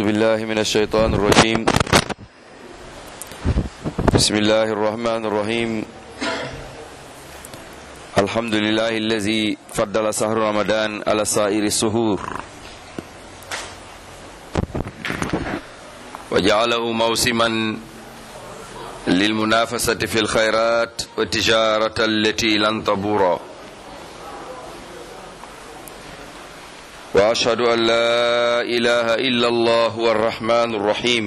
بالله من الشيطان الرجيم بسم الله الرحمن الرحيم الحمد لله الذي فضل شهر رمضان على سائر السهور وجعله موسما للمنافسة في الخيرات والتجارة التي لن تبورا وأشهد أن لا إله إلا الله هو الرحمن الرحيم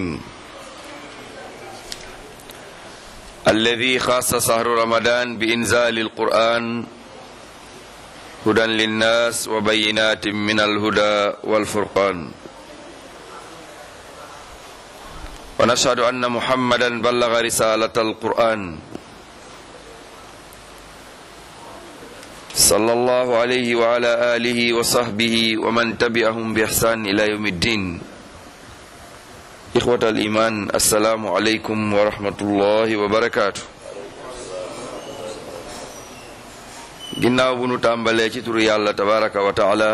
الذي خاص شهر رمضان بإنزال القرآن هدى للناس وبينات من الهدى والفرقان ونشهد أن محمدا بلغ رسالة القرآن صلى الله عليه وعلى آله وصحبه ومن تبعهم بإحسان إلى يوم الدين إخوة الإيمان السلام عليكم ورحمة الله وبركاته ginnaaw bu nu tàmbalee ci turu yàlla tabaraka wa taala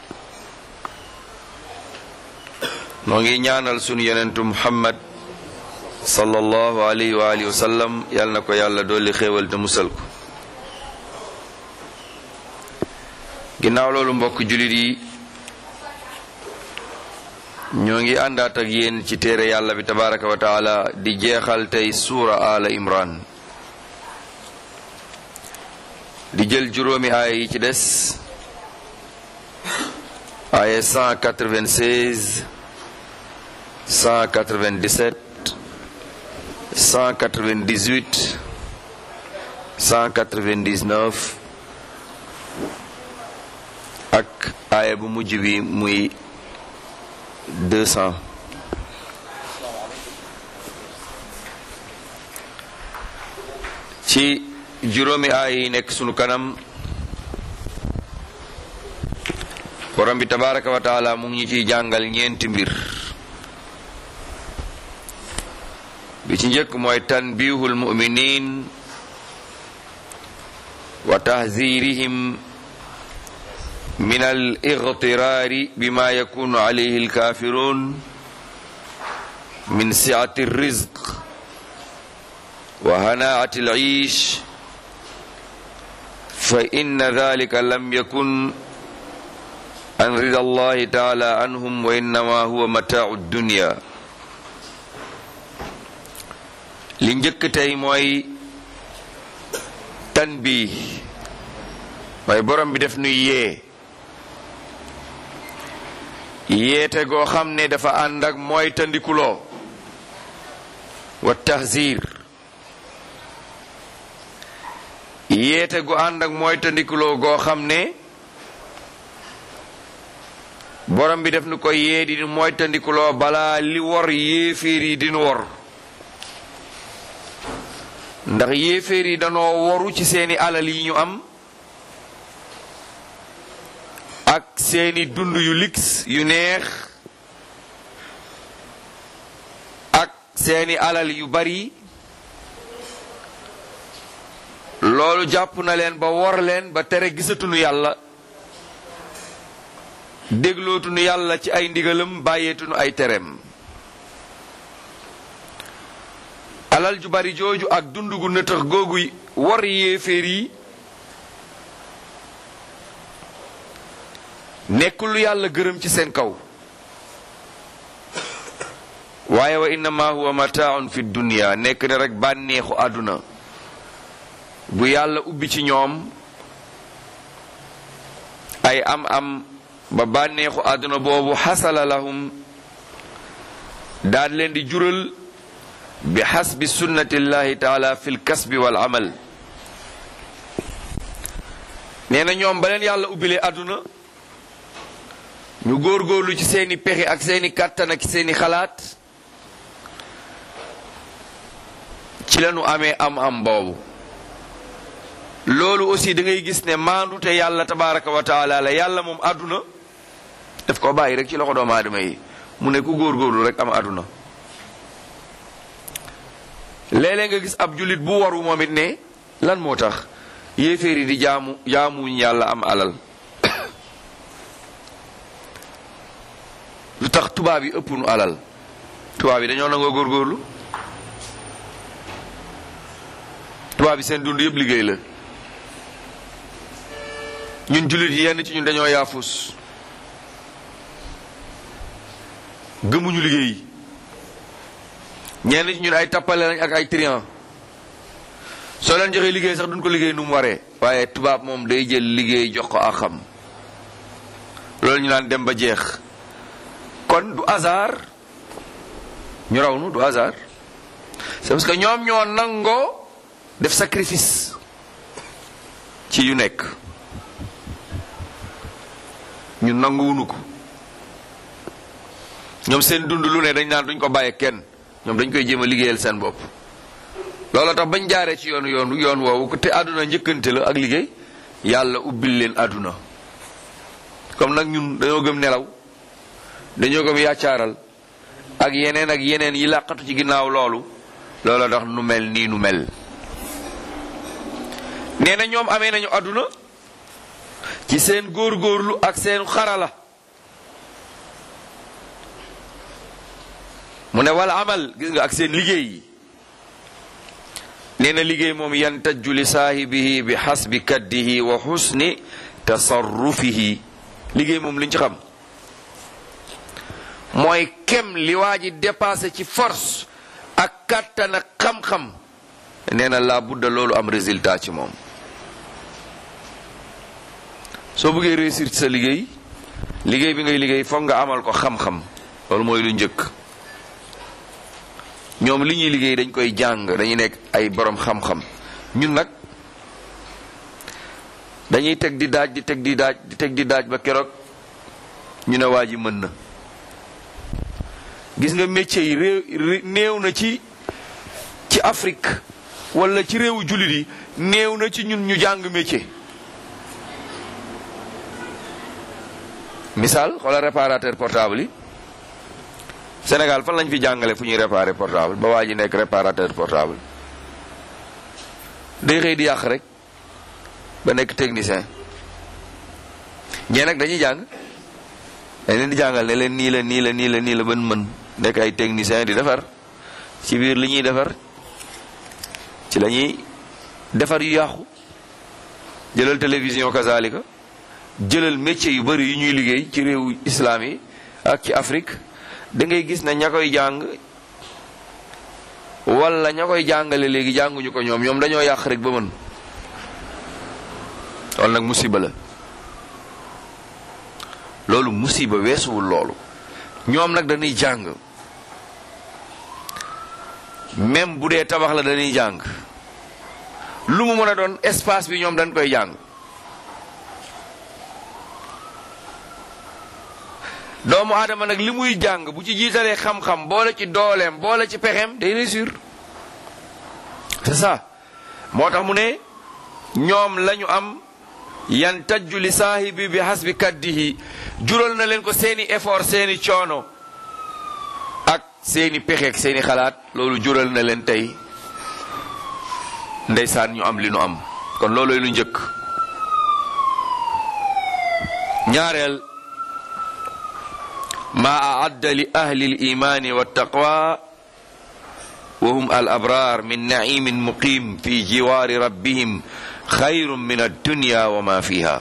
noo ngi ñaanal sunu yonentu muhammad sallallahu alayhi wa alihi wa sallam yàlla na ko yàlla dolli xéewal te musal ko ginnaaw loolu mbokk jullit yi ñoo ngi àndaat ak yéen ci téere yàlla bi tabaraka wa taala di jeexal tey suura ala imran di jël juróomi aaya yi ci des aaya 196 197 198 199 ak aaya bu mujj bi muy 200 ci juróomi aaya yi nekk sunu kanam borom bi tabaraka wa taala mu ngi ñu ciy jàngal ñeenti mbir bi ci njëkk mooy tanbihul muminin wa tahzirihim min al igtiraari bima yakunu alayhi alkafirun min siati alrizq wa hanaati alciish fa inna dalika lam yakun an rida allahi taala anhum wa innama huwa mataau dunya li njëkk tey mooy tanbih mooy borom bi def nuy yee yéete goo xam ne dafa ànd ak mooy tandikuloo wa tahzir yéete gu ànd ak mooy tandikuloo goo xam ne borom bi def nu ko yee di mooy tandikuloo balaa li wor yéeféer yi dinu wor ndax yéeféer yi danoo woru ci seeni alal yi ñu am ak seeni dund yu lix yu neex ak seeni alal yu bari loolu jàpp na leen ba wor leen ba tere gisatunu yàlla déglootunu yàlla ci ay ndigalam bàyyeetunu ay tereem alal ju bari jooju ak dund gu nëtëx googu wor yéeféer yi nekkul lu yàlla gërëm ci seen kaw waaye wa innama huwa mataaun fi dunya nekk ne rek bànneexu àdduna bu yàlla ubbi ci ñoom ay am am ba bànneexu àdduna boobu xasala lahum daan leen di jural bi xasbi sunnatillahi taala fi l kasbi wal amal nee na ñoom ba leen yàlla ubbilee àdduna ñu góorgóorlu ci seeni pexe ak seeni kàttan ak seeni xalaat ci lañu amee am-am boobu loolu aussi da ngay gis ne maandu te yàlla tabaraka wa taala la yàlla moom àdduna daf ko bàyyi rek ci loxo doomu aadama yi mu ne ku góorgóorlu rek am àdduna léeg-léeg nga gis ab jullit bu waru moom it ne lan moo tax yéeféer yi di jaamu jaamuñ yàlla am alal lu tax tubaab yi ëpp nu alal tubaab yi dañoo nangoo góorgóorlu tubaab yi seen dund yëpp liggéey la ñun jullit yi yenn ci ñun dañoo yaafus gëmuñu liggéey ñenn ci ñun ay tappale lañ ak ay trian soo leen joxee liggéey sax duñ ko liggéey nu mu waree waaye tubaab moom day jël liggéey jox ko ak xam loolu ñu naan dem ba jeex kon du hasard ñu raw nu du hasard c'est parce que ñoom ñoo nangoo def sacrifice ci yu nekk ñu nanguwunu ko ñoom seen dund lu ne dañ naan duñ ko bàyyee kenn ñoom dañ koy jéem a liggéeyal seen bopp loolu tax bañ jaaree ci yoonu yoon yoon woowu te àdduna njëkkante la ak liggéey yàlla ubbil leen àdduna comme nag ñun dañoo gëm nelaw dañoo gëm yàccaaral ak yeneen ak yeneen yi làqatu ci ginnaaw loolu loola tax nu mel nii nu mel nee na ñoom amee nañu àdduna ci seen góorgóorlu ak seen xarala mu ne wal amal gis nga ak seen liggéey yi nee na liggéey moom yantajju li saahibihi bi xasbi kaddihi wa xusni tasarrufihi liggéey moom liñ ci xam mooy kem li waa ji dépassé ci force ak kàttan ak xam-xam nee na laa budda loolu am résultat ci moom soo bëggee réussir ci sa liggéey liggéey bi ngay liggéey foog nga amal ko xam-xam loolu mooy lu njëkk ñoom li ñuy liggéey dañ koy jàng dañuy nekk ay borom xam-xam ñun nag dañuy teg di daaj di teg di daaj di teg di daaj ba keroog ñu ne waa ji mën na gis nga métier yi réew néew na ci ci Afrique wala ci réewu jullit yi néew na ci ñun ñu jàng métier misaal xoolal réparateur portable yi Sénégal fan lañ fi jàngale fu ñuy réparer portable ba waa ji nekk réparateur portable day xëy di yàq rek ba nekk technicien ñee nag dañuy jàng dañ leen di jàngal ne leen nii la nii la nii la nii la ban mën nekk ay technicien di defar ci biir li ñuy defar ci la ñuy defar yu yàqu jëlal télévision kazalika jëlal métier yu bari yu ñuy liggéey ci réewu islam yi ak ci Afrique da ngay gis ne ña koy jàng wala ña koy jàngale léegi jànguñu ko ñoom ñoom dañoo yàq rek ba mën loolu nag musiba la loolu musiba weesuwul loolu ñoom nag dañuy jàng même bu dee tabax la dañuy jàng lu mu mën a doon espace bi ñoom dañ koy jàng doomu aadama nag li muy jàng bu ci jiitalee xam-xam boole ci dooleem boole ci pexeem day réussir c'est ça moo tax mu ne ñoom lañu am yan tajju li saahibi bi hasbi kaddihi jural na leen ko seeni effort seeni coono ak seeni pexeek seeni xalaat loolu jural na leen tey ndeysaan ñu am li nu am kon loolooy lu njëkk ñaareel ma aadda li ahli limaani waltaqwa wa hum al abrar min naimin muqim fi jiwaari rabbihim xayrun min addunya wa ma fiha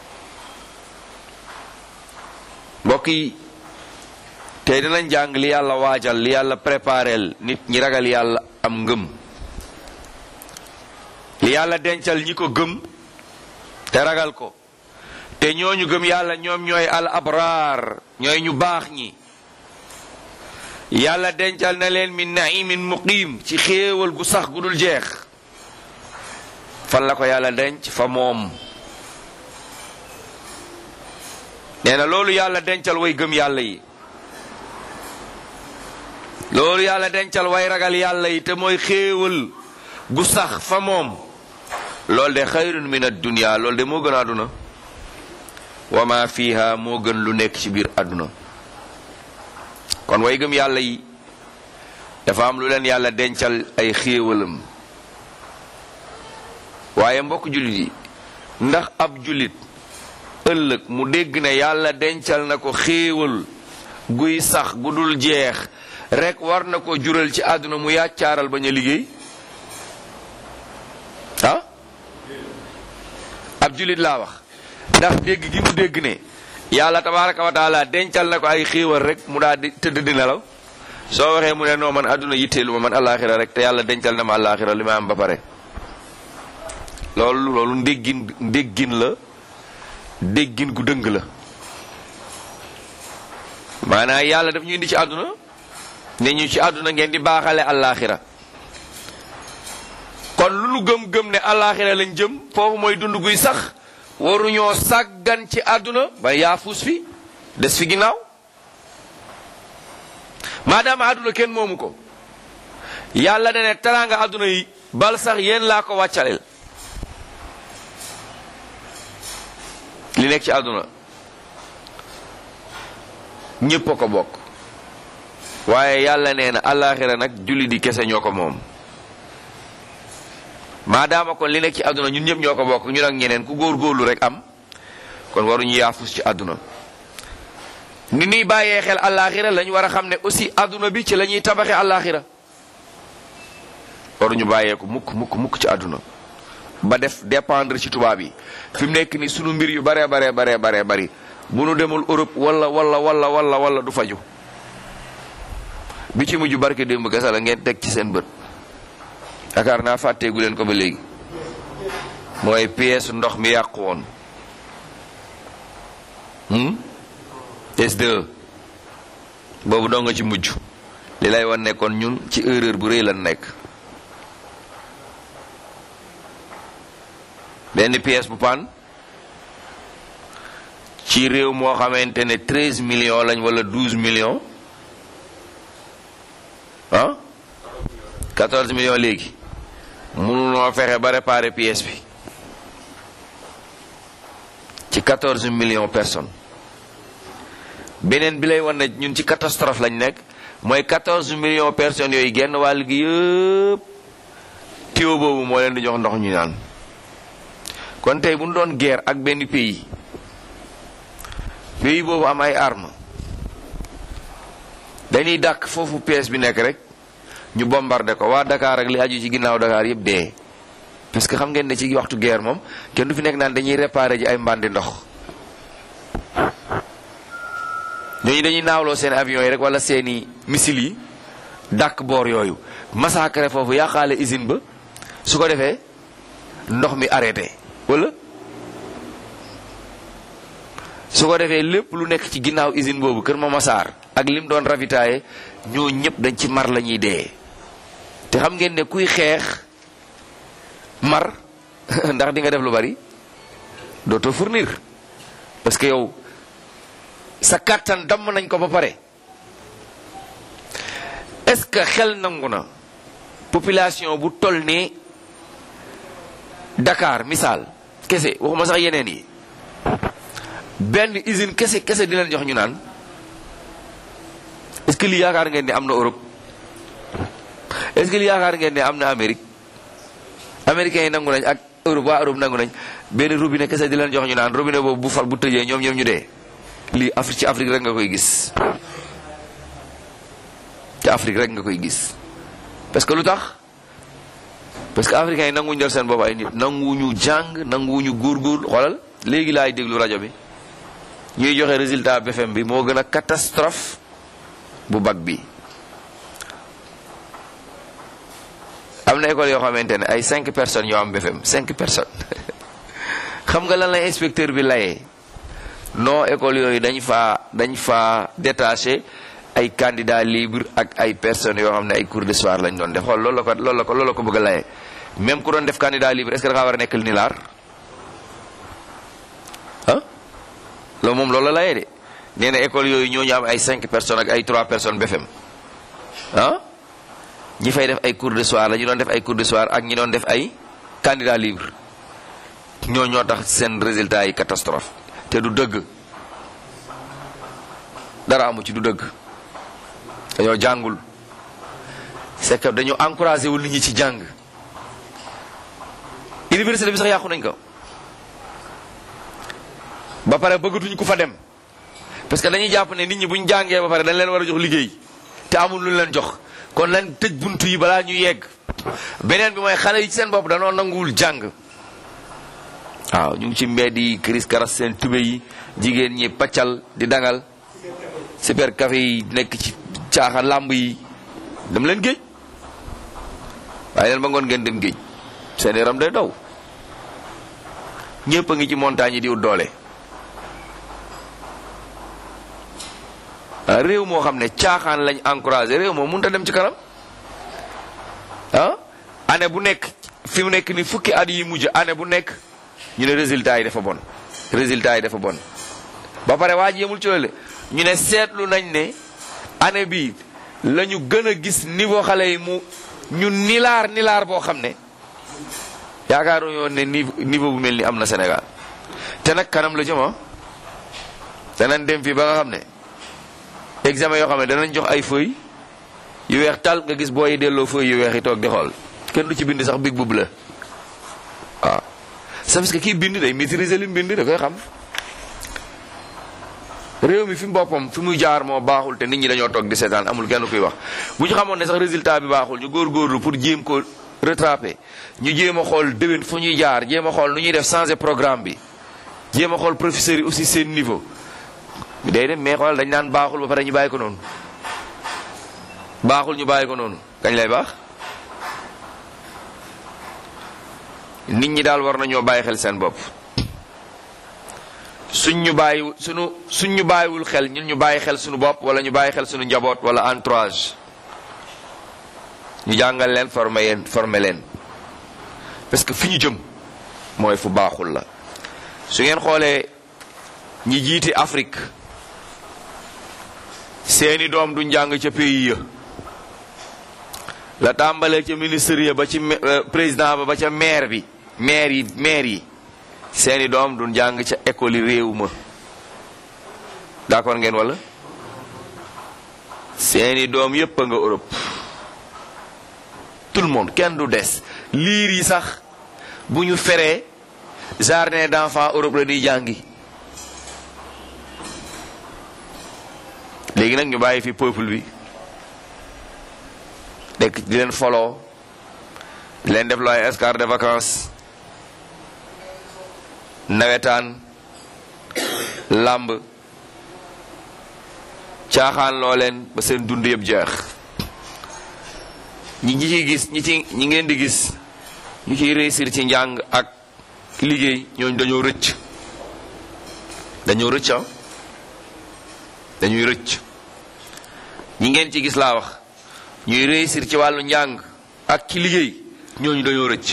mbokk yi tey dinañ jàng li yàlla waajal li yàlla préparel nit ñi ragal yàlla am ngëm li yàlla dencal ñi ko gëm te ragal ko te ñooñu gëm yàlla ñoom ñooy al abraar ñooy ñu baax ñi yàlla dencal na leen min naimin muqim ci xéewal gu sax gu dul jeex fan la ko yàlla denc fa moom nee na loolu yàlla dencal way gëm yàlla yi loolu yàlla dencal way ragal yàlla yi te mooy xéewal gu sax fa moom loolu de xayrun min ad-dunya loolu de moo gën a àdduna wa ma fiha moo gën lu nekk ci biir àdduna kon way gëm yàlla yi dafa am lu leen yàlla dencal ay xéewalam waaye mbokk jullit yi ndax ab jullit ëllëg mu dégg ne yàlla dencal na ko xéewal guy sax gu dul jeex rek war na ko jural ci àdduna mu yàccaaral bañ a liggéey ah ab julit laa wax ndax dégg gi mu dégg ne yàlla tabaraka wa taala dencal na ko ay xéewal rek mu daal di tëdd di nelaw soo waxee mu ne non man àdduna yitteelu ma man alaxira rek te yàlla dencal na ma alaxira li ma am ba pare loolu loolu ndéggin ndéggin la déggin gu dëng la maanaam yàlla daf ñu indi ci àdduna ne ñu ci àdduna ngeen di baaxale alaxira kon lu nu gëm-gëm ne alaxira lañ jëm foofu mooy dund guy sax waruñoo sàggan ci àdduna ba yaafuus fi des fi ginnaaw maadaama àdduna kenn moomu ko yàlla ne ne teraanga àdduna yi bal sax yéen laa ko wàccaleel li nekk ci àdduna ñépp a ko bokk waaye yàlla nee na àllaaxira nag julli di kese ñoo ko moom maadaama kon li nekk ci àdduna ñun ñëpp ñoo ko bokk ñun ak ñeneen ku góor-góorlu rek am kon waruñu yaafus ci àdduna ni ñuy bàyyee xel àllaaxira lañ war a xam ne aussi àdduna bi ci la ñuy tabaxe àllaaxira waruñu bàyyee ko mukk mukk mukk ci àdduna ba def dépendre ci tubaab yi fi mu nekk ni sunu mbir yu baree baree baree baree bari bu nu demul Europe wala wala wala wala wala du faju bi ci mujj barke démb gasa la ngeen teg ci seen bët yaakaar naa fàtteegu leen ko ba léegi mooy pièce ndox mi yàqu woon S2 boobu doo nga ci mujj li lay wan nekkoon ñun ci erreur bu rëy lan nekk benn pièce bu paan ci réew moo xamante ne treize millions lañ wala douze millions ah quatorze millions léegi mënunoo fexe ba réparer pièce bi ci quatorze millions personnes beneen bi lay wan ne ñun ci catastrophe lañ nekk mooy quatorze millions personnes yooyu genn wàll gi yëpp tuyau boobu moo leen di jox ndox ñu naan kon tey bu ñu doon guerre ak benn pays pays boobu am ay armes dañuy dàq foofu pièce bi nekk rek ñu bombardé ko waa Dakar ak li aju ci ginnaaw Dakar yëpp dee parce que xam ngeen ne ci waxtu guerre moom kenn du fi nekk naan dañuy réparer ji ay mbandi ndox ñooñu dañuy naawloo seen avions yi rek wala seeni missiles yi dàq boor yooyu massacre foofu yàqaale usine ba su ko defee ndox mi arrêté wala su ko defee lépp lu nekk ci ginnaaw usine boobu Kër Mamasar ak lim doon ravitaillé ñoo ñëpp dañ ci mar la ñuy dee te xam ngeen ne kuy xeex mar ndax di nga def lu bari dootoo fournir parce que yow sa kàttan damm nañ ko ba pare est-ce que xel nangu na population bu toll ni Dakar misaal kese waxuma sax yeneen yi benn usine kese kese di leen jox ñu naan est-ce que li yaakaar ngeen ne am na Europe est-ce que li yaakaar ngeen ne am na Amérique américains yi nangu nañ ak Europe waa Europe nangu nañ benn robinet kese di leen jox ñu naan robinet boobu bu fal bu tëjee ñoom ñoom ñu dee lii Afrique ci Afrique rek nga koy gis ci Afrique rek nga koy gis parce que lu tax parce que africains yi nanguwuñu def seen bopp ay nit nanguwuñu jàng nanguwuñu góorgóorlu xoolal léegi laay déglu rajo bi ñuy joxe résultat BFM bi moo gën a catastrophe bu bac bi am na école yoo xamante ne ay cinq personnes yoo am BFM cinq personnes xam nga lan la inspecteur bi layee non école yooyu dañ faa dañ faa détaché ay candidats libres ak ay personnes yoo xam ne ay cours de soir lañ doon def xool loolu la ko loolu la ko loolu la ko bëgg a layee même ku doon def candidat libre est-ce que da ngaa war a nekk nilaar ah loolu moom loolu la layee de nee na école yooyu ñoo ñu am ay cinq personnes ak ay trois personnes BFM ah ñi fay def ay cours de soir la ñu doon def ay cours de soir ak ñi doon def ay candidat libre ñoo ñoo tax seen résultat yi catastrophe te du dëgg dara amu ci du dëgg dañoo jàngul c'est que dañoo encouragé wul nit ñi ci jàng université bi sax yàqu nañ ko ba pare bëggatuñ ku fa dem parce que dañuy jàpp ne nit ñi buñ jàngee ba pare dañ leen war a jox liggéey te amul lu leen jox kon lañ tëj buntu yi balaa ñu yegg beneen bi mooy xale yi ci seen bopp danoo nanguwul jàng waaw ñu ngi ci mbedd yi kiris karas seen tube yi jigéen ñi paccal di dangal super café yi nekk ci caaxa làmb yi dem leen géej waaye leen ba ngoon ngeen dem géej seen yaram day daw ñëpp a ngi ci montagne yi di wut doole réew moo xam ne caaxaan lañ encouragé réew moo mënut a dem ci kanam ah année bu nekk fi mu nekk ni fukki at yi mujj année bu nekk ñu ne résultat yi dafa bon résultat yi dafa bon ba pare waa ji yemul ci loolu ñu ne seetlu nañ ne année bi la ñu gën a gis niveau xale yi mu ñu nilaar nilaar boo xam ne yaakaaru yoon ne niveau bu mel ni am na Sénégal te nag kanam la jëm danañ dem fii ba nga xam ne examen yoo xam ne danañ jox ay feuilles yu weex tal nga gis booy delloo feuilles yu weex yi toog di xool kenn du ci bind sax big bub la waaw c'est parce que kii bind day maîtriser li mu bind da koy xam réew mi fi mu boppam fi muy jaar moo baaxul te nit ñi dañoo toog di seetaan amul kenn kuy wax bu ñu xamoon ne sax résultat bi baaxul ñu góorgóorlu pour jéem ko rattraper ñu jéem a xool déwén fu ñuy jaar jéem a xool nu ñuy def changer programme bi jéem a xool professeurs yi aussi seen niveau day dem mais xoolal dañ naan baaxul ba pare ñu bàyyi ko noonu baaxul ñu bàyyi ko noonu kañ lay baax nit ñi daal war nañoo bàyyi xel seen bopp suñ ñu bàyyi suñu suñ ñu bàyyiwul xel ñun ñu bàyyi xel suñu bopp wala ñu bàyyi xel suñu njaboot wala entourage ñu jàngal leen former leen former leen parce que fi ñu jëm mooy fu baaxul la su ngeen xoolee ñi jiiti Afrique seeni doom du njàng ca pays ya la tàmbalee ca ministre ya ba ci président ba ba ca maire bi maire yi maire yi seeni doom du njàng ca école yi réew ma d'accord ngeen wala seeni doom yépp a nga Europe tout le monde kenn du des liir yi sax bu ñu feree jardin d'enfants Europe la di jàngi léegi nag ñu bàyyi fi peuple bi dekk di leen foloo di leen def loo ay escart de vacances nawetaan làmb caaxaan loo leen ba seen dund yëpp jeex ñi ñi ciy gis ñi ci ñi ngeen di gis ñu ciy réussir ci njàng ak liggéey ñooñu dañoo rëcc dañoo rëcc ah dañuy rëcc ñi ngeen ci gis laa wax ñuy réussir ci wàllu njàng ak ci liggéey ñooñu dañoo rëcc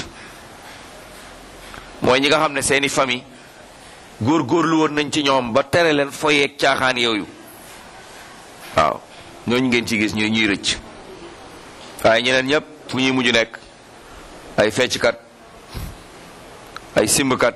mooy ñi nga xam ne seeni famille góor-góorlu woon nañ ci ñoom ba tere leen foyeeg caaxaan yooyu waaw ñooñu ngeen ci gis ñuy ñuy rëcc waaye ñeneen ñëpp fu ñuy mujj nekk ay fecckat ay simbkat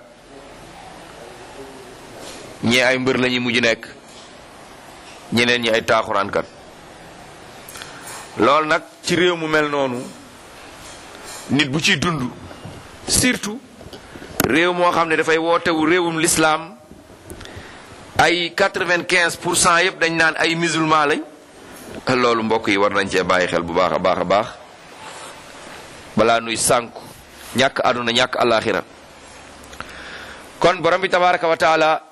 ñii ay mbër lañuy mujj nekk ñeneen ñi ay taaxuraankat loolu nag ci réew mu mel noonu nit bu ciy dund surtout réew moo xam ne dafay wootewu réewum lislaam ay quatre-vingt-quinze pour cent yëpp dañ naan ay musulman lañ loolu mbokk yi war nañ cee bàyyi xel bu baax a baax a baax balaa nuy sànku ñàkk àdduna ñàkk alaxira kon borom bi tabaraka wa taala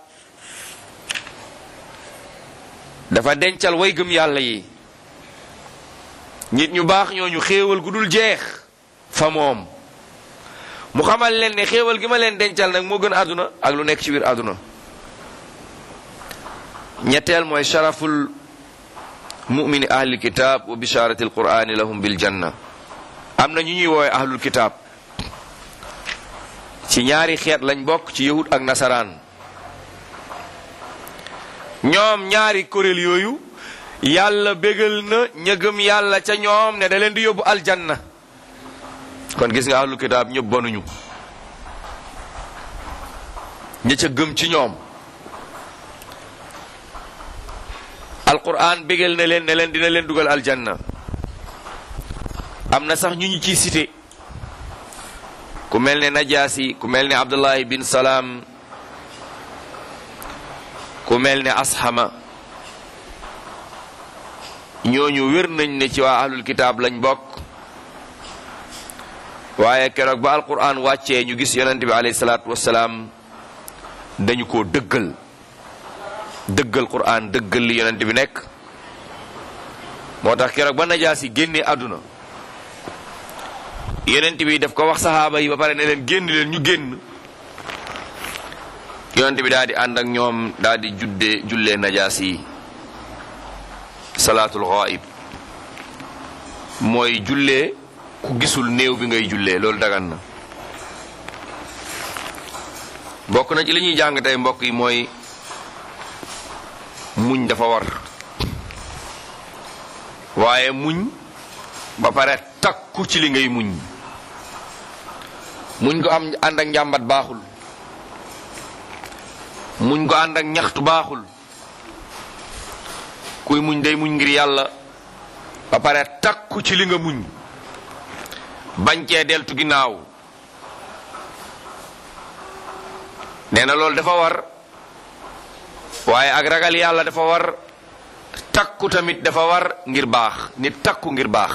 dafa dencal way gëm yàlla yi nit ñu baax ñooñu xéewal gu dul jeex fa moom mu xamal leen ne xéewal gi ma leen dencal nag moo gën àdduna ak lu nekk ci biir àdduna ñetteel mooy sharaful mumini ahlil kitab wa bisharati alqurani lahum bil janna am na ñu ñuy woowe ahlul kitab ci ñaari xeet lañ bokk ci yahud ak nasaraan ñoom ñaari kuréel yooyu yàlla bégal na ña gëm yàlla ca ñoom ne da leen di yóbbu aljanna kon gis nga ahlul kitaab ñëpp bonuñu ña ca gëm ci ñoom alquran bégal na leen ne leen dina leen dugal aljanna am na sax ñu ñu ciy cité ku mel ne najaasi ku mel ne abdullahi bin salaam ku mel ne ashama ñooñu wér nañ ne ci waa ahlul kitaab lañ bokk waaye keroog ba alquran wàccee ñu gis yonente bi alayhi salaatu wasalaam dañu ko dëggal dëggal quran dëggal li yonente bi nekk moo tax keroog ba najaasi génnee àdduna yonent bi daf ko wax saxaaba yi ba pare ne leen génn leen ñu génn yonent bi daal di ànd ak ñoom daal di judde jullee najaas yi salaatul ghaib mooy jullee ku gisul néew bi ngay jullee loolu dagan na bokk na ci li ñuy jàng tey mbokk yi mooy muñ dafa war waaye muñ ba pare takku ci li ngay muñ muñ ko am ànd ak njàmbat baaxul muñ ko ànd ak ñaxtu baaxul kuy muñ day muñ ngir yàlla ba pare takku ci li nga muñ bañ cee deltu ginnaaw nee na loolu dafa war waaye ak ragal yàlla dafa war takku tamit dafa war ngir baax nit takku ngir baax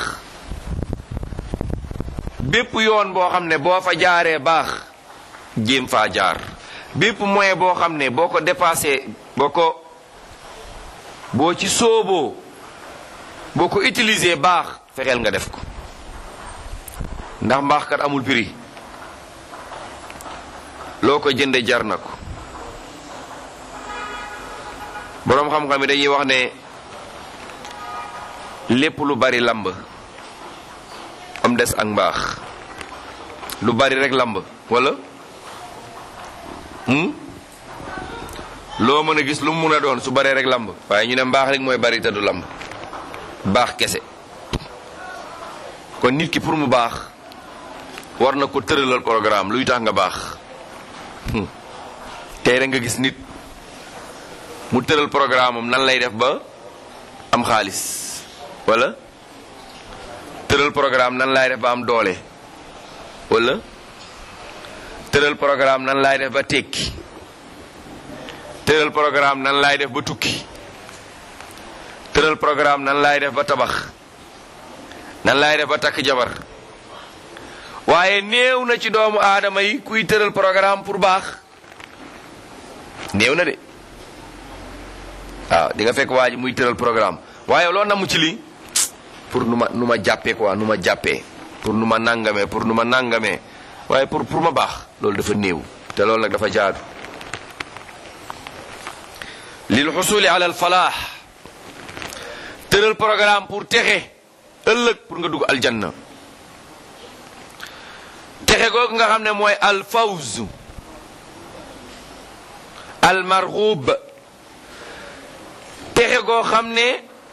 bépp yoon boo xam ne boo fa jaaree baax jéem faa jaar bépp moyen boo xam ne boo ko dépassé boo ko boo ci sooboo boo ko utiliser baax fexeel nga def ko ndax mbaax kat amul prix loo ko jënde jar na ko boroom xam-xam yi dañuy wax ne lépp lu bari lamb am des ak mbaax lu bari rek lamb wala loo mën a gis lu mu mun a doon su baree rek lamb waaye ñu ne mbaax rek mooy bari te du lamb baax kese kon nit ki pour mu baax war na ko tëralal programme luy tax nga baax tey rek nga gis nit mu tëral programme am nan lay def ba am xaalis wala tëral programme nan laay def ba am doole wala tëral programme nan laay def ba tekki tëral programme nan laay def ba tukki tëral programme nan laay def ba tabax nan laay def ba takk jabar waaye néew na ci doomu aadama yi kuy tëral programme pour baax néew na de waaw di nga fekk waa ji muy tëral programme waaye loo namu ci lii pour nu ma nu ma jàppee quoi nu ma jàppee pour nu ma nangamee pour nu ma nangamee waaye pour pour ma baax loolu dafa néew te loolu nag dafa jaadu lil xusuli ala al falaax tëral programme pour texe ëllëg pour nga dugg aljanna texe googu nga xam ne mooy al fawz al marxub texe goo xam ne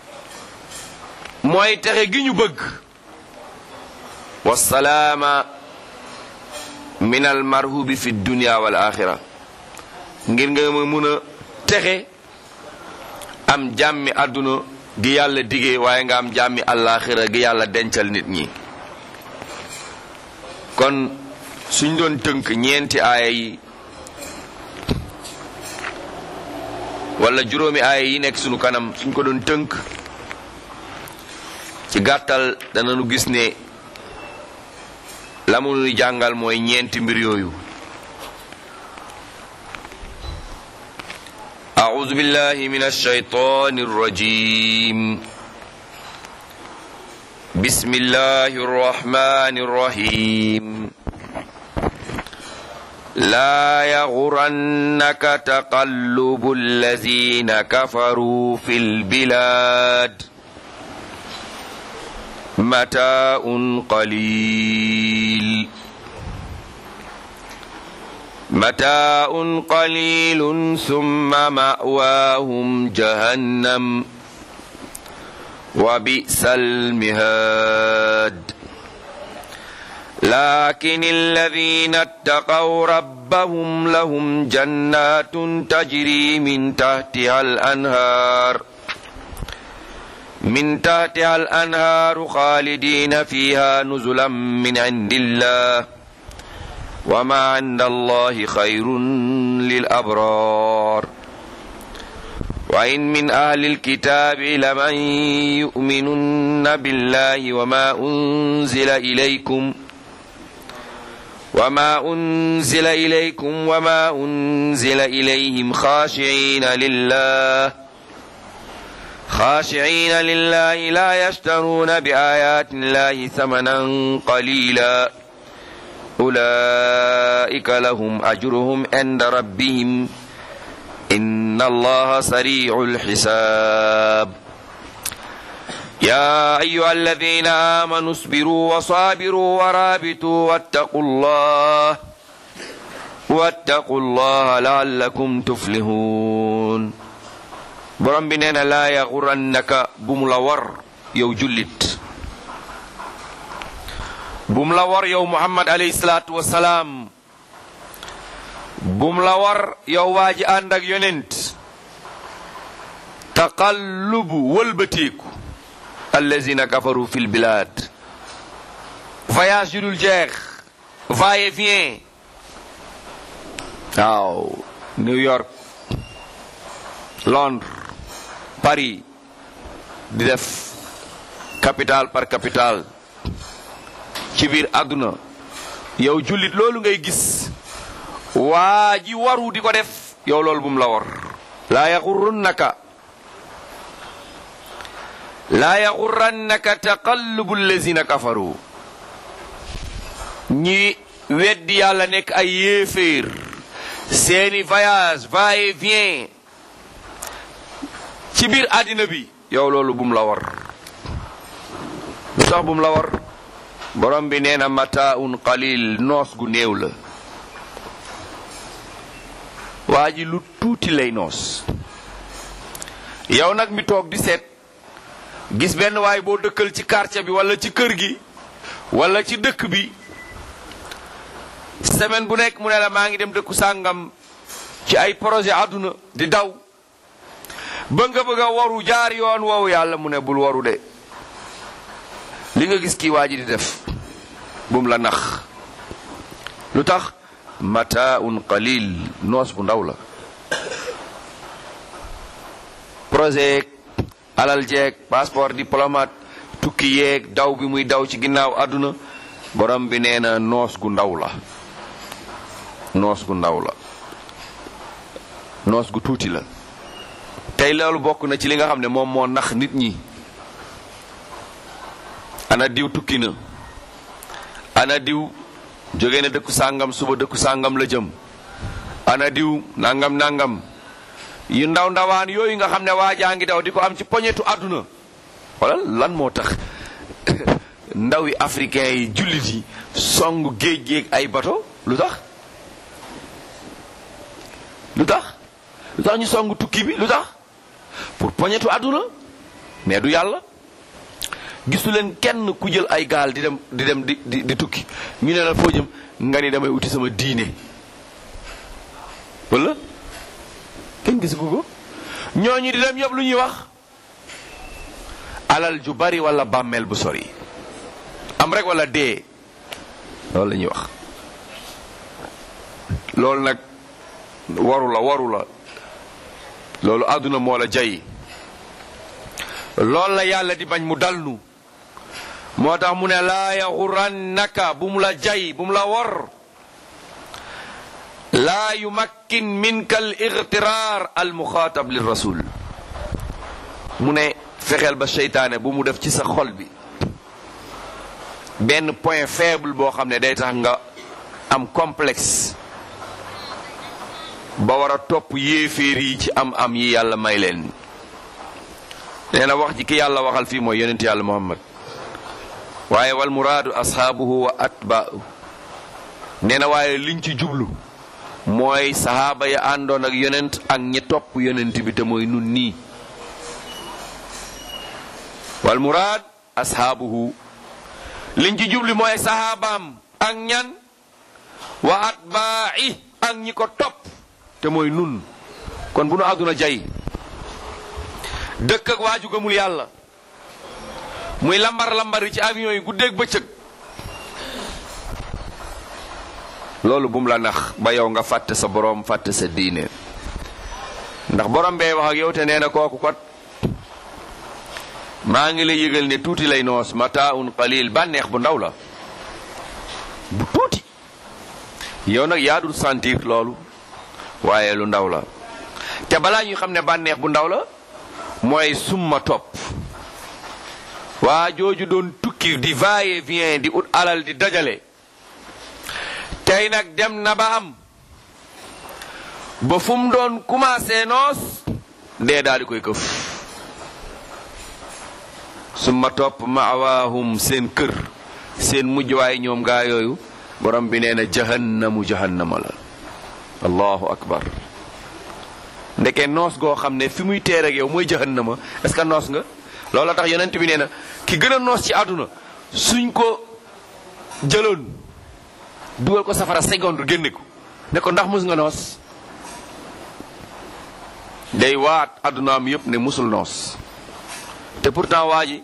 mooy texe gi ñu bëgg wasalaama min al marhubi fi dunia wal axira ngir nga ma mun a texe am jàmmi àdduna gi yàlla digee waaye nga am jàmmi àllaaxira gi yàlla dencal nit ñi kon suñ doon tënk ñeenti aaya yi wala juróomi aaya yi nekk sunu kanam suñ ko doon tënk ci gàttal danañu gis ne la mu nuy jàngal mooy ñeenti mbir yooyu أعوذ بالله من الشيطان الرجيم بسم الله الرحمن الرحيم لا يغرنك تقلب الذين كفروا في البلاد متاع قليل متاع قليل ثم مأواهم جهنم وبئس المهاد لكن الذين اتقوا ربهم لهم جنات تجري من تحتها الأنهار من تحتها الأنهار خالدين فيها نزلا من عند الله وما عند الله خير للأبرار وإن من أهل الكتاب لمن يؤمنن بالله وما أنزل إليكم وما أنزل إليكم وما أنزل إليهم خاشعين لله خاشعين لله لا يشترون بآيات الله ثمنا قليلا أولئك لهم أجرهم عند ربهم إن الله سريع الحساب يا أيها الذين آمنوا اصبروا وصابروا ورابطوا واتقوا الله واتقوا الله لعلكم تفلحون borom bi nee na laa yaxurannaka bum la war yow jullit bum la war yow muhammad alayhi salaatu wasalaam bum la war yow waa ji ànd ak yonent taqallubu wëlbateeku allazina kafaru fil bilad voyage yu dul jeex va et vient waaw New York Londres Paris di def capitale par capitale ci biir àdduna yow jullit loolu ngay gis waa ji waru di ko def yow loolu bum la war laa yaxurrunnaka laa yaxurrannaka taqallubu allazina kafaru ñi weddi yàlla nekk ay yéeféer seeni voyage va et vient ci biir àddina bi yow loolu bum la war lu tax bum la war borom bi nee na mataaun qalil noos gu néew la waa ji lu tuuti lay noos yow nag mi toog di seet gis benn waay boo dëkkal ci quartier bi wala ci kër gi wala ci dëkk bi semaine bu nekk mu ne la maa ngi dem dëkku sàngam ci ay projet àdduna di daw ba nga bëgg a waru jaar yoon woowu yàlla mu ne bul waru de li nga gis kii waa ji di def bum la nax lu tax mataaun qalil noos bu ndaw la projet alal jeeg passeport diplomate tukki yeeg daw bi muy daw ci ginnaaw àdduna borom bi nee na noos gu ndaw la noos gu ndaw la noos gu tuuti la tey loolu bokk na ci li nga xam ne moom moo nax nit ñi ana diw tukki na ana diw jóge na dëkku sàngam suba dëkku sàngam la jëm ana diw nangam nangam yu ndaw ndawaan yooyu nga xam ne waa jaa ngi daw di ko am ci poñetu àdduna wala lan moo tax ndawi africain yi jullit yi song géej géej ay bato lu tax lu tax lu tax ñu song tukki bi lu tax pour poñetu àdduna mais du yàlla gisu leen kenn ku jël ay gaal di dem di dem di di di tukki ñu ne la foo jëm nga ni damay uti sama diine wala kenn gisu ko ñooñu di dem yëpp lu ñuy wax alal ju bari wala bàmmeel bu sori am rek wala dee loolu la ñuy wax loolu nag waru la waru la loolu àdduna moo la jay loolu la yàlla di bañ mu dalnu moo tax mu ne laa yaxurannaka bu mu la jay bu mu la wor laa yumakkin minka al igtiraar al muxaatab lir rasul mu ne fexeel ba seytaane bu mu def ci sa xol bi benn point faible boo xam ne day tax nga am complexe ba war a topp yéeféer yi ci am am yi yàlla may leen nee na wax ji ki yàlla waxal fii mooy yonent yàlla muhammad waaye wal muraadu ashaabuhu wa atbaa'u nee na waaye liñ ci jublu mooy sahaaba ya àndoon ak yonent ak ñi topp yonent bi te mooy nun nii wal muraad ashaabuhu liñ ci jublu mooy sahaabaam ak ñan wa atbaa'i ak ñi ko topp te mooy nun kon bu nu àdduna jay dëkk ak waaju gëmul yàlla muy lambar lambari ci avion yi guddeeg bëccëg loolu bum la nax ba yow nga fàtte sa boroom fàtte sa diine ndax ndax borom bee wax ak yow te nee na kooku kot maa ngi lay yëgal ne tuuti lay noos mataaun qalil bànneex bu ndaw la bu tuuti yow nag yaa dul sentir loolu waaye lu ndaw la te balaa ñuy xam ne bànneex bu ndaw la mooy summa topp waa jooju doon tukki di va et vient di ut alal di dajale tey nag dem na ba am ba fu mu doon commencé noos dee daal di koy këf summa topp maawaahum seen kër seen mujj waaye ñoom gaa yooyu borom bi nee na jahannamu jahannama la allahu akbar ndeke noos goo xam ne fi muy teer ak yow mooy jahannama est-ce que noos nga loolu tax yonent bi nee na ki gën a noos ci àdduna suñ ko jëloon dugal ko safara seconde génne ko ne ko ndax mus nga noos day waat àddunaam yépp ne musul noos te pourtant waa ji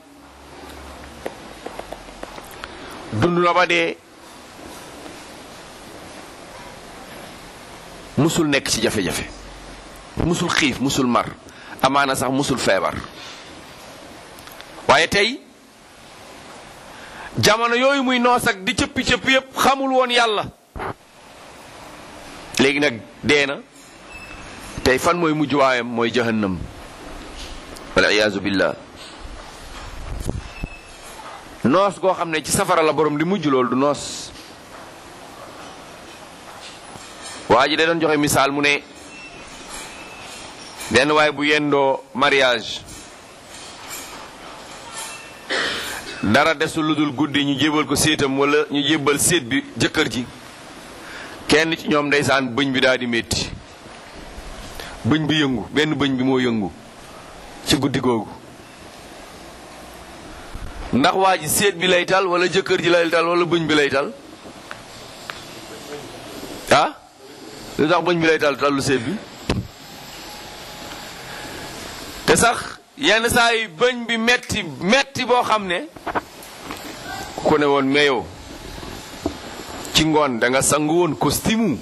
dund na ba dee musul nekk ci jafe-jafe musul xiif musul mar amaana sax musul feebar waaye tey jamono yooyu muy noos ak di cëppi cëppi yépp xamul woon yàlla léegi nag dee na tey fan mooy mujj waayam mooy jahannam wal iyaazu billah noos goo xam ne ci safara la borom di mujj loolu du noos waa ji da doon joxe misaal mu ne benn waay bu yendoo mariage dara desul lu dul guddi ñu jébal ko séetam wala ñu jébal séet bi jëkkër ji kenn ci ñoom ndeysaan bëñ bi daal di métti bëñ bi yëngu benn bëñ bi moo yëngu ci guddi googu ndax waa ji séet bi lay tal wala jëkkër ji lay tal wala bëñ bi lay tal ah lu tax bëñ bi lay tal tallu séet bi te sax yenn saa yi bëñ bi metti metti boo xam ne ku ne woon meyow ci ngoon da nga sangu woon costume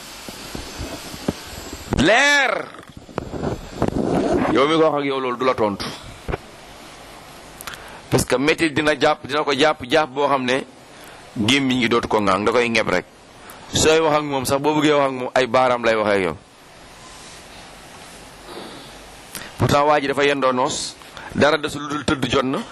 leer yow mi ko wax ak yow loolu du la tontu parce que métti dina jàpp dina ko jàpp jàpp boo xam ne gémmiñ ngi dootu ko ŋaang da koy ñeb rek sooy wax ak moom sax boo bëggee wax ak moom ay baaraam lay waxee ak yow pourtant waa ji dafa yendoo noos dara desul lu dul tëdd jot na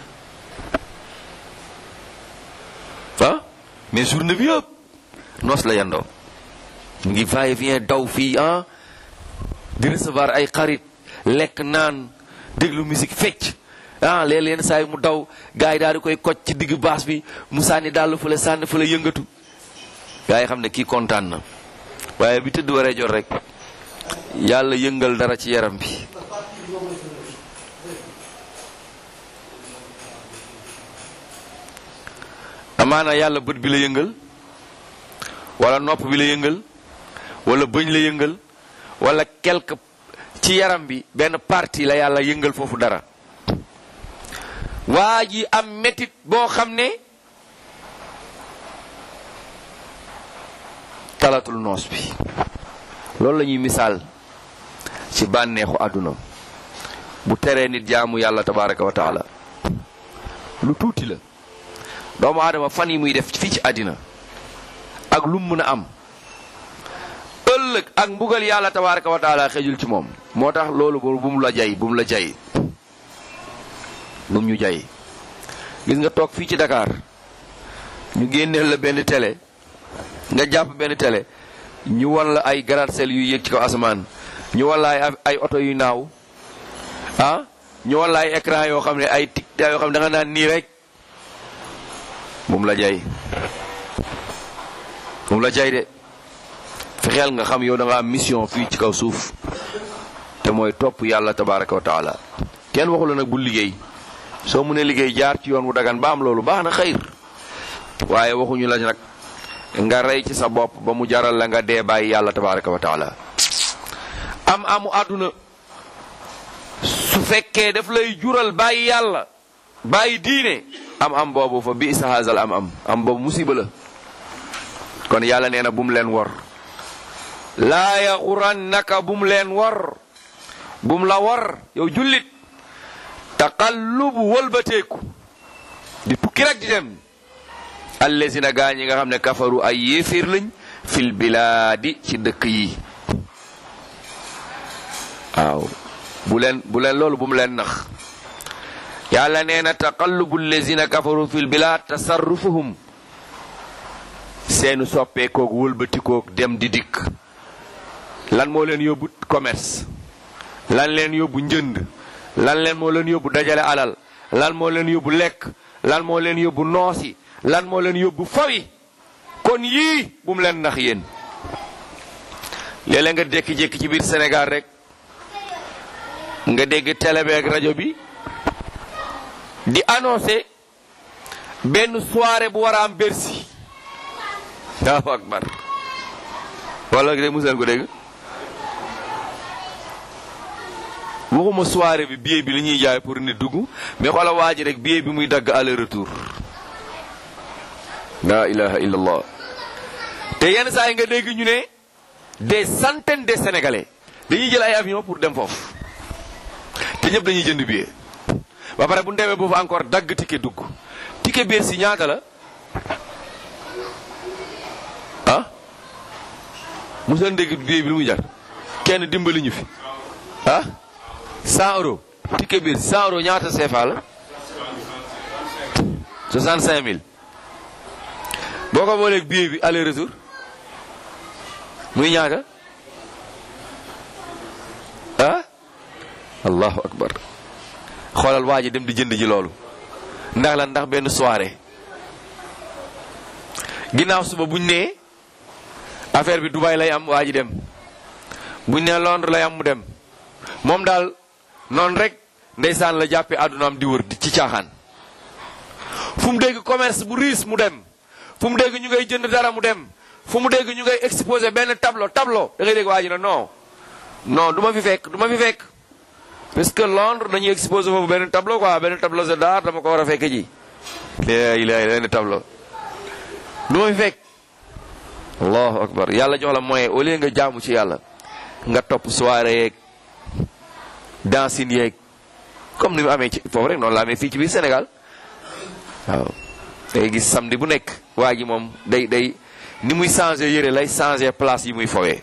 ah mais journée bi yëpp noos la yendoo mu ngi va et vient daw fii ah di recevoir ay xarit lekk naan déglu musique fecc ah léeg leen saa yi mu daw gars yi daal di koy koj ci digg baas bi mu sànni dàll fële sànni fële yëngatu gars yi xam ne kii kontaan na waaye bi tëdd waree jot rek yàlla yëngal dara ci yaram bi amaana yàlla bët bi la yëngal wala nopp bi la yëngal wala bëñ la yëngal wala quelque ci yaram bi benn partie la yàlla yëngal foofu dara waa ji am metit boo xam ne talatul noos bi loolu la ñuy misaal ci bànneexu àdduna bu teree nit jaamu yàlla tabaraka wa taala lu tuuti la doomu aadama fan yi muy def fii ci àddina ak lu mu mën a am ëllëg ak mbugal yàlla tabaraka wa taala xejul ci moom moo tax loolu bu mu la jay bu mu la jay bu mu ñu jay gis nga toog fii ci Dakar ñu génneel la benn télé nga jàpp benn télé ñu wan la ay gratte-ciel yu yéeg ci kaw asamaan ñu wan la ay ay oto yu naaw ah ñu wan la ay écran yoo xam ne ay tic yoo xam ne da nga naan nii rek bu mu la jay bu mu la jay de fexeel nga xam yow da nga am mission fii ci kaw suuf te mooy topp yàlla tabaraka wa taala kenn waxu la nag bu liggéey soo mënee liggéey jaar ci yoon wu dagan ba am loolu baax na xëyr waaye waxuñu la nag nga rey ci sa bopp ba mu jaral la nga dee bàyyi yàlla tabaraka wa taala am amu àdduna su fekkee daf lay jural bàyyi yàlla bàyyi diine am am boobu fa bi isa haasal am am am boobu musiba la kon yàlla nee na bu mu leen wor laa yaxurannaka bu mu leen wor bum la war yow jullit taqallubu wëlbateeku di tukki rek di dem allazina gaa ñi nga xam ne kafaru ay yéeféer lañ fil bilaadi ci dëkk yi waaw bu leen bu leen loolu bu mu leen nax yàlla nee na taqallubu allazina kafaru fil bilaad tasarrufuhum seenu soppeekoog wëlbatikoog dem di dikk lan moo leen yóbbu commerce lan leen yóbbu njënd lan leen moo leen yóbbu dajale alal lan moo leen yóbbu lekk lan moo leen yóbbu noosi lan moo leen yóbbu fawi kon yii bu mu leen nax yéen léeg-léeg nga jékki-jékki ci biir Sénégal rek nga dégg télé bi ak rajo bi di annoncé benn soirée bu war a am Bercy Allahu akbar wala de musal ko dégg waxuma soirée bi billet bi li ñuy jaay pour nit dugg mais xoola waa ji rek billet bi muy dagg aller retour la ilaha illallah te yenn saa yi nga dégg ñu ne des centaines de sénégalais dañuy jël ay avion pour dem foofu te ñëpp dañuy jënd billet ba pare bu ñu demee boofu encore dagg ticket dugg ticket biir si ñaata la ah moseen dégg billet bi lu muy jar kenn dimbali ñu fi ah 100 euros ticket biir 100 euros ñaata CFA la 65000 boo ko booleeg billet bi aller retour muy ñaata ah allahu akbar xoolal waa ji dem di jënd ji loolu ndax la ndax benn soirée ginnaaw suba buñ nee affaire bi Dubaï lay am waa ji dem buñ nee Londres lay am mu dem moom daal noonu rek ndeysaan la jàppee àddunaam di wër ci caaxaan fu mu dégg commerce bu riis mu dem fu mu dégg ñu ngay jënd dara mu dem fu mu dégg ñu ngay exposé benn tableau tableau da ngay dégg waa ji na non non du ma fi fekk du ma fi fekk parce que Londres dañuy exposé foofu benn tableau quoi benn tableau c'est d'art dama ko war a fekk ji la ilaha benn tableau du ma fi fekk allahu akbar yàlla jox la moyen au lieu nga jaamu ci yàlla nga topp soirée yeeg dancing yeeg comme ni mu amee ci foofu rek noonu la amee fii ci biir Sénégal waaw day gis samedi bu nekk waa ji moom day day ni muy changé yëre lay changé place yi muy fowee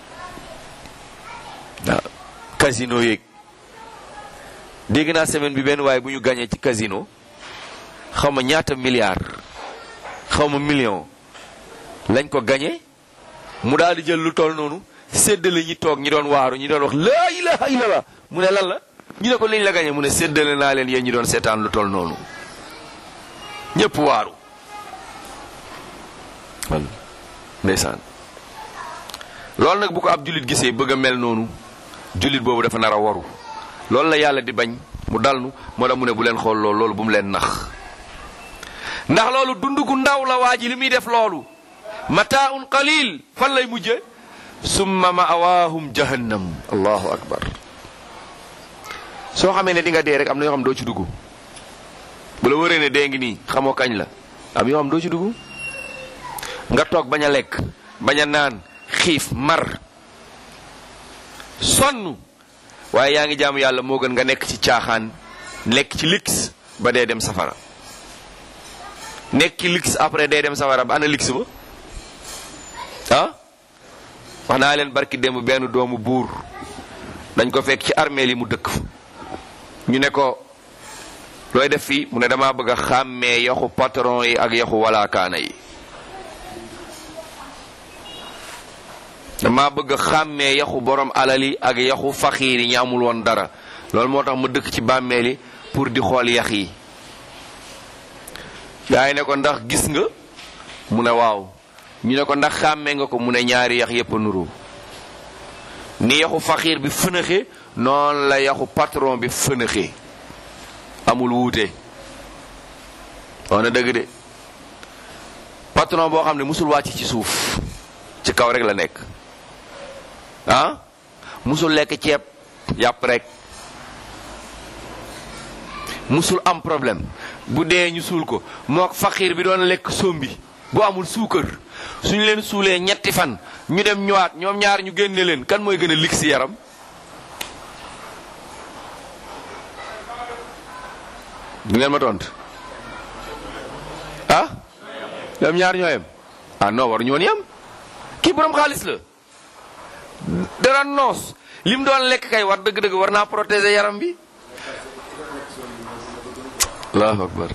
waaw casino yeeg dégg naa semaine bi benn waaye bu ñu gagné ci casino xaw ma ñaata milliard xaw ma million lañ ko gagné mu daal di jël lu toll noonu séddale ñi toog ñi doon waaru ñi doon wax laa ilaha illallah mu ne lan la ñu ne ko liñ la gagné mu ne séddale naa leen yéen ñi doon seetaan lu toll noonu ñëpp waaru walla ndeysaan loolu nag bu ko ab jullit gisee bëgg a mel noonu jullit boobu dafa nar a waru loolu la yàlla di bañ mu dalnu moo tax mu ne bu leen xool loolu loolu bu mu leen nax ndax loolu dund gu ndaw la waa ji li muy def loolu mataaun qalil fan lay mujje summa ma'awaahum jahannam allahu akbar soo xamee ne di nga dee rek am na yoo xam doo ci dugg bu la wëree ne dee ngi nii xamoo kañ la am yoo xam doo ci dugg nga toog bañ a lekk bañ a naan xiif mar sonn waaye yaa ngi jaamu yàlla moo gën nga nekk ci caaxaan nekk ci lix ba dee dem safara nekk ci lix après dee dem safara ba ana lix ba ah wax naa leen barki démb benn doomu buur dañ ko fekk ci armeel yi mu dëkk fa ñu ne ko looy def fii mu ne damaa bëgg a xàmmee yaxu patron yi ak yaxu walaakaana yi dama bëgg a xàmmee yaxu borom alal yi ak yaxu faxiir yi ñu amul woon dara loolu moo tax ma dëkk ci bàmmeel yi pour di xool yax yi gaa yi ne ko ndax gis nga mu ne waaw ñu ne ko ndax xàmmee nga ko mu ne ñaari yax yépp a nuru ni yaxu faxiir bi fënaxe noonu la yaxu patron bi fënaxe amul wuute wax na dëgg de patron boo xam ne musul wàcc ci suuf ci kaw rek la nekk ah musul lekk ceeb yàpp rek musul am problème bu dee ñu suul ko mook faqiir bi doon lekk sombi bu amul suukar suñu leen suulee ñetti fan ñu dem ñëwaat ñoom ñaar ñu génne leen kan mooy gën a lig si yaram du ngeen ma tontu ah ñoom ñaar ñoo yem ah non war ñu woon yem kii borom xaalis la dara noos lim doon lekk kay war dëgg-dëgg war naa protéger yaram bi allahu akbar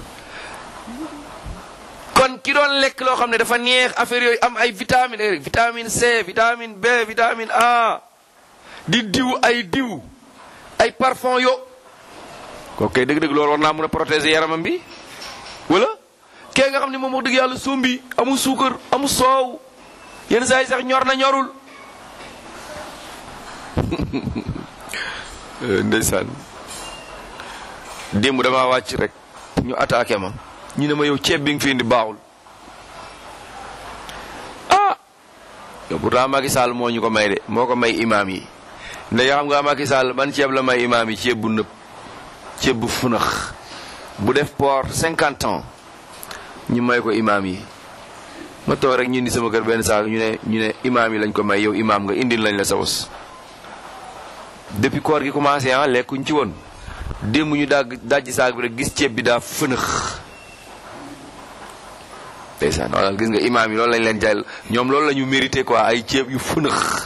kon ki doon lekk loo xam ne dafa neex affaire yooyu am ay vitamine rek vitamine C vitamine B vitamine A di diw ay diw ay parfum yo kooku kay dëgg-dëgg loolu war naa mën a protéger yaramam bi wala kee nga xam ne moom wax dëgg yàlla sumbi amul suukar amul soow yenn saa yi sax ñor na ñorul ndeysaan démb damaa wàcc rek ñu attaqué ma ñu ne ma yow ceeb bi nga fi indi baaxul ah yow pourtant Macky Sall moo ñu ko may de moo ko may imaam yi ndax xam nga Macky Sall ban ceeb la may imaam yi ceeb bu nëb ceeb bu funax bu def port cinquante ans ñu may ko imaam yi ma toog rek ñu indi sama kër benn saak ñu ne ñu ne imaam yi lañ ko may yow imaam nga indil lañ la sa bos depuis koor gi commencé ah lekkuñ ci woon démb ñu dagg dajji saak bi rek gis ceeb bi daa fënax ndeysaan wala gis nga imaam yi loolu lañ leen jàll ñoom loolu la ñu mérité quoi ay ceeb yu fënax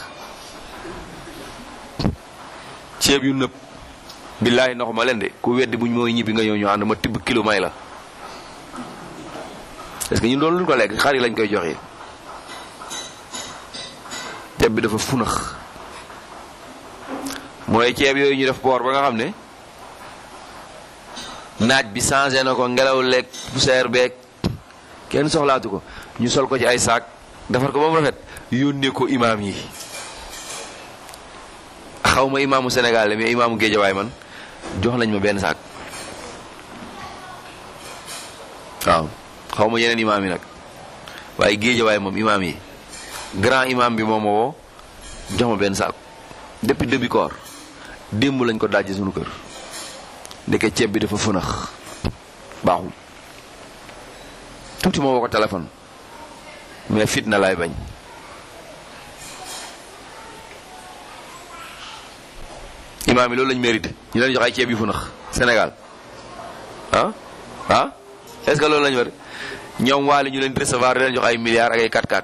ceeb yu nëb billaahi ndox ma leen de ku weddi buñ mooy ñibbi nga ñëw ñu ànd ma tibb kilo may la est-ce que ñun doon luñ ko lekk xar yi lañ koy joxe ceeb bi dafa funax mooy ceeb yooyu ñu def boor ba nga xam ne naaj bi changé na ko ngelaw lekk poussière beeg kenn soxlaatu ko ñu sol ko ci ay saak defar ko ba mu rafet yónnee ko imaam yi xaw ma imaamu Sénégal la mais imaamu Géejawaay man jox nañ ma benn saak waaw xaw ma yeneen imaam yi nag waaye Géejawaay moom imaam yi grand imaam bi moom ma woo jox ma benn saak depuis début koor démb lañ ko dajji suñu kër ndeke ceeb bi dafa fënax baaxul tuuti moo woo ko téléphone mais fitna laay bañ imaam yi loolu lañ mérité ñu leen jox ay ceeb yu fënax Sénégal ah ah est-ce que loolu lañu war ñoom waale ñu leen di recevoir di leen jox ay milliards ak ay 4-4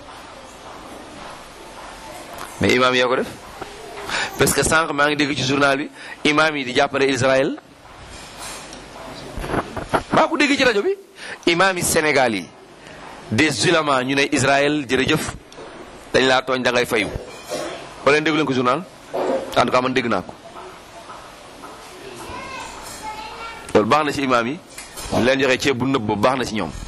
mais imaam yoo ko def parce que sànq maa ngi dégg ci journal bi imaam yi di jàppale Israël maa ko dégg ci rajo bi imaam yi Sénégal yi des ulama ñu ne Israël jërëjëf dañ laa tooñ da ngay fayu wala leen déggu leen ko journal en tout cas man dégg naa ko loolu baax na ci imaam yi ñu leen joxe ceeb bu nëbb boobu baax na ci ñoom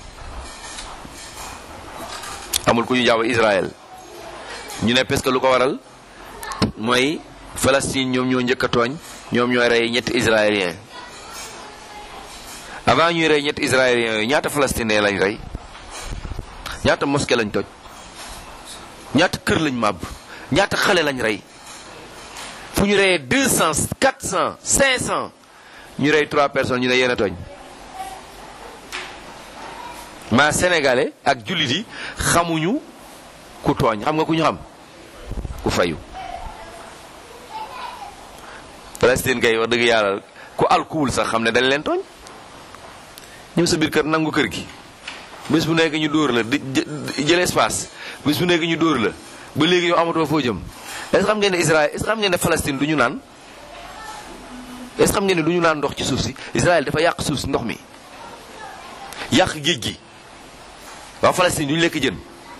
amul ku ñu jàpp Israël ñu ne parce que lu ko waral mooy Palestine ñoom ñoo njëkk a tooñ ñoom ñooy rey ñetti israéliens avant ñuy rey ñetti israéliens yooyu ñaata palestinien lañ rey ñaata mosquée lañ toj ñaata kër lañ màbb ñaata xale lañ rey fu ñu reyee deux cent quatre cent cinq cent ñu rey trois personnes ñu ne yéen a tooñ maa sénégalais ak jullit yi xamuñu ku tooñ xam nga ku ñu xam ku fayu Palestine kay wax dëgg yàlla ku alkuwul sax xam ne dañ leen tooñ ñëw sa biir kër nangu kër gi bés bu nekk ñu dóor la di jël espace bés bu nekk ñu dóor la ba léegi yow amatoo foo jëm est-ce xam ngeen ne Israël est-ce xam ngeen ne Palestine du ñu naan est-ce xam ngeen ne du ñu naan ndox ci suuf si Israël dafa yàq suuf si ndox mi yàq géej gi waa Palestine du ñu lekk jën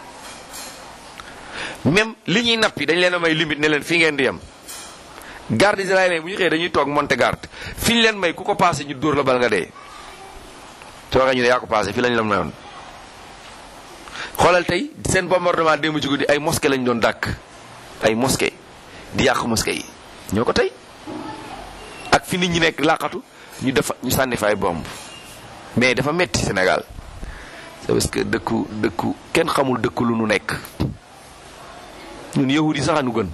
même li ñuy nappi dañ leen a may limite ne leen fii ngeen di yem garde israélien bu ñu xëyee dañuy toog monte garde fi ñu leen may ku ko passé ñu dóor la bal nga dee soo waxee ñu ne yaa ko passé fii lañ la mayoon xoolal tey seen bombardement démb ci guddi ay mosquée lañ doon dàkk ay mosquée di yàq mosquée yi ñoo ko tey ak fi nit ñi nekk làqatu ñu def ñu sànni fa ay bomb mais dafa metti Sénégal c'est parce que dëkku dëkku kenn xamul dëkku lu nu nekk ñun yahud yi sax a nu gën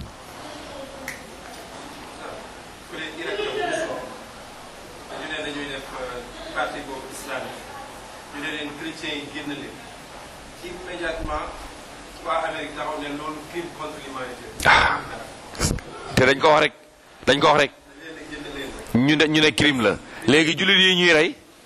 ah te dañ ko wax rek dañ ko wax rek ñu ne ñu ne crime la léegi jullit yi ñuy rey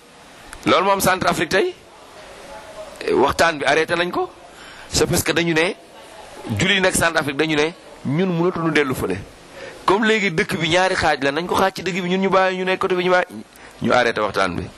loolu moom Centrafrique tey waxtaan bi arrêté nañ ko c'est parce que dañu ne julli yi nekk Centrafrique dañu ne ñun mënatuñu dellu fële comme léegi dëkk bi ñaari xaaj la nañ ko xaaj ci dëkk bi ñun ñu bàyyi ñu nekk côté bi ñu bàyyi ñu arrêté waxtaan bi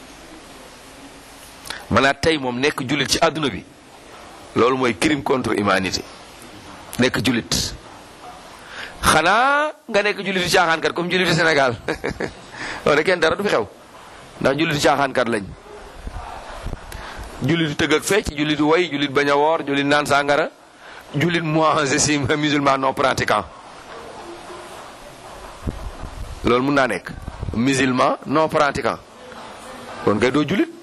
maanaam tey moom nekk jullit ci àdduna bi loolu mooy crime contre humanité nekk jullit xanaa nga nekk jullitu caaxaankat comme jullitu Sénégal loolu kenn dara du fi xew ndax jullitu caaxaankat lañ jullitu tëgg ak fecc jullitu way jullit bañ a woor jullit naan sàngara jullit moi je suis musulman non pratiquant loolu mun naa nekk musulman non pratiquant kon kay doo jullit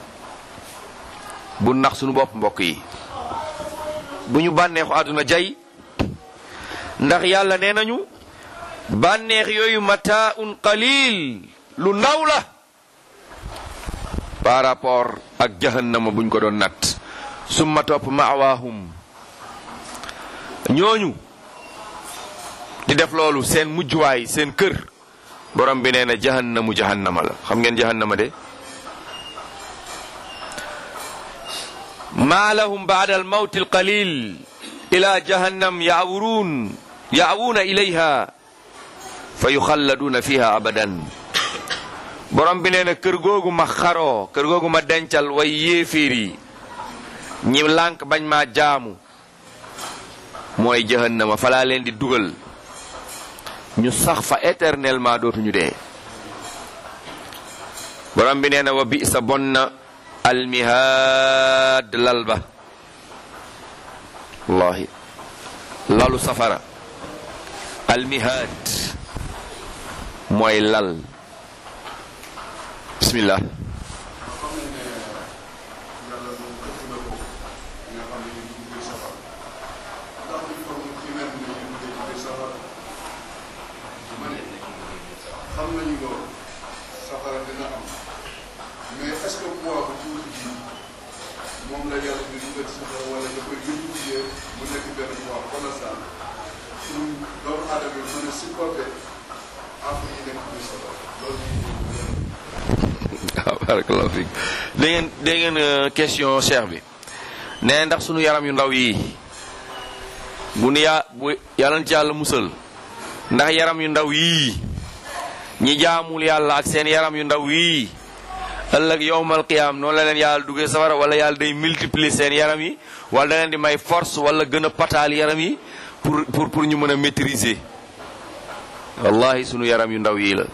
bu nax suñu bopp mbokk yi bu ñu bànneexu àdduna jay ndax yàlla nee nañu bànneex yooyu mataaun qalil lu ndaw la par rapport ak jahannama buñ ko doon natt summa topp maawaahum ñooñu di def loolu seen mujjuwaay seen kër borom bi nee na jahannamu jahannama la xam ngeen jahannama de ma lahum baada almawti alqalil ila jahannam yaawuruun yaawuuna ilayha fa yuxalladuuna fiha abadan borom bi nee na kër googu ma xaroo kër googu ma dencal way yéeféer yi ñi lànk bañ maa jaamu mooy jahannama falaa leen di dugal ñu sax fa éternellement dootuñu dee borom bi nee na wa bi sa bon na almihaad lal ba wallahi lalu safara almihaad mooy lal bismillah xam nañu loolu safara dina am mais est-ce que poids bu tuuti ji moom la yàlla di dugal safara wala da koy multiplier mu nekk benn poids colossal pour doomu aadama yi mën a supporter affaire yi nekk biir safara loolu waaw barakallahu fiik da ngeen da ngeen question cheikh bi nee ndax sunu yaram yu ndaw yi bu nu yaa bu yàlla na ci yàlla musal ndax yaram yu ndaw yii ñi jaamul yàlla ak seen yaram yu ndaw yii ëllëg yowmal qiyaam noonu la leen yàlla duggee safara wala yàlla day multiplier seen yaram yi wala da leen di may force wala gën a pataal yaram yi pour pour pour ñu mën a maîtriser wallahi sunu yaram yu ndaw yii la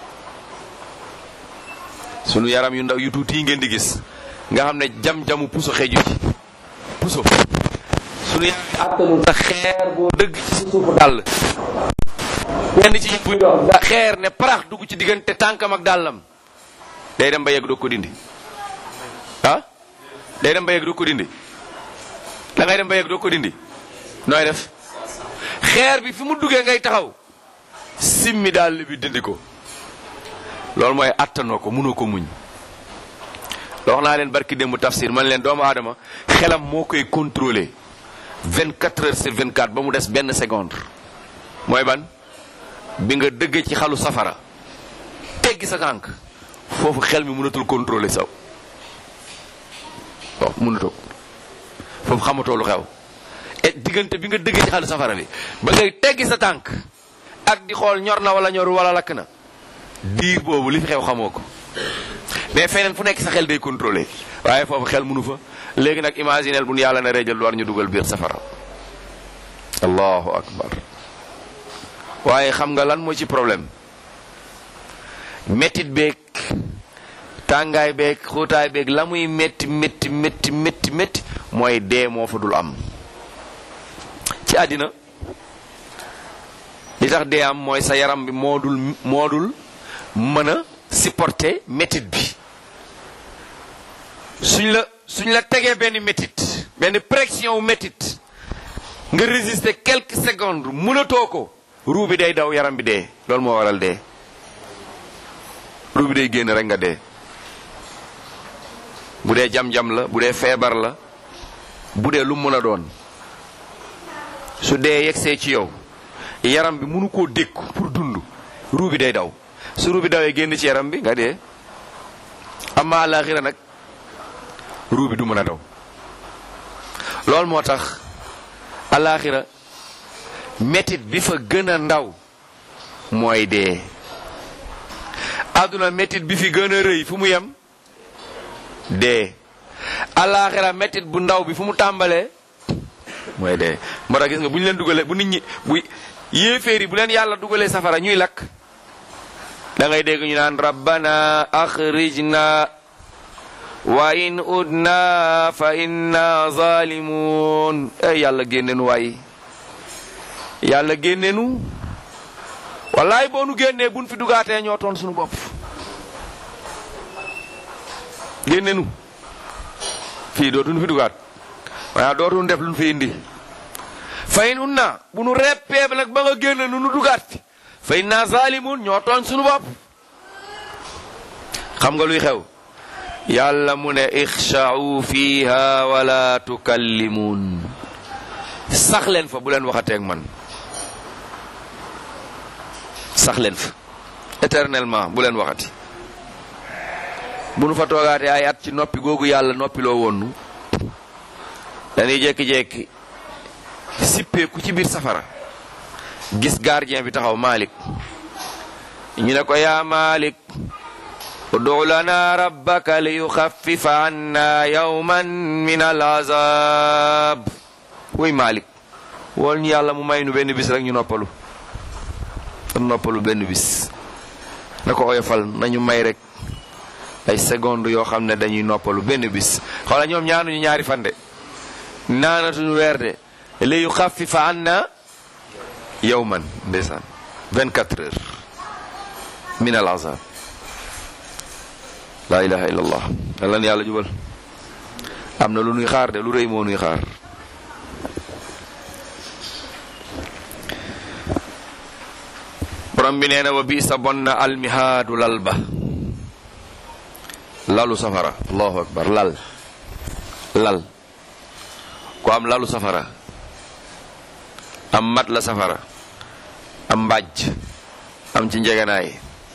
sunu yaram yu ndaw yu tuuti yi ngeen di gis nga xam ne jam-jamu puso xeju ci puso sunu yaram yi attanu sa xeer boo dëgg ci sa suufu dàll kenn ci buy dox da xeer ne parax dugg ci diggante tànkam ak dàllam day dem ba yegg doo ko dindi ah day dem ba yegg doo ko dindi da ngay dem ba yegg doo ko dindi nooy def xeer bi fi mu duggee ngay taxaw simmi dàll bi dindi ko loolu mooy attanoo ko mënoo ko muñ wax naa leen barki démb tafsir man leen doomu aadama xelam moo koy contrôler 24 heures sur 24 ba mu des benn seconde mooy ban bi nga dëgg ci xalu safara teggi sa tànk foofu xel mi mënatul contrôler saw waaw mënatoo foofu xamatoo lu xew et diggante bi nga dëgg ci xalu safara bi ba ngay teggi sa tànk ak di xool ñor na wala ñoru wala lakk na diir boobu li fi xew xamoo ko mais feneen fu nekk sa xel day contrôler waaye foofu xel mënu fa léegi nag imaginel bu nu yàlla na rejal war ñu dugal biir safara allahu akbar waaye xam nga lan moo ci problème méttit beeg tàngaay beeg xóotaay beeg la muy métti métti métti métti métti mooy dee moo fa dul am ci àddina li tax dee am mooy sa yaram bi moo dul moo dul mën a supporter métit bi suñ la suñ la tegee benn métit benn pression wu métit nga résister quelques secondes mënatoo ko ruu bi day daw yaram bi dee loolu moo waral dee ruu bi day génn rek nga dee bu dee jam-jam la bu dee feebar la bu dee lu mën a doon su dee yegsee ci yow yaram bi mënu koo dékku pour dund ruu bi day daw su ruu bi dawee génn ci yaram bi nga dee amma alaxira nag ruu bi du mën a daw loolu moo tax alaxira métit bi fa gën a ndaw mooy dee àdduna métit bi fi gën a rëy fu mu yem dee alaxira métit bu ndaw bi fu mu tàmbalee mooy dee moo tax gis nga bu ñu leen dugalee bu nit ñi bu yéeféer yi bu leen yàlla dugalee safara ñuy lakk da ngay dégg ñu naan rabbana axrijna wa in udna fa inna zalimun ey yàlla génnenu waay yàlla génnenu wallaay boo nu génnee buñ fi dugaatee ñoo toon suñu bopp génnenu fii dootuñu fi dugaat waaye dootuñu def luñ fi indi fa in udna bu nu reppee nag ba nga génne nu nu dugaat fi fa inna zalimun ñoo tooñ suñu bopp xam nga luy xew yàlla mu ne ixsha'u fiha wala tukallimun sax leen fa bu leen waxateeg man sax leen fa éternellement bu leen waxati bu nu fa toogaatee ay at ci noppi googu yàlla noppiloo woon nu dañuy jékki-jékki sippeeku ci biir safara gis gardien bi taxaw Malik ñu ne ko yaa Malik udu lana rabbaka li yuxaffifa anna yawman min al azab wuy Malik wool ñu yàlla mu may nu benn bis rek ñu noppalu ñu noppalu benn bis na ko oyofal nañu may rek ay seconde yoo xam ne dañuy noppalu benn bis xoola ñoom ñaanuñu ñaari fande naanatuñu weer de li yuxaffifa anna yawman ndeysaan 24 heures min al azab la ilaha illa allah yàlla na yàlla jubal am na lu nuy xaar de lu rëy moo nuy xaar borom bi nee na wa bi sa bon na almihaadu lal ba lalu safara allahu akbar lal lal ku am lalu safara am mat la safara am mbàjj am ci njegenaay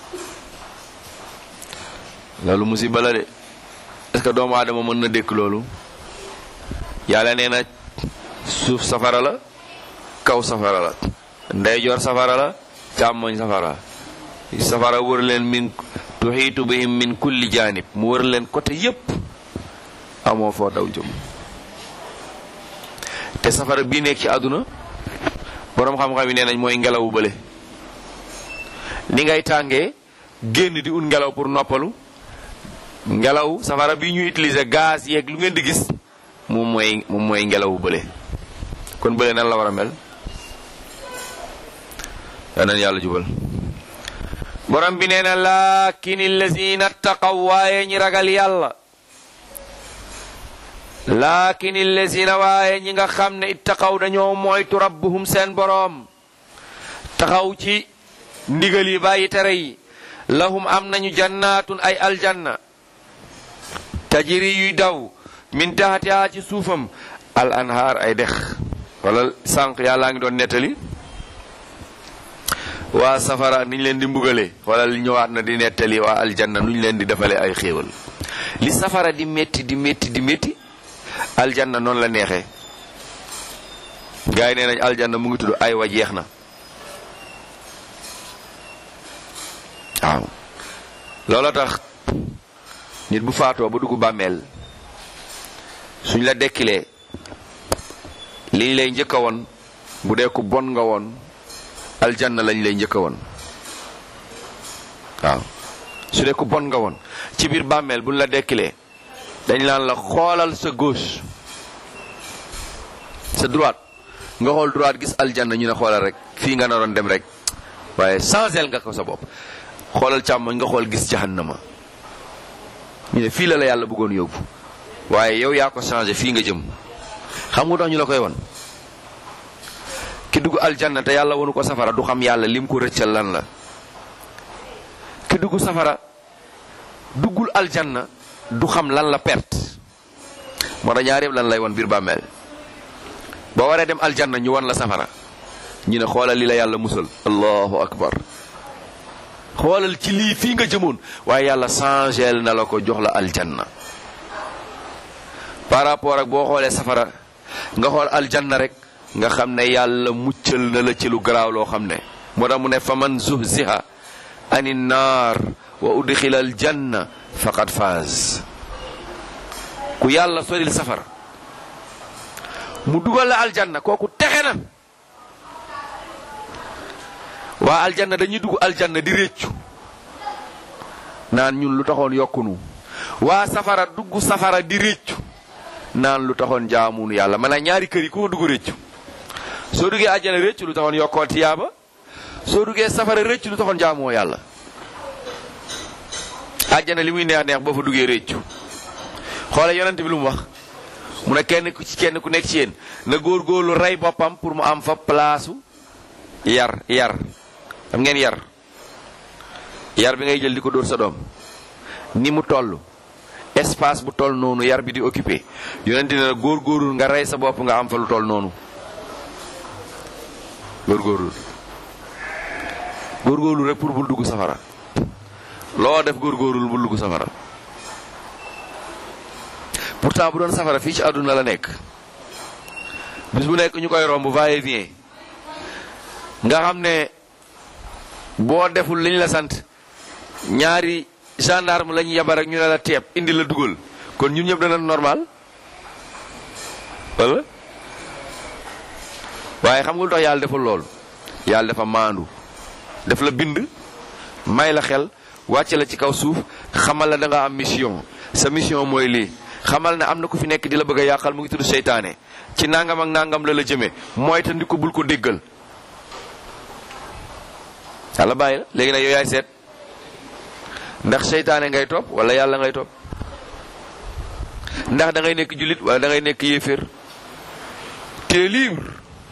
loolu musiba la de est-ce que doomu aadama mën na dékk loolu yàlla nee na suuf safara la kaw safara la ndeyjoor safara la càmmoñ safara safara wër leen min tuxiitu bihim min kulli janib mu wër leen côté yépp amoo foo daw jëm te safara bii nekk ci àdduna boroom xam-xam yi nee nañ mooy ngelawu bële ni ngay tàngee génn di ut ngelaw pour noppalu ngelaw safara bi ñu utiliser gaz yeeg lu ngeen di gis moom mooy moom mooy ngelawu bële kon bële nan la war a mel danan yàlla jubal borom bi nee na laakin allazina taqaw waaye ñi ragal yàlla laakin allazina waaye ñi nga xam ne ittaqaw dañoo moytu rabbuhum seen boroom taxaw ci ndigal yi bàyyi tere yi lahum am nañu jannaatun ay aljanna tajiri yuy daw min taxatiha ci suufam al anhaar ay dex wala sànq yàllaa ngi doon nettali waa safara niñ leen di mbugale wala li ñëwaat na di nettali waa aljanna nuñ leen di defale ay xéewal li safara di métti di métti di métti aljanna noonu la neexee gars yi nee nañ aljanna mu ngi tudd ay wa jeex na waaw looloo tax nit bu faatoo ba dugg bàmmeel suñ la dekkilee liñ lay njëkk a woon bu dee ku bon nga woon aljanna lañ lay njëkk a woon waaw su dee ku bon nga woon ci biir bàmmeel buñ la dekkilee dañ naan la xoolal sa gauche sa droite nga xool droite gis aljanna ñu ne xoolal rek fii nga naroon dem rek waaye changel nga ko sa bopp xoolal càmmoñ nga xool gis jahannama ñu ne fii la la yàlla bëggoon yóbbu waaye yow yaa ko changé fii nga jëm xam nga tax ñu la koy won ki dugg aljanna te yàlla wonu ko safara du xam yàlla lim ko rëccal lan la ki dugg safara duggul aljanna du xam lan la perte moo tax ñaar yëpp lan lay won biir bàmmeel boo waree dem aljanna ñu won la safara ñu ne xoolal li la yàlla musal allahu akbar xoolal ci lii fii nga jëmoon waaye yàlla changel na la ko jox la aljanna par rapport ak boo xoolee safara nga xool aljanna rek nga xam ne yàlla muccal na la ci lu garaaw loo xam ne moo tax mu ne fa man zuhziha ani naar wa udxila aljanna faqad faaz ku yàlla soril safara mu dugal la aljanna kooku texe na waa aljanna dañuy dugg aljanna di réccu naan ñun lu taxoon yokkunu waa safara dugg safara di réccu naan lu taxoon jaamunu yàlla maanaam ñaari kër yi ku ko dugg réccu soo duggee àjjana réccu lu taxoon yokkoo tiyaaba soo duggee safara réccu lu taxoon jaamoo yàlla àjjana li muy neex neex boo fa duggee réccu xoole yonent bi lu mu wax mu ne kenn ku ci kenn ku nekk ci yéen na góorgóorlu rey boppam pour mu am fa place yar yar xam ngeen yar yar bi ngay jël di ko dóor sa doom ni mu toll espace bu toll noonu yar bi di occupé yonent ne góorgóorlu nga rey sa bopp nga am fa lu toll noonu góorgóorlu góorgóorlu rek pour bul dugg safara loo def góorgóorlu bul dugg safara pourtant bu doon safara fii ci àdduna la nekk bis bu nekk ñu koy romb va et vient nga xam ne boo deful liñ la sant ñaari gendarme lañu yabar ak ñu ne la teeb indi la dugal kon ñun ñëpp dana normal wala waaye xam nga lu tax yàlla deful lool yàlla dafa maandu def la bind may la xel wàcce la ci kaw suuf xamal la da nga am mission sa mission mooy lii xamal ne am na ku fi nekk di la bëgg a yàqal mu ngi tudd seytaane ci nangam ak nangam la la jëmee mooy te ndi ko bul ko déggal yàlla bàyyi la léegi nag yow yaay seet ndax seytaane ngay topp wala yàlla ngay topp ndax da ngay nekk jullit wala da ngay nekk yéeféer te libre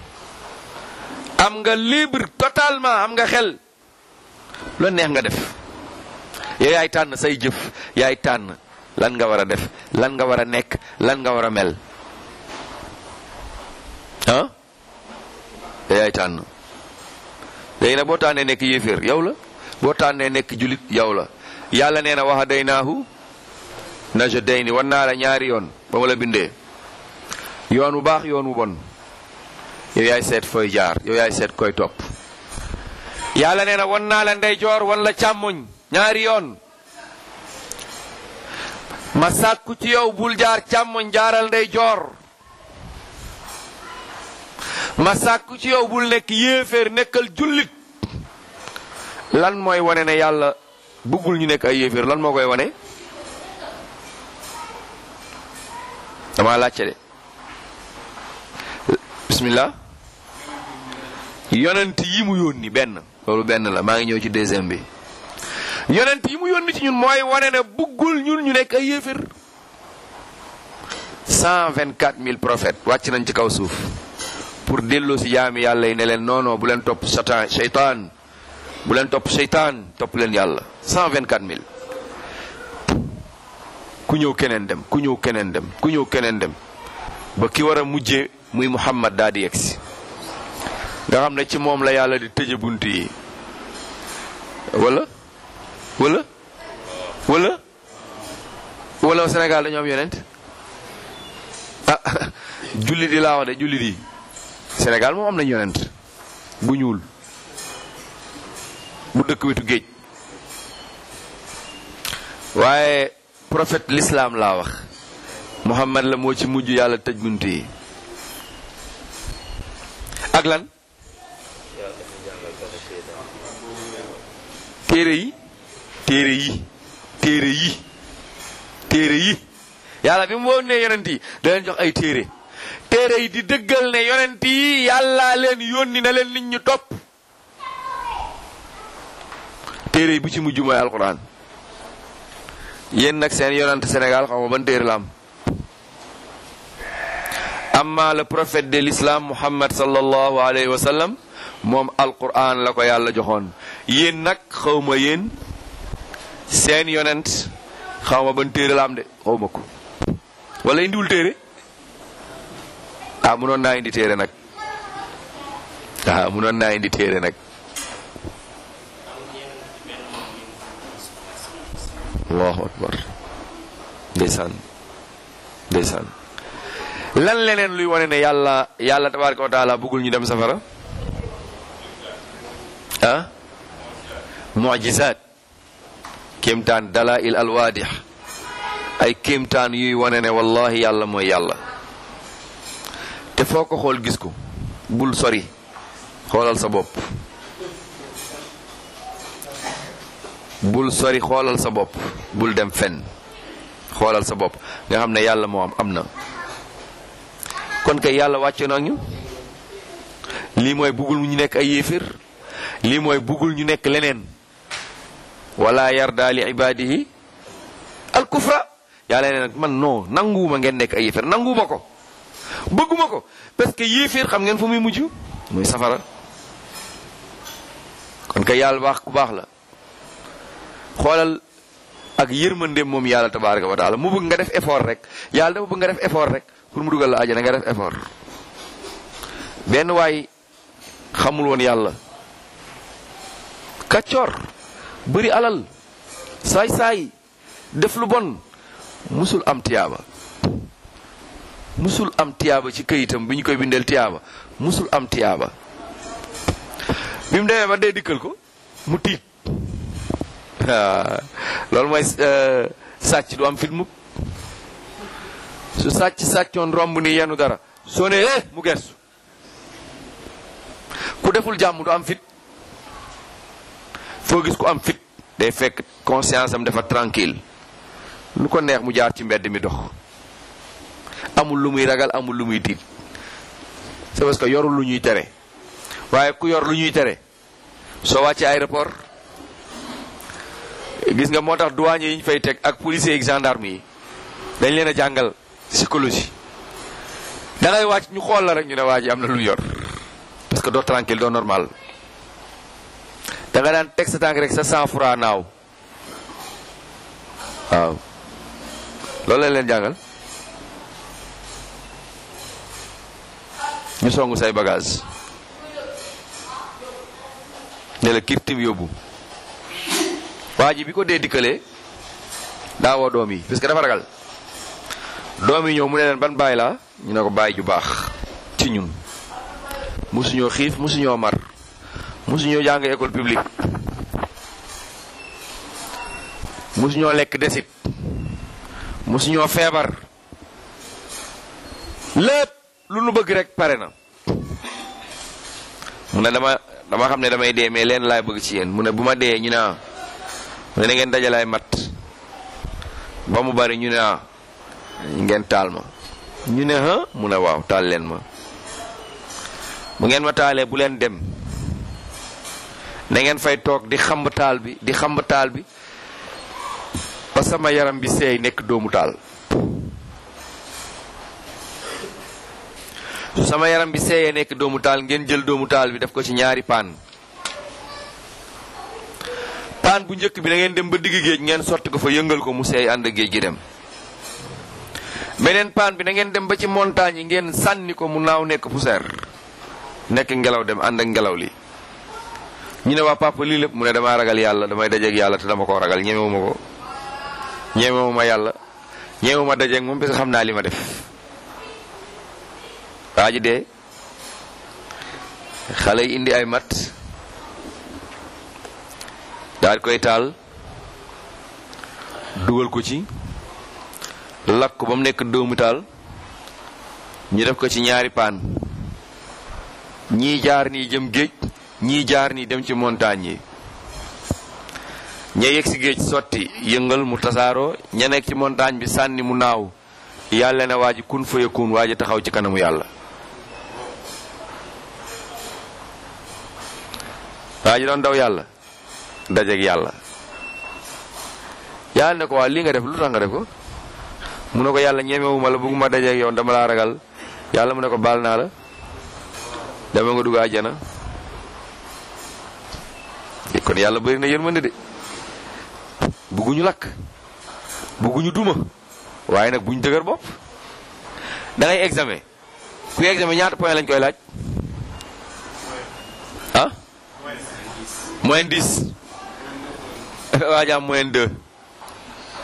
am nga libre totalement am nga xel lu neex nga def yow yaay tànn say jëf yaay tànn lan nga war a def lan nga war a nekk lan nga war a mel ah yow yaay tànn léegi nag boo tànnee nekk yéeféer yow la boo tànnee nekk julit yow la yàlla nee na waxa day naahu naja day ni wan naa la ñaari yoon ba ma la bindee yoon wu baax yoon wu bon yow yaay seet fooy jaar yow yaay seet koy topp yàlla nee na wan naa la ndeyjoor wan la càmmoñ ñaari yoon ma sàkku ci yow bul jaar càmmoñ jaaral ndeyjoor ma sàkku ci yow bul nekk yéeféer nekkal jullit lan mooy wane ne yàlla bëggul ñu nekk ay yéeféer lan moo koy wane dama laajte de bismillah yonent yi mu yónni benn loolu benn la maa ngi ñëw ci deuxième bi yonent yi mu yónni ci ñun mooy wane ne bëggul ñun ñu nekk ay yéeféer cent vingt quatre mille prophètes wàcc nañ ci kaw suuf pour delloo si jaami yàlla yi ne leen non non bu leen topp satan seytaan bu leen topp seytaan topp leen yàlla cent vingt quatre mille ku ñëw keneen dem ku ñëw keneen dem ku ñëw keneen dem ba ki war a mujjee muy Muhammad daal di yegsi nga xam ne ci moom la yàlla di tëje bunt yi wala wala wala wala Sénégal dañoo am yonent ah jullit yi laa wax de jullit yi Sénégal moom am nañ yonent bu ñuul bu dëkk wetu géej waaye prophète l'islam laa wax Muhammad la moo ci mujj yàlla tëj bunt yi ak lan téere yi téere yi téere yi téere yi yàlla bi mu woon ne yonent yi da leen jox ay téere téere yi di dëggal ne yonent yi yàlla leen yónni na leen nit ñu topp téere yi bu ci mujj mooy alquran yéen nag seen yonent Sénégal xaw ma ban téere la am amma le prophète de l'islam Muhammad sallallahu alayhi wa sallam moom alquran la ko yàlla joxoon yéen nag xaw ma yéen seen yonent xaw ma ban téere la am de xaw ma ko wala indiwul téere ah munoon naa indi téere nag ah munoon naa indi téere nag allahu akbar ndeysaan ndeysaan lan leneen luy wane ne yàlla yàlla tabaraka wa taala bëggul ñu dem safara ah mu'jizaat kéemtaan dalail alwaadix ay kéemtaan yuy wane ne wallahi yàlla mooy yàlla te foo ko xool gis ko bul sori xoolal sa bopp bul sori xoolal sa bopp bul dem fenn xoolal sa bopp nga xam ne yàlla moo am am na kon kay yàlla wàcce na ñu lii mooy buggul ñu nekk ay yéefér lii mooy buggul ñu nekk leneen wala yarda li ibadihi al kufra yàlla ne nag man non nanguwuma ngeen nekk ay yéefér nanguwuma ko bëgguma ko parce que yéeféer xam ngeen fu muy mujj muy safara kon kay yàlla baax ku baax la xoolal ak yërmandeem moom yàlla tabaraka wa taala mu bëgg nga def effort rek yàlla dafa bëgg nga def effort rek pour mu dugal la àjjana nga def effort benn waay xamul woon yàlla kaccoor bëri alal saay-saay def lu bon musul am tiyaaba musul am tiyaaba ci këyitam bi ñu koy bindeel tiyaaba musul am tiyaaba bi mu demee ba dee dikkal ko mu tiit loolu mooy sàcc du am fit mukk su sàcc sàccoon romb ni yenu dara soo ne eh mu gersu ku deful jàmm du am fit foo gis ku am fit day fekk conscience am dafa tranquille lu ko neex mu jaar ci mbedd mi dox amul lu muy ragal amul lu muy tiit c'est parce que yorul lu ñuy tere waaye ku yor lu ñuy tere soo wàccee aéroport gis nga moo tax douanier yi ñu fay teg ak policiers yi gendarme yi dañ leen a jàngal psychologie da ngay wàcc ñu xool la rek ñu ne waa ji am na lu yor parce que doo tranquille doo normal da nga daan teg sa tànk rek sa sang froid naaw waaw loolu lañ leen jàngal ñu songu say bagage ne la kirtim yóbbu waa ji bi ko dee dikkalee daa woo doom yi parce que dafa ragal doom yi ñëw mu ne leen ban baay laa ñu ne ko baay ju baax ci ñun musuñoo xiif musuñoo mar musuñoo jàng école publique musuñoo lekk desit musuñoo feebar lépp lu nu bëgg rek pare na mu ne dama dama xam ne damay dee mais leen laay bëgg ci yéen mu ne bu ma dee ñu ne ah mu ne na ngeen dajalaay mat ba mu bari ñu ne ah ngeen taal ma ñu ne ha mu ne waaw taal leen ma bu ngeen ma taalee bu leen dem na ngeen fay toog di xamb taal bi di xamb taal bi ba sama yaram bi seey nekk doomu taal su sama yaram bi seeyee nekk doomu taal ngeen jël doomu taal bi def ko ci ñaari paan paan bu njëkk bi da ngeen dem ba digg géej ngeen sotti ko fa yëngal ko mu seey ànd géej gi dem beneen paan bi da ngeen dem ba ci montagne yi ngeen sànni ko mu naaw nekk poussière nekk ngelaw dem ànd ak ngelaw li ñu ne waa papa lii lépp mu ne damaa ragal yàlla damay dajeeg yàlla te dama koo ragal ñemewuma ko ñemewuma yàlla ñemewuma dajeeg moom parce que xam naa li ma def waa ji dee xale yi indi ay mat daal koy taal dugal ko ci lakk ko ba mu nekk doomu taal ñu def ko ci ñaari paan ñii jaar nii jëm géej ñii jaar nii dem ci montagne yi ña yegg si géej sotti yëngal mu tasaaroo ña nekk ci montagne bi sànni mu naaw yàlla ne waa ji kun fa yakun waa ji taxaw ci kanamu yàlla waa ji doon daw yàlla dajeeg yàlla yàlla ne ko waa lii nga def lu tax nga def ko mu ne ko yàlla ñemewuma la bëgguma dajeeg yow dama laa ragal yàlla mu ne ko baal naa la dama nga dugg àjjana kon yàlla bëri na yërmande de bugguñu lakk bugguñu duma waaye nag buñ dëgër bopp da ngay examen ku examen ñaata point lañ koy laaj ah moyen 10 waa ji am moyen 2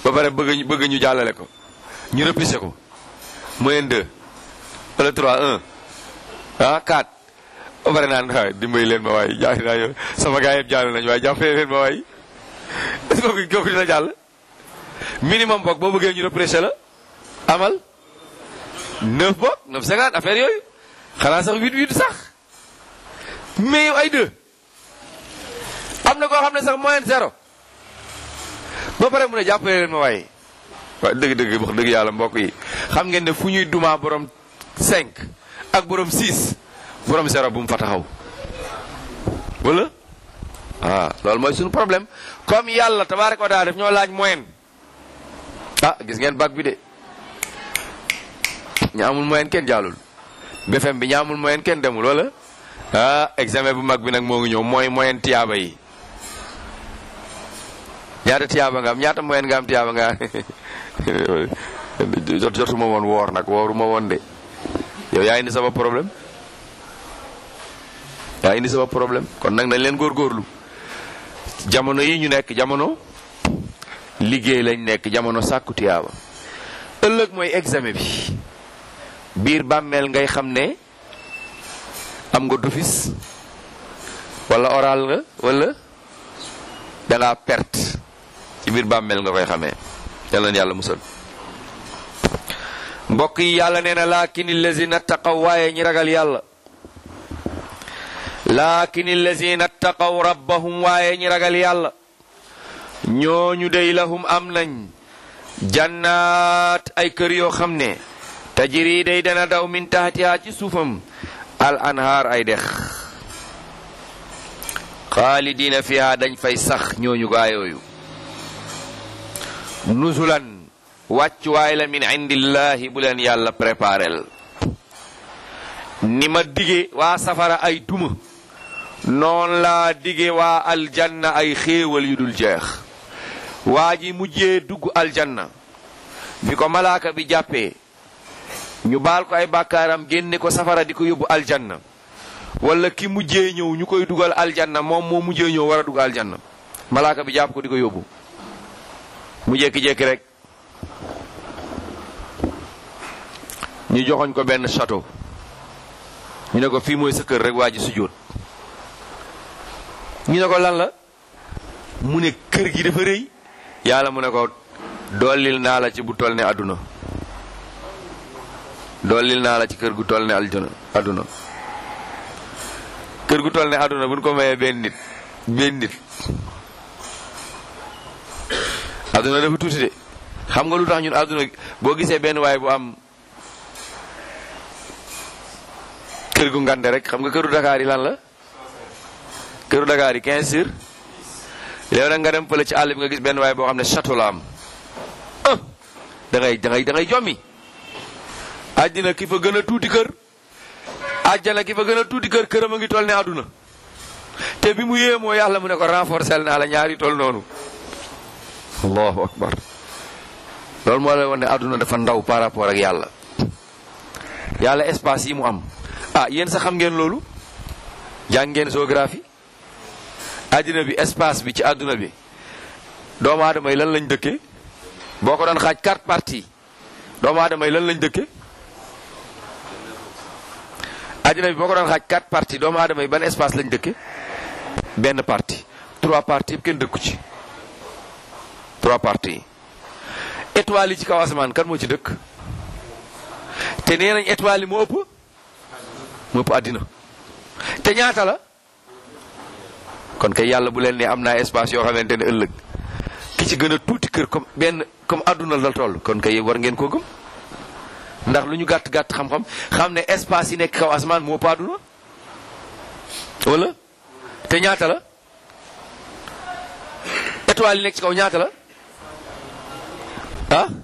ba pare bëgg bëgg ñu jàllale ko ñu repoussé ko moyenne 2 wala 3 1 ah 4 ba pare naan waaye dimbali leen ma waay jaay naa yow sama gars yëpp jàll nañu waaye jàppale leen ma waay est-ce que kooku kooku dina jàll minimum boog boo bëggee ñu repoussé la amal 9 boog 9 50 affaire yooyu xanaa sax 8 8 sax mais yow ay 2 am na koo xam ne sax moyenne zéro ba pare mu ne jàppale leen ma waaye waaw dëgg-dëgg wax dëgg yàlla mbokk yi xam ngeen ne fu ñuy dumaa borom 5 ak borom 6 borom zéro bu mu fa taxaw wala ah loolu mooy suñu problème comme yàlla tabaaraka wa taala daf ñoo laaj moyenne ah gis ngeen bac bi de ña amul moyenne kenn jàllul BFM bi ña amul moyenne kenn demul wala ah examen bu mag bi nag moo ngi ñëw mooy moyenne tiyaaba yi ñaata tiyaaba nga am ñaata moyenne nga am tiyaaba nga jot jotuma woon woor nag wooruma woon de yow yaa indi sama problème yaa indi sama problème kon nag nañ leen góorgóorlu jamono yi ñu nekk jamono liggéey lañ nekk jamono sàkku tiyaaba ëllëg mooy examen bi biir bàmmeel ngay xam ne am nga d'office wala oral nga wala dangaa perte ci biir bàmmeel nga koy xamee yàlla na yàlla musal mbokk yi yàlla nee na laakin allazina taqaw waaye ñi ragal yàlla laakin allazina taqaw rabbahum waaye ñi ragal yàlla ñooñu dey lahum am nañ jannaat ay kër yoo xam ne tajiri day dana daw min taxtiha ci suufam al anhaar ay dex xaalidina fiha dañ fay sax ñooñu gaayooyu nuzulan wàccuwaay la min indillahi bu leen yàlla préparel ni ma dige waa safara ay duma noon laa dige waa aljanna ay xéewal yu dul jeex waa ji mujjee dugg aljanna bi ko malaaka bi jàppee ñu baal ko ay bàkkaaram génne ko safara di ko yóbbu aljanna wala ki mujjee ñëw ñu koy dugal aljanna moom moo mujjee ñëw war a dugg aljanna malaaka bi jàpp ko di ko yóbbu mu jékki-jékki rek ñu joxoñ ko benn château ñu ne ko fii mooy sa kër rek waa ji sujjóot ñu ne ko lan la mu ne kër gi dafa rëy yàlla mu ne ko dollil naa la ci bu toll ne àdduna dollil naa la ci kër gu toll ne aljana àdduna kër gu toll ne àdduna bu ñu ko mayee benn nit benn nit àdduna dafa tuuti de xam nga lu tax ñun àdduna boo gisee benn waay bu am kër gu ngande rek xam nga këru Dakar yi lan la këru Dakar yi 15 sur léegi nag nga dem fële ci àll bi nga gis benn waay boo xam ne château la am ah da ngay da ngay da ngay jommi àddina ki fa gën a tuuti kër àjjana ki fa gën a tuuti kër këram a ngi toll ne àdduna te bi mu yéemoo yàlla mu ne ko renforcer naa la ñaari toll noonu allahu akbar loolu moo lay wan ne àdduna dafa ndaw par rapport ak yàlla yàlla espace yi mu am ah yéen sax xam ngeen loolu jàng ngeen géographie àddina bi espace bi ci àdduna bi doomu aadama yi lan lañ dëkkee boo ko doon xaaj quatre parties doomu aadama yi lan lañ dëkkee àddina bi boo ko doon xaaj quatre parties doomu aadama yi ban espace lañ dëkkee benn partie trois parties yëpp kenn dëkku ci trois parties étoiles yi ci kaw asamaan kan moo ci dëkk te nee nañ étoiles yi moo ëpp moo ëpp àddina te ñaata la kon kay yàlla bu leen ne am naa espace yoo xamante ne ëllëg ki ci gën a tuuti kër comme benn comme àdduna la toll kon kay war ngeen koo gëm ndax lu ñu gàtt gàtt xam-xam xam ne espace yi nekk kaw asamaan moo ëpp àdduna wala te ñaata la étoiles yi nekk ci kaw ñaata la ah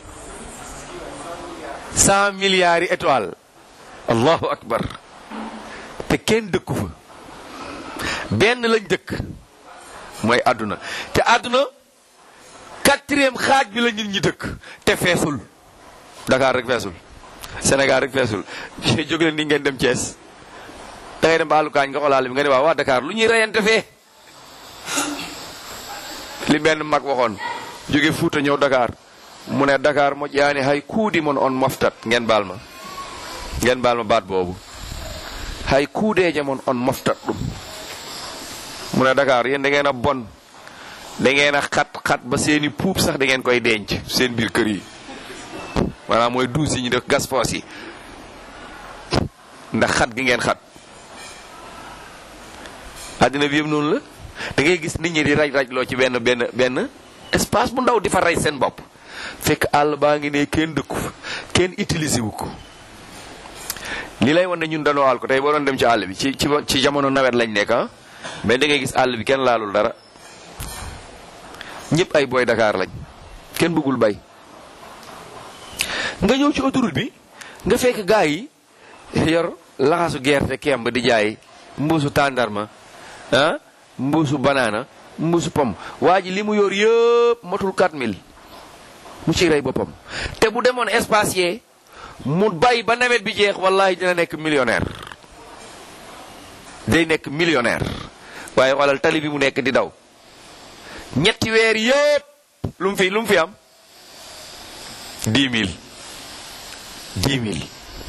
cent milliards yi étoiles allahu akbar te kenn dëkku fa benn lañ dëkk mooy àdduna te àdduna quatrième xaaj bi la nit ñi dëkk te feesul Dakar rek feesul Sénégal rek feesul jóg leen ni ngeen dem Thiès da ngay dem ba àllukaañ nga xoolaale bi nga ne waaw waa Dakar lu ñuy reyante fee li benn mag waxoon jóge Fuuta ñëw Dakar mu ne Dakar moƴƴaani hay kuudi mon on moftat ngeen baal ma ngeen baal ma baat boobu hay kuudeeje mon on moftat ɗum mu ne Dakar yéen da ngeen a bon da ngeen a xat xat ba seeni puub sax da ngeen koy denc seen biir kër yi maanaam mooy duus yi ñu def gas foos yi ndax xat gi ngeen xat àddina bi yëpp noonu la da ngay gis nit ñi di raj raj loo ci benn benn benn espace bu ndaw di fa rey seen bopp fekk àll baa ngi ne kenn dëkku fa kenn utilisé wu ko li lay wan ne ñun dañoo àll ko tey boo doon dem ci àll bi ci ci ci jamono nawet lañ nekk ah mais da ngay gis àll bi kenn laalul dara ñëpp ay booy Dakar lañ kenn bëggul bay nga ñëw ci autoroute bi nga fekk gaa yi yor laxasu gerte kemb di jaay mbuusu tàndarma ah mbuusu banaana mbuusu pom waa ji li mu yor yëpp matul 4000 mu ci rey boppam te bu demoon espace yee mu bay ba nawet bi jeex wallahi dina nekk millionnaire day nekk millionnaire waaye xoolal tali bi mu nekk di daw ñetti weer yëpp lu mu fi lu mu fi am 10 000 10 000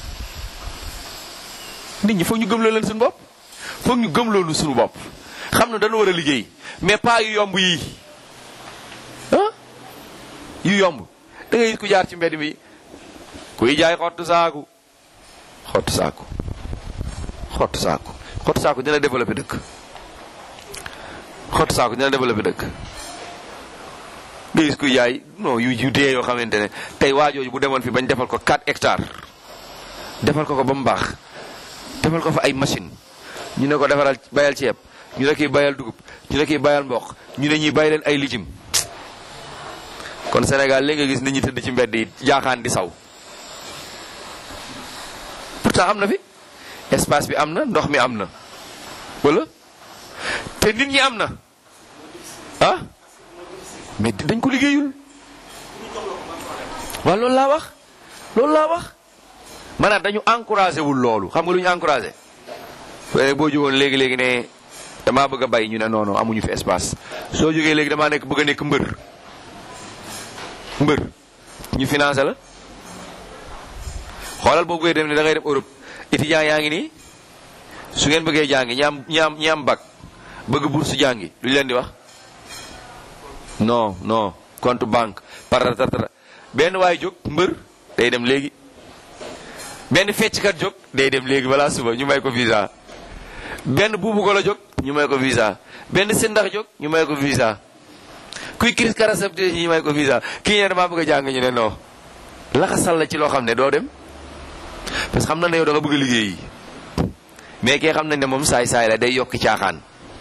nit ñi foog ñu gëmloo leen suñu bopp foog ñu gëmloo lu suñu bopp xam ne dañu war a liggéey mais pas yu yomb yii ah yu yomb da ngay gis ku jaar ci mbedd mi kuy jaay xottu saaku xottu saaku xottu saaku xottu saaku dina développé dëkk xottu saaku dina développé dëkk nga gis kuy jaay non yu yu dee yoo xamante ne tey waajooju bu demoon fi bañ defal ko 4 hectares defal ko ko ba mu baax defal ko fa ay machine ñu ne ko defaral bayal ceeb ñu ne kii bayal dugub ñu ne kii bayal mboq ñu ne ñuy bay leen ay lijim kon Sénégal léegi nga gis nit ñi tëdd ci mbedd yi jaaxaan di saw pourtant am na fi espace bi am na ndox mi am na wala te nit ñi am na ah mais dañ ko liggéeyul waaw loolu laa wax loolu laa wax maanaam dañu encouragé wul loolu xam nga lu ñu encouragé waaye boo jógoon léegi léegi ne damaa bëgg a bay ñu ne non non amuñu fi espace soo jógee léegi damaa nekk bëgg a nekk mbër mbër ñu financé la xoolal boo bëggee dem ne da ngay dem Europe étudiant yaa ngi nii su ngeen bëggee jàngi ñi am ñi am ñi am bac bëgg bourse jàngi lu ñu leen di wax non non compte banque paratatra benn waay jóg mbër day dem léegi benn fecckat jóg day dem léegi balaa suba ñu may ko visa benn buubu ko la jóg ñu may ko visa benn sëndax jóg ñu may ko visa kuy crise caractère ñu may ko visa kii ne damaa bëgg a jàng ñu ne non laxasal la ci loo xam ne doo dem parce que xam na ne yow da nga bëgg a liggéey mais kii xam nañ ne moom saay-saay la day yokk caaxaan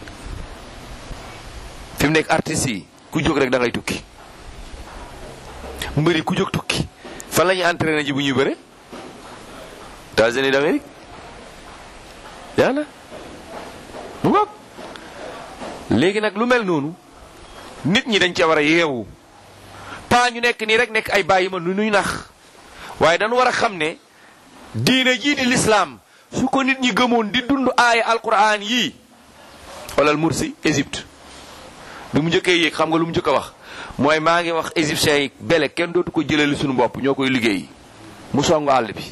fi mu nekk artistes yi ku jóg rek da ngay tukki mbëri ku jóg tukki fan la ñuy entraîné ji bu ñuy bëre États-Unis d'Amérique yàlla mu ngoog léegi nag lu mel noonu nit ñi dañ ca war a yeewu pas ñu nekk nii rek nekk ay bàyyi ma lu nuy nax waaye dañu war a xam ne diine jii di lislaam su ko nit ñi gëmoon di dund aaya alquran yii xoolal Mursi Égypte bi mu njëkkee yéeg xam nga lu mu njëkk a wax mooy maa ngi wax égyptiens yi bele kenn dootu ko jëlali suñu bopp ñoo koy liggéey mu songu àll bi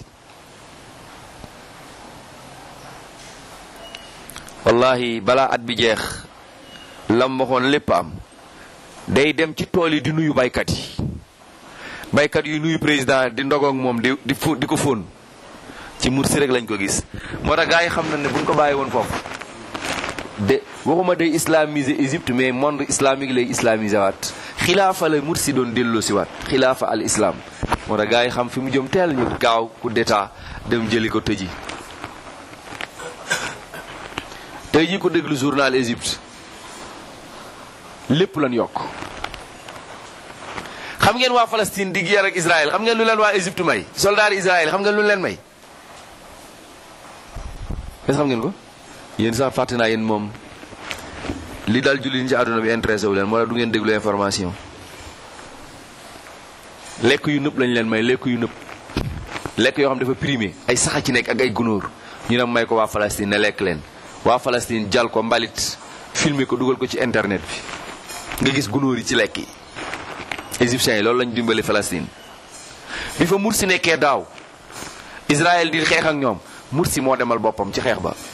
wallahi balaa at bi jeex lam waxoon lépp am day dem ci tool yi di nuyu baykat yi baykat yu nuyu président di ndogoog moom di di fu di ko fóon ci Mursi rek lañ ko gis moo tax gars yi xam na ne buñ ko bàyyi woon foofu de waxuma day islamiser Égypte mais monde islamique lay islamiser waat xilaafa la Mursi doon delloo si waat xilaafa al islam moo tax gars yi xam fi mu jëm teel ñu gaaw coup d'état dem jëli ko tëji tey jii ko déglu journal Égypte lépp lan yokk xam ngeen waa Palestine di guerre ak Israël xam ngeen lu leen waa Égypte may soldat Israël xam ngeen lu leen may est xam ngeen ko yéen sax fàtte naa yéen moom li dal jullit ñi ci àdduna bi intéressé wu leen moo tax du ngeen déglu information lekk yu nëpp lañ leen may lekk yu nëpp lekk yoo xam dafa primé ay saxa ci nekk ak ay gunóor ñu ne may ko waa Palestine ne lekk leen waa Palestine jal ko mbalit filmer ko dugal ko ci internet bi nga gis gunóor yi ci lekk yi égyptiens yi loolu lañ dimbali Palestine bi fa Mursi nekkee daaw Israël di xeex ak ñoom Mursi moo demal boppam ci xeex ba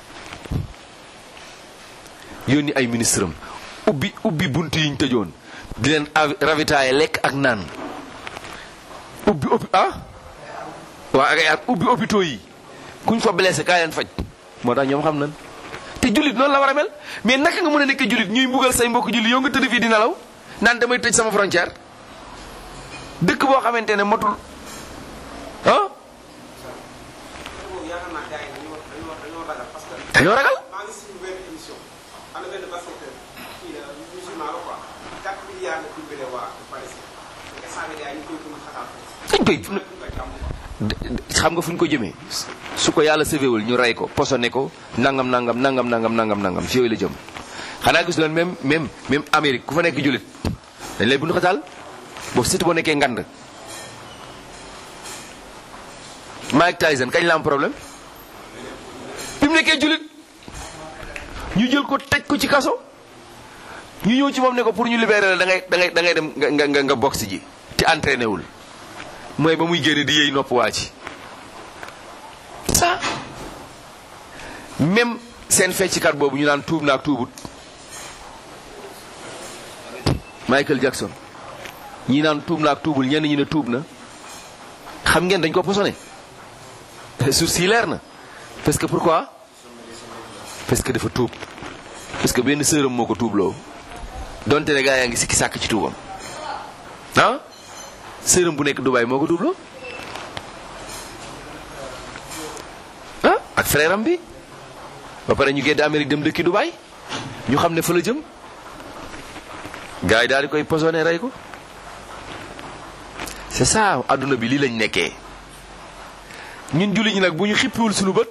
yónni ay ministre am ubbi ubbi bunt yi ñu tëjoon di leen ravitailler lekk ak naan ubbi ubbi ah waa ak ay at ubbi hôpitaux yi kuñ fa blessé kaa leen faj moo tax ñoom xam nañ te jullit noonu la war a mel mais naka nga mën a nekk jullit ñuy mbugal say mbokk jullit yow nga tëdd fii di nelaw naan damay tëj sama frontière dëkk boo xamante ne motul ah dañoo ragal maa ngi suñu benn émission am na benn basketteur kii la musulman la quoi 4 milliards la dimbale waa Palestine instant bi gars yi ñu koy gën a xataal dañ koy ñu koy jàmm xam nga fu ñu ko jëmee su ko yàlla sëfewul ñu rey ko posone ko nangam nangam nangam nangam nangam nangam fi yooyu la jëm xanaa gis leen même même même Amérique ku fa nekk jullit dañ lay bundu xataal boobu surtout boo nekkee ngand Mike Tyson kañ la am problème bi mu nekkee jullit ñu jël ko tëj ko ci kaso ñu ñëw ci moom ne ko pour ñu libérer la da ngay da ngay da ngay dem nga nga nga boxe ji te entraîné wul mooy ba muy génne di yëy nopp waa ci ça même seen fecckat boobu ñu naan tuub naak tuubut Michael Jackson ñi naan tuub naak tuubul ñenn ñi ne tuub na xam ngeen dañ ko posone suuf si leer na parce que pourquoi parce que dafa tuub parce que benn sëram moo ko tuubloo donte ne gaa yaa ngi sikki sàkk ci tuubam ah sëram bu nekk Dubaay moo ko tuubloo ah ak frère am bi ba pare ñu gedd Amérique dem dëkki Dubaay ñu xam ne fa la jëm gars yi daal di koy posone rey ko c'est ça adduna bi lii lañ nekkee ñun julli ñi nag bu ñu xippiwul suñu bët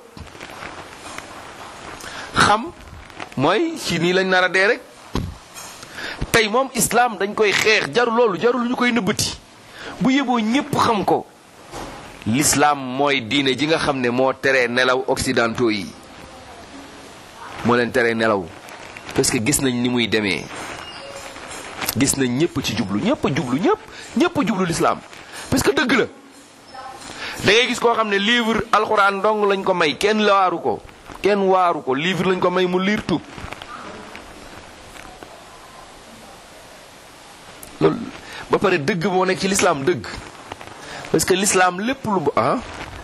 xam mooy ci nii lañ nar a dee rek tey moom islam dañ koy xeex jaru loolu jaru lu ñu koy nëbbati bu yeboo ñépp xam ko l'islam mooy diine ji nga xam ne moo teree nelaw occidentaux yi moo leen teree nelaw parce que gis nañ ni muy demee gis nañ ñépp ci jublu ñépp a jublu ñépp ñépp a jublu l'islam parce que dëgg la da ngay gis koo xam ne livre alxuraan dong lañ ko may kenn waaru ko kenn waaru ko livre lañ ko may mu liir tuub loolu ba pare dëgg moo nekk ci l'islam dëgg parce que l'islam lépp lu bu ah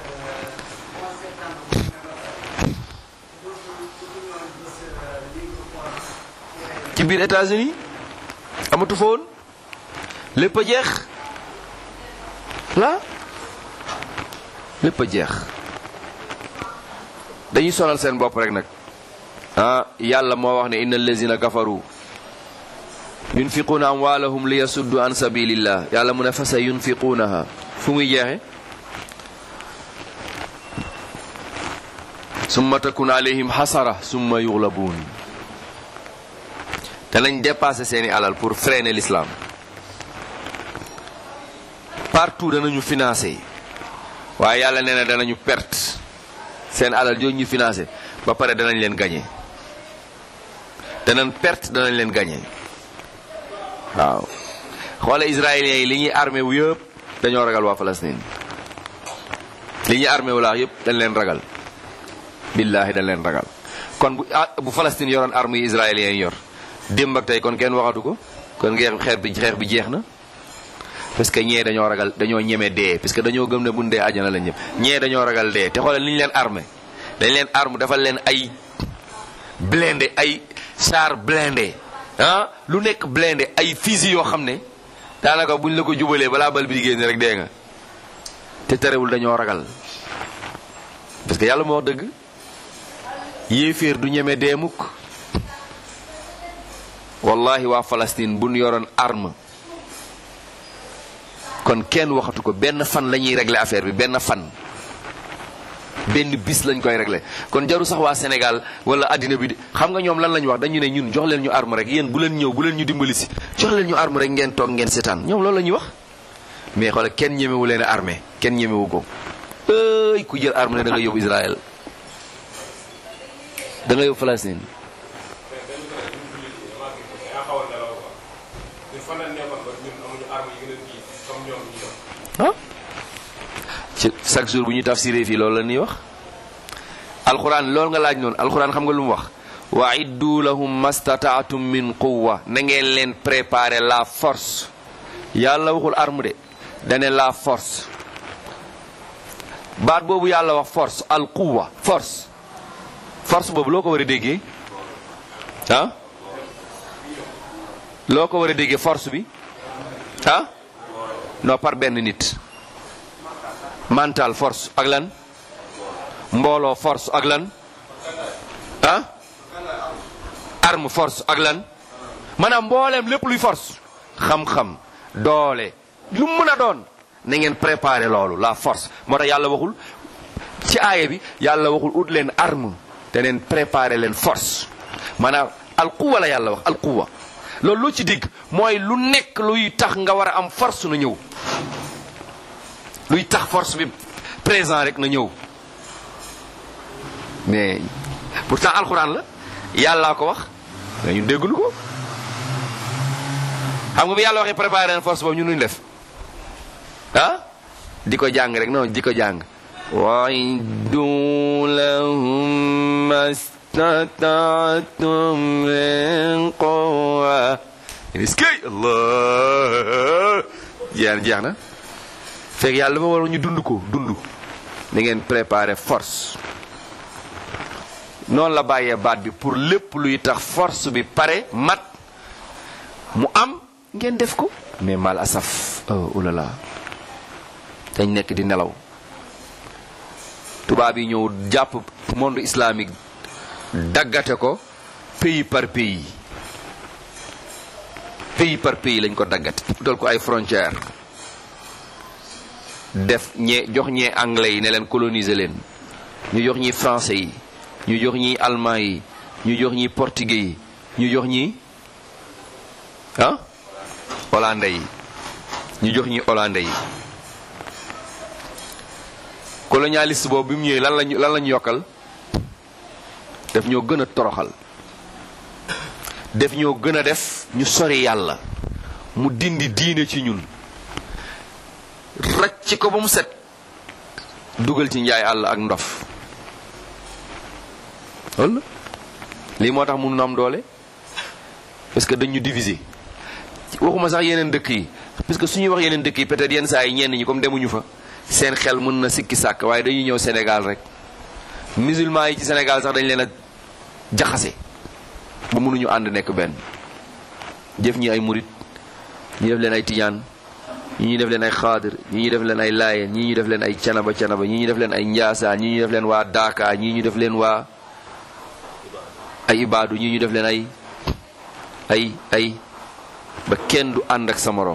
ci biir États-Unis amatu fa woon lépp a jeex la lépp a jeex dañuy sonal seen bopp rek nag ah yàlla moo wax ne inna allazina kafaru yunfiquuna amwaalahum li yasuddu an sabilillah yàlla mu ne fa sa yunfiquunaha fu muy jeexe summa takun alayhim xasara summa yuglabuun danañ dépasser seeni alal pour freiner l'islam partout danañu financer waaye yàlla nee na danañu perte seen alal jooju ñu financé ba pare danañ leen gagné danañ perte danañ leen gagné waaw xoole israéliens yi li ñuy armé wu yëpp dañoo ragal waa Palestine li ñuy armé wu laax yëpp dañ leen ragal billaahi dañ leen ragal kon bu ah bu Palestine yoroon arme yi israéliens yi yor démb ak tey kon kenn waxatu ko kon xeex xeex bi xeex bi jeex na parce que ñee dañoo ragal dañoo ñeme dee parce que dañoo gëm ne buñ dee àjjana lañ ñëpp ñee dañoo ragal dee te xoolal li ñu leen armé dañ leen arme dafa leen ay blindé ay char blindé ah lu nekk blindé ay fusil yoo xam ne daanaka buñ la ko jubalee balaa bal bi di génn rek dee nga te terewul dañoo ragal parce que yàlla moo wax dëgg yéeféer du ñeme dee mukk wallahi waa Palestine buñ yoroon arme kon kenn waxatu ko benn fan la ñuy régler affaire bi benn fan benn bis lañ koy régler kon jaru sax waa Sénégal wala addina bi di xam nga ñoom lan lañ wax dañu ne ñun jox leen ñu arme rek yéen bu leen ñëw bu leen ñu dimbali si jox leen ñu arme rek ngeen toog ngeen seetaan ñoom loolu la ñuy wax mais xoolal kenn ñemewu leen a armée kenn ñemewu ko ëy ku jël arme ne da nga yóbbu Israël da nga yóbbu Palestine yaa xaw a nelaw quoi ñun fan la nekkoon ba ñun amuñu arme armes yi gën a diis comme ñoom ñu yor ah ci chaque jour bu ñu tafsiree fii loolu la ñuy wax alxuraan loolu nga laaj noonu alxuraan xam nga lu mu wax wa iddu lahum mastataatum min quwwa na ngeen leen préparer la force yàlla waxul arme de dane la force baat boobu yàlla wax force al quwwa force force boobu loo ko war a déggee ah loo ko war a déggee force bi ah non par benn nit mental force ak lan mbooloo force ak lan ah arme force ak lan maanaam mbooleem lépp luy force xam-xam doole lu mu mën a doon na ngeen préparer loolu la force moo tax yàlla waxul ci aaya bi yàlla waxul ut leen arme te neen préparer leen force maanaam alquwa la yàlla wax alquwa loolu loo ci digg mooy lu nekk luy tax nga war a am force na ñëw luy tax force bi présent rek na ñëw mais pourtant alxuraan la yàllaa ko wax mais ñun déggulu ko xam nga bi yàlla waxee préparer leen force boobu ñun nuñ def ah di ko jàng rek non di ko jàng waiddu lahum mastataatum min quwwa iskay allah jeex jeex na fekk yàlla dafa war ñu dund ko dund da ngeen préparer force noonu la bàyyee baat bi pour lépp luy tax force bi pare mat mu am ngeen def ko mais mal asaf oh ulala dañ nekk di nelaw tubaab yi ñëw jàpp monde islamique daggate ko pays par pays pays par pays lañ ko daggate dal ko ay frontières def ñee jox ñee anglais yi ne leen coloniser leen ñu jox ñi français yi ñu jox ñi allemand yi ñu jox ñi portugais yi ñu jox ñi ah hollandais yi ñu jox ñi hollandais yi colonialiste boobu bi mu ñëwee lan lañu lan lañu yokkal def ñoo gën a toroxal def ñoo gën a def ñu sori yàlla mu dindi diine ci ñun racc ko ba mu set dugal ci njaay àll ak ndof walla lii moo tax mun na am doole parce que dañu diviser waxuma sax yeneen dëkk yi parce que suñuy wax yeneen dëkk yi peut-être yenn saa yi ñenn ñi comme demuñu fa seen xel mën na sikki sàkk waaye dañuy ñëw Sénégal rek musulman yi ci Sénégal sax dañ leen a jaxase ba mënuñu ànd nekk benn jëf ñi ay murit ñi def leen ay tijaan ñi ñuy def leen ay xaadir ñi ñuy def leen ay laayeen ñi ñu def leen ay canaba canaba ñi ñu def leen ay njaasaan ñi ñu def leen waa daaka ñi ñu def leen waa ay ibaadu ñi ñu def leen ay ay ay ba kenn du ànd ak sa moroom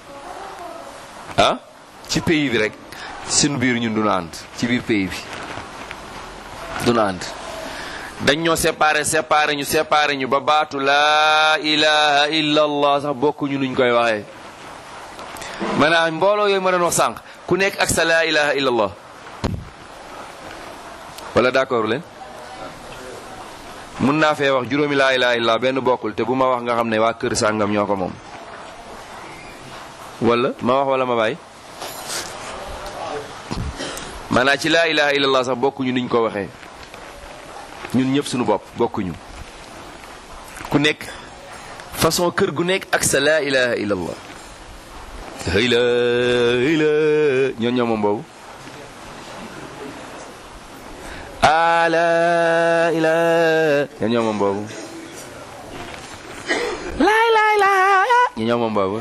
ah ci pays bi rek suñu biir ñun duna ànd ci biir pays bi duna ànd dañ ñoo séparé séparé ñu séparé ñu ba baatu laa ilaha illa allah sax bokkuñu nuñ koy waxee maanaam mbooloo yooyu ma doon wax sànq ku nekk ak sa laa ilaha illa allah wala d'accord leen mun naa fee wax juróomi laa ilaha illa benn bokkul te bu ma wax nga xam ne waa kër sàngam ñoo ko moom wala ma wax wala ma bàyyi maanaam ci laa ilaha illallah sax bokkuñu niñ ko waxee ñun ñëpp suñu bopp bokkuñu ku nekk façon kër gu nekk ak sa laa ilaha illallah hëyla hëyla ñoon ñoo moom boobu a la ilaha ñoon ñoo moom boobu laa ilaha illallah ñoon ñoo moom boobu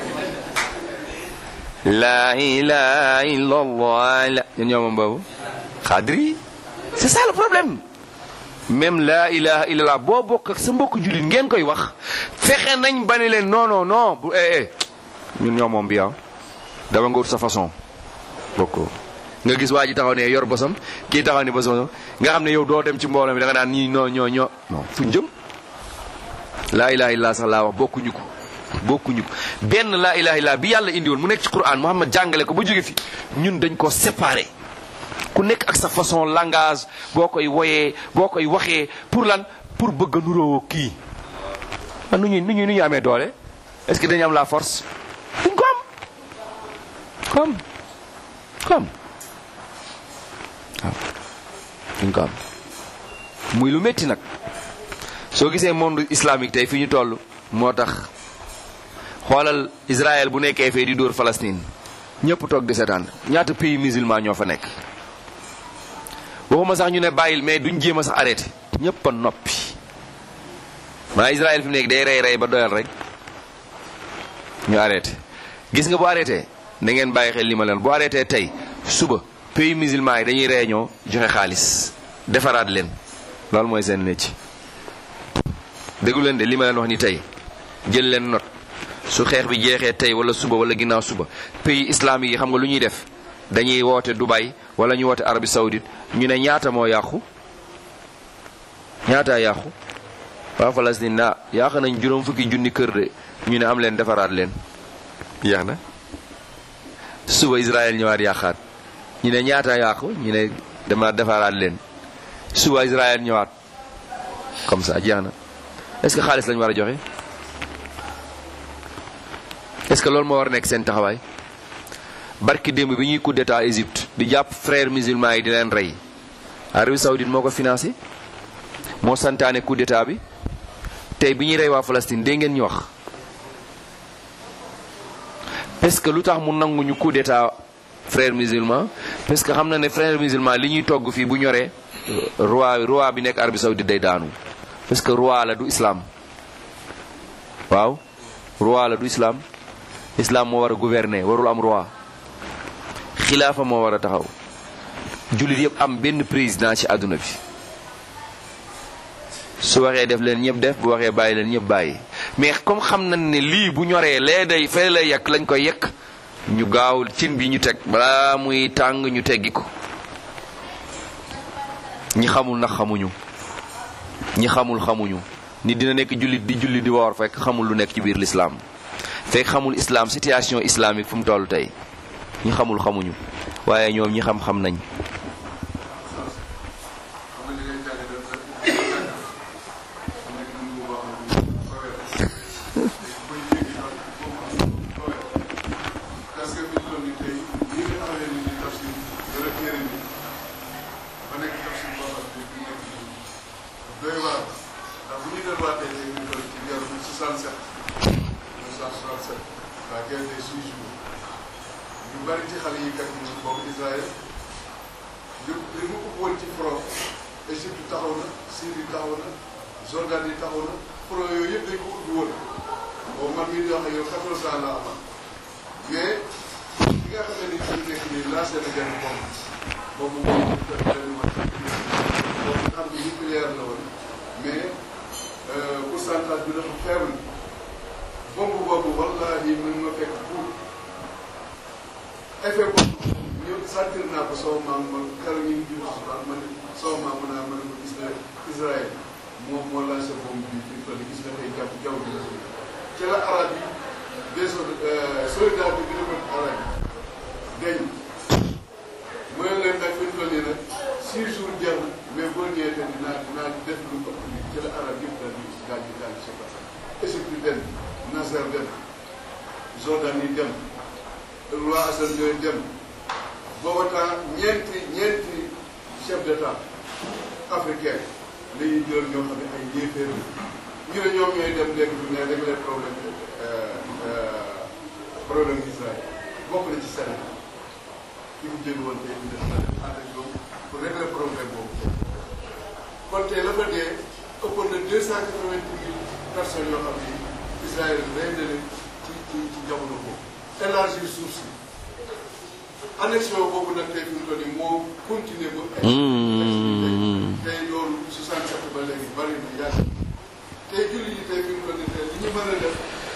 la ilaha illallah la ñun ñoo moom boobu xadri c'est ça le problème même la ilaha illallah boo bokk ak sa mbokk jullit ngeen koy wax fexe nañ ba ne leen non non non bu eh eh ñun ñoo moom bi ah dafa nga wut sa façon bokkoo nga gis waa ji taxaw ne yor bosam kii taxaw ne bosam nga xam ne yow doo dem ci mbooloo mi da nga naan ñii ñoo ñoo ñoo non fuñ jëm la ilaha illallah sax laa wax bokkuñu ko bokkuñu ko benn laa ilaha illa bi yàlla indi woon mu nekk ci Qur'an Muhammad jàngale ko ba jóge fi ñun dañ ko séparé ku nekk ak sa façon langage boo koy woyee boo koy waxee pour lan pour bëgg a nuroo kii. ah nu ñuy nu ñuy nu ñuy amee doole est-ce que dañu am la force duñ ko am ko am ko am waaw duñ ko am muy lu métti nag soo gisee monde islamique tey fi ñu toll moo tax xoolal Israël bu nekkee fee di dóor Palestine ñëpp toog di seetaan ñaata pays musulman ñoo fa nekk waxuma sax ñu ne bàyyil mais duñ jéem a sax arrêté ñëpp a noppi maanaam Israël fi mu nekk day rey rey ba doyal rek ñu arrêté gis nga bu arrêté da ngeen bàyyi xel li ma leen bu arrêté tey suba pays musulman yi dañuy réunion joxe xaalis defaraat leen loolu mooy seen métier déggu leen de li ma leen wax ni tey jël leen note su xeex bi jeexee tey wala suba wala ginnaaw suba pays islamique yi xam nga lu ñuy def dañuy woote Dubai wala ñu woote Arabie Saoudite ñu ne ñaata moo yàqu ñaataa yàqu waa Palestine na yàq nañ juróom fukki junni kër de ñu ne am leen defaraat leen jeex na suba Israël ñëwaat yàqaat ñu ne ñaata yàqu ñu ne dama defaraat leen suba Israël ñëwaat comme ça jeex na est-ce que xaalis lañu war a joxe est-ce que loolu moo war a nekk seen taxawaay barki démb bi ñuy coup d'état Égypte di jàpp frères musulmans yi di leen rey Arabie Saoudite moo ko financé moo santaane coup d'état bi tey bi ñuy rey waa Palestine dégg ngeen ñu wax parce que lu tax mu nangu ñu coup d'état frères musulmans parce que xam na ne frères musulmans li ñuy togg fii bu ñoree roi roi bi nekk Arabie Saoudite day daanu parce que roi la du islam waaw roi la du islam islam moo war a gouverner warul am roi xilaafa moo war a taxaw jullit yëpp am benn président ci àdduna bi su waxee def leen ñëpp def bu waxee bàyyi leen ñëpp bàyyi mais comme xam nañ ne lii bu ñoree lee day fee lay yekk lañ koy yekk ñu gaaw cin bi ñu teg balaa muy tàng ñu teggi ko ñi xamul nag xamuñu ñi xamul xamuñu nit dina nekk jullit di jullit di woor fekk xamul lu nekk ci biir l'islam fekk xamul islam situation islamique fu mu toll tey ñi xamul xamuñu waaye ñoom ñi xam-xam nañ xam nga li ngay jàngee dafa dafa jàng nekk nañu bu baax a baax buñ jéggi daal foofu tooyal parce que fi ñu toll nii tey ñi nga xamee ni di tafsir dara téere ni ba nekk tafsir boo xam ne fi nekk doy waar ndax bu ñu delluwaatee léegi ñu toll ci guerre bu 67 1967 la guerre des six jours ñu bari ci xale yi kat ñu boobu Israël li li mu ubboon ci front Égypte taxaw na Syrie taxaw na Jordan yi taxaw na front yooyu yëpp dañ ko ubbi woon boobu man mii di wax ak yow 14 ans laa amoon mais li nga xam ne ni fi mu nekk nii lancé na benn bombe boobu moom benn mat boobu xam ne nucléaire la woon mais pourcentage bi dafa faible bombe boobu wallahi mën nga fekk pour effet boobu ñëw sentir naa ko sama maam ma keroog ñu ngi jiw xabaar ma ne sama maam mën naa mën a ko gis na Israël moom moo lancé bombe bi fi mu toll gis nga tey jàpp jaww ji la ci la arab yi des soldat bi gën a mën arab yi dañ mooy leen nag fi mu toll nii nag six jours jeex na mais boo ñëwee te dinaa dinaa def lu ko ci la arab yëpp daal di daal di daal di se passé Égypte dem Nasser dem Jordan yi dem roi Hassan yooyu dem booba temps ñeenti ñeenti chef d'état africain la ñuy jël ñoo xam ne ay yéeféer la ñu ne ñoom ñooy dem léegi fi ne régler problème problème Israël bokk na ci Sénégal ki mu jël woon tey ñu def na ànd ak ñoom pour régler problème boobu kon tey la fa dee ëppoon na deux cent quatre-vingt mille personnes yoo xam ne Israël rey na leen ci ci ci jamono boobu élargir suuf si annexion boobu nag tey fi mu toll nii moo continuer ba. tey loolu 67 ba léegi bari na yàgg tey julli yi tey fi mu toll nii tey li ñu mën a def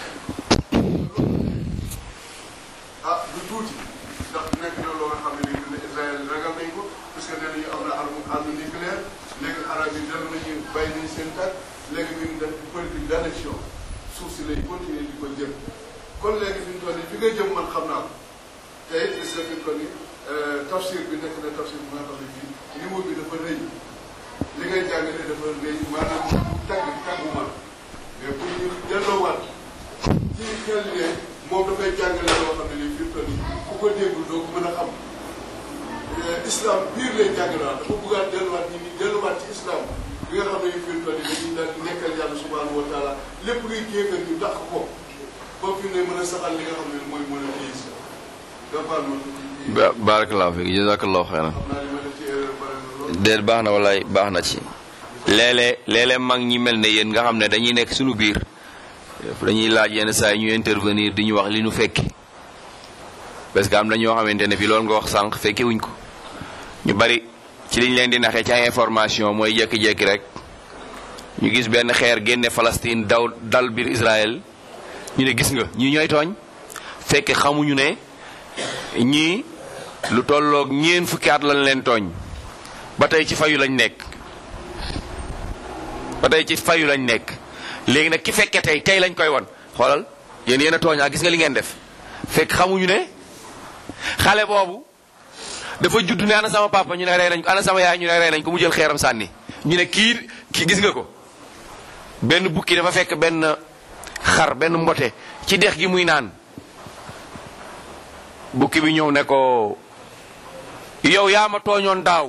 ah du tuuti ndax nekk na loo nga xam ne nii ne Israël ragal nañ ko parce que nee nañu am na arme arme nucléaire léegi arab yi dellu nañu bàyyi nañu seen tàkk léegi ñu ngi def politique d' annexion suuf si lay continuer di ko jëm kon léegi fi mu toll nii fi nga jëm man xam naa ko. tey gis nga fi mu toll nii tafsir bi nekk na tafsir bi nga xam ne bii niveau bi dafa rëy li ngay jàngale dafa rëy maanaam tàgg tàggu ma mais pour ñu delloowaat ci xel ne moom dafay jàngale loo xam ne nii fi mu toll nii ku ko déggul doo ko mën a xam islam biir lay jàngale waat dafa bëggaat delluwaat nit ñi delluwaat ci islam bi nga xam ne nii fi mu toll nii dañuy daal di nekkal yàlla subhanahu wa taala lépp luy kéefar ñu dàq ko ba fi ne mën a saxal li nga xam ne mooy mën a téye si dafa am ba barakallahu fiik jazakallahu xeyran xam naa li ma def ci erreur bare na lool déet baax na walaay baax na ci léeg-léeg léeg-léeg mag ñi mel ne yéen nga xam ne dañuy nekk suñu biir dañuy laaj yenn saa yi ñu intervenir di ñu wax li ñu fekki parce que am na ñoo xamante ne fi loolu nga wax sànq fekke wuñ ko ñu bari ci liñ leen di naxee ci ay information mooy jékki-jékki rek ñu gis benn xeer génne Palestine daw dal biir Israël ñu ne gis nga ñii ñooy tooñ fekk xamuñu ne ñii lu tolloog ñeen fukki at lañ leen tooñ ba tey ci fayu lañ nekk ba tey ci fayu lañ nekk léegi nag ki fekke tey tey lañ koy won xoolal yéen yéen a tooñ ah gis nga li ngeen def fekk xamuñu ne xale boobu dafa judd ne ana sama papa ñu ne rey nañ ko ana sama yaay ñu ne rey nañ ko mu jël xeeram sànni ñu ne kii kii gis nga ko benn bukki dafa fekk benn xar benn mbote ci dex gi muy naan bukki bi ñëw ne ko yow yaa ma tooñoon daaw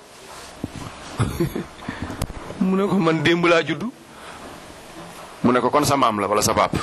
mu ne ko man démb laa judd mu ne ko kon sa maam la wala sa pap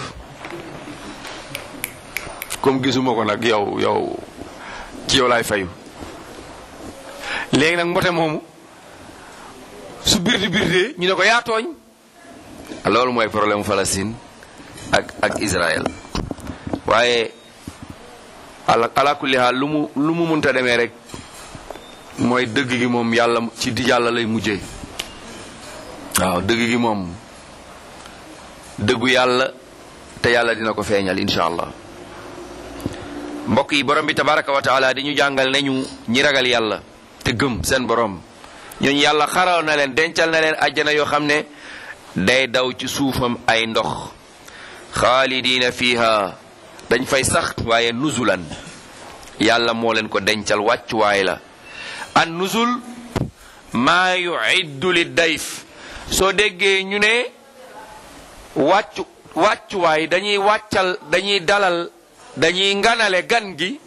comme gisuma ko nag yow yow ci yow laay fayu léegi nag mbote moomu su birdi birdee ñu ne ko yaa tooñ loolu mooy problème Palestine ak ak Israël waaye ala ala kulli haal lu mu lu mu munta demee rek mooy dëgg gi moom yàlla ci di yàlla lay mujjee waaw dëgg gi moom dëggu yàlla te yàlla dina ko feeñal incha allah mbokk yi borom bi tabaraka wa taala di ñu jàngal nañu ñi ragal yàlla te gëm seen borom ñooñu yàlla xaral na leen dencal na leen àjjana yoo xam ne day daw ci suufam ay ndox xaalidiina fiha dañ fay sax waaye nuzulan yàlla moo leen ko dencal wàccuwaay la an nuzul maa yuiddu li dayf soo déggee ñu ne wàccu wàccuwaay dañuy wàccal dañuy dalal dañuy nganale gan gi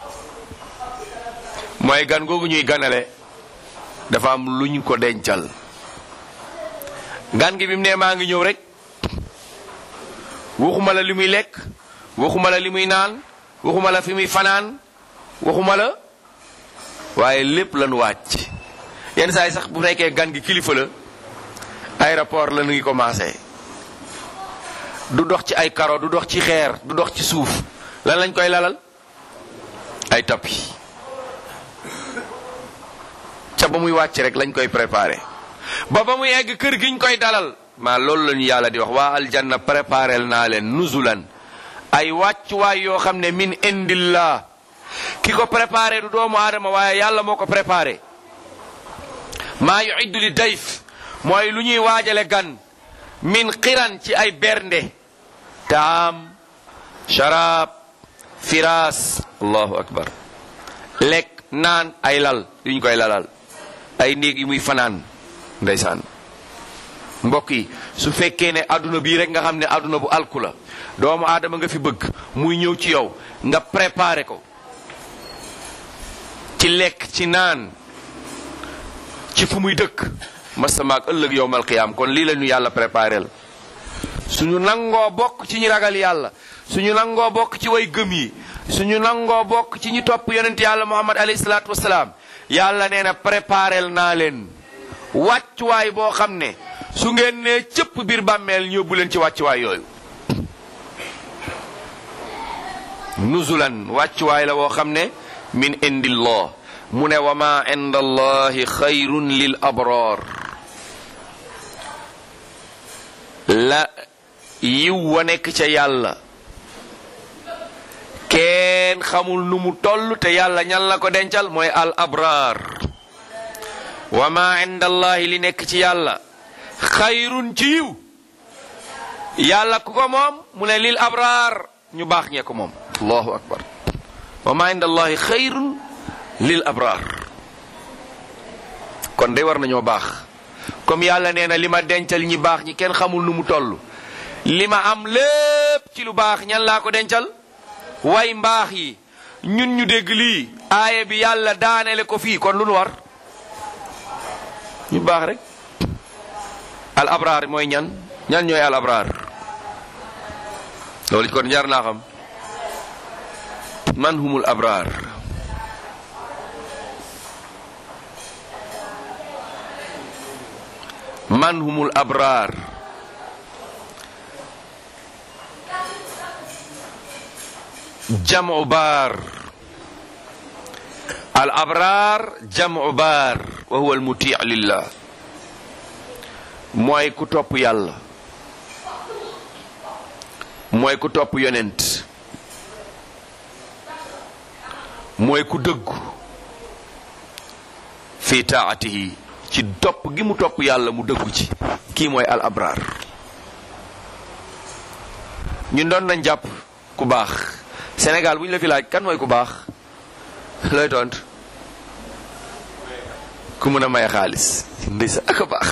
mooy gan googu ñuy ganale dafa am lu ñu ko dencal gan gi bi mu ne maa ngi ñëw rek waxuma la li muy lekk waxuma la li muy naan waxuma la fi muy fanaan waxuma la waaye lépp lañu wàcc yenn saa yi sax bu nekkee gan gi kilifa la aéroport la nu ngi commencé du dox ci ay karo du dox ci xeer du dox ci suuf lan lañ koy lalal ay tapis ca ba muy wàcc rek lañ koy préparé ba ba muy egg kër giñ koy dalal maa loolu lañu yàlla di wax waa aljanna préparel naa leen nuzulan ay wàccuwaay yoo xam ne min indillah ki ko préparé du doomu aadama waaye yàlla moo ko préparé maa yuiddu li dayf mooy lu ñuy waajale gan min xiran ci ay bernde taam sharaab firaas allahu akbar lekk naan ay lal yu ñu koy lalal ay néeg yu muy fanaan ndeysaan mbokk yi su fekkee ne adduna bii rek nga xam ne adduna bu alku la doomu aadama nga fi bëgg muy ñëw ci yow nga préparé ko ci lekk ci naan ci fu muy dëkk masamaak ëllëg yowmal qiyaam kon lii la ñu yàlla préparé la suñu nangoo bokk ci ñi ragal yàlla suñu nangoo bokk ci way gëm yi suñu nangoo bokk ci ñi topp yonent yàlla muhammad alayhi salaatu wasalaam yàlla nee na préparel naa leen wàccuwaay boo xam ne su ngeen nee cëpp biir bàmmeel ñëbbu leen ci wàccuwaay yooyu nuzulan wàccuwaay la boo xam ne min indillah mu ne wa ma inda allahi xayrun lil abrar la yiw wa nekk ca yàlla kenn xamul nu mu toll te yàlla ñan la ko dencal mooy al abrar wa ma inda allahi li nekk ci yàlla xayrun ci yiw yàlla ku ko moom mu ne lil abrar ñu baax ñee ko moom allahu akbar wa ma inda allahi xayrun lil abrar kon de war nañoo baax comme yàlla nee na li ma dencal ñi baax ñi kenn xamul nu mu toll li ma am lépp ci lu baax ñan laa ko dencal way mbaax yi ñun ñu dégg lii aaya bi yàlla daanele ko fii kon lu nu war ñu baax rek al abraar mooy ñan ñan ñooy al abraar loolu kon jar naa xam man humul abraar man humul abraar jamu baar al abraar jamu baar wa huwa al muti lillah mooy ku topp yàlla mooy ku topp yonent mooy ku dëggu fi taatihi ci topp gi mu topp yàlla mu dëggu ci kii mooy al abraar ñun doon nañ jàpp ku baax Sénégal bu ñu la fi laaj kan mooy ku baax looy tont ku mën a may xaalis ndeysa ak a baax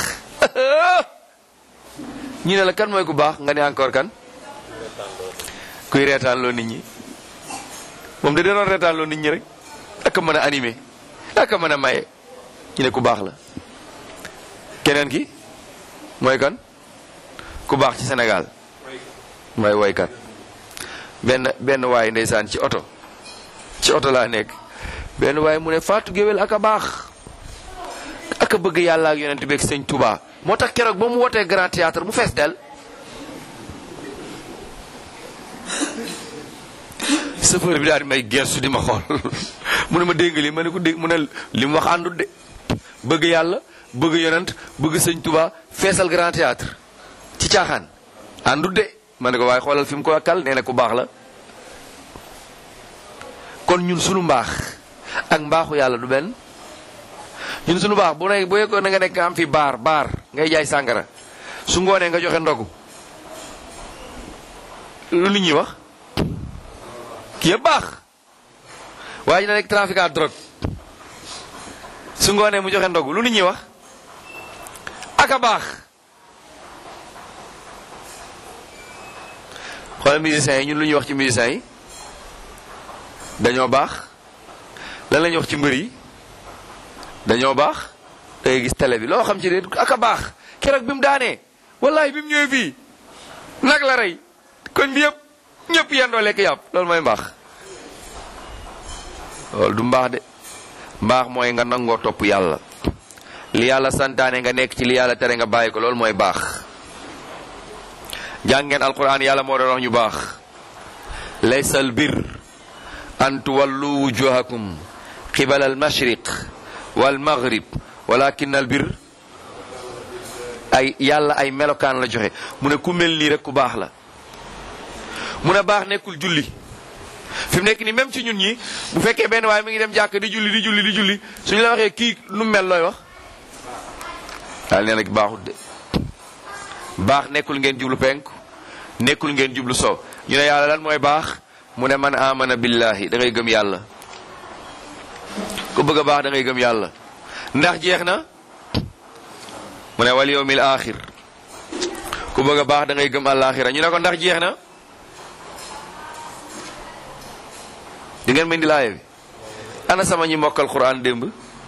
ñu ne la kan mooy ku baax nga ne encore kan kuy reetaan loo nit ñi moom da doon reetaan loo nit ñi rek ak a mën a animé ak a mën a maye ñu ne ku baax la keneen ki mooy kan ku baax ci Sénégal mooy woykat benn benn waay ndeysaan ci oto ci oto laa nekk benn waay mu ne Fatou Guewel ak a baax ak a bëgg yàlla ak yonent beeg sëñ Touba moo tax keroog ba mu wootee grand théâtre mu fees del chauffeur bi daal di may gestu di ma xool mu ne ma dégg li ma ne ko dégg mu ne li mu wax àndut de bëgg yàlla bëgg yonent bëgg sëñ Touba feesal grand théâtre ci caaxaan àndut de ma ne ko waaye xoolal fi mu ko wakkal nee na ku baax la kon ñun sunu mbaax ak mbaaxu yàlla du benn ñun sunu baax bu ne bu yekkoon na nga nekk am fi baar baar ngay jaay sàngara su ngoonee nga joxe ndogu lu nit ñi wax kii yëpp baax waaye na nekk trafiquant drogue su ngoonee mu joxe ndogu lu nit ñi wax ak a baax xoolal musiciens yi ñun lu ñuy wax ci musiciens yi dañoo baax lan la ñuy wax ci mbër yi dañoo baax da ngay gis télé bi loo xam ci de ak a baax keroog bi mu daanee wallahi bi mu ñëwee fii nag la rey koñ bi yëpp ñëpp yendoo lekk yàpp loolu mooy mbaax loolu du mbaax de mbaax mooy nga nangoo topp yàlla li yàlla santaane nga nekk ci li yàlla tere nga bàyyi ko loolu mooy baax jàngeen alquran yàlla moo doon wax ñu baax laysa al bir an tuwallu wujuhakum qibala al mashriq wal maghrib walakin al bir ay yàlla ay melokaan la joxe mu ne ku mel nii rek ku baax la mu ne baax nekkul julli fi mu nekk ni même ci ñun ñi bu fekkee benn waaye mi ngi dem jàkk di julli di julli di julli suñu la waxee kii nu mel looy wax daal nee nag baaxut de baax nekkul ngeen jublu penku nekkul ngeen jublu sow ñu ne yàlla lan mooy baax mu ne man amana billahi da ngay gëm yàlla ku bëgg a baax da ngay gëm yàlla ndax jeex na mu ne wal yawmil axir ku bëgg a baax da ngay gëm àllaaxira ñu ne ko ndax jeex na di ngeen mën di laaye bi ana sama ñi mokkal quran démb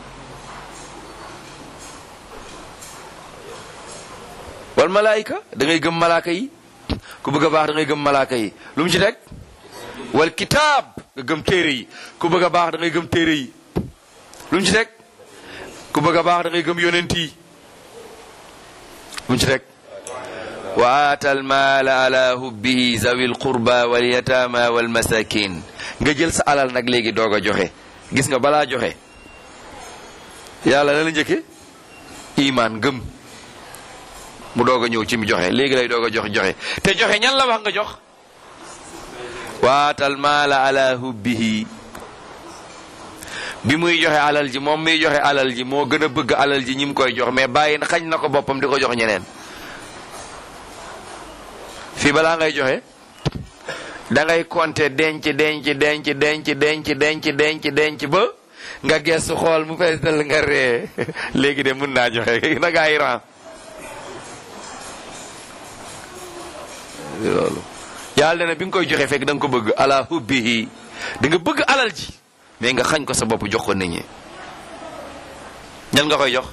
wal malaayika da ngay gëm malaaka yi ku bëgg a baax da ngay gëm malaaka yi lu mu ci teg wal kitaab nga gëm téere yi ku bëgg a baax da ngay gëm téere yi lu mu ci teg ku bëgg a baax da ngay gëm yonent yi lu mu ci teg wa aata almaala ala hubbihi zawi alqurba walyatama walmasakin nga jël sa alal nag léegi doog a joxe gis nga balaa joxe yàlla na la njëkke imaan gëm mu doog a ñëw ci mi joxe léegi lay doog a jox joxe te joxe ñan la wax nga jox waatal maala ala hubbihi bi muy joxe alal ji moom miy joxe alal ji moo gën a bëgg alal ji ñi mu koy jox mais bàyyi na xañ na ko boppam di ko jox ñeneen fii balaa ngay joxe da ngay compter denc denc denc denc denc denc denc denc ba nga gestu xool mu fees dal nga ree léegi de mun naa joxe na gaa yi ran loolu yàlla ne bi nga koy joxe fekk da nga ko bëgg ala hubbihi da nga bëgg alal ji mais nga xañ ko sa bopp jox ko nit ñi ñan nga koy jox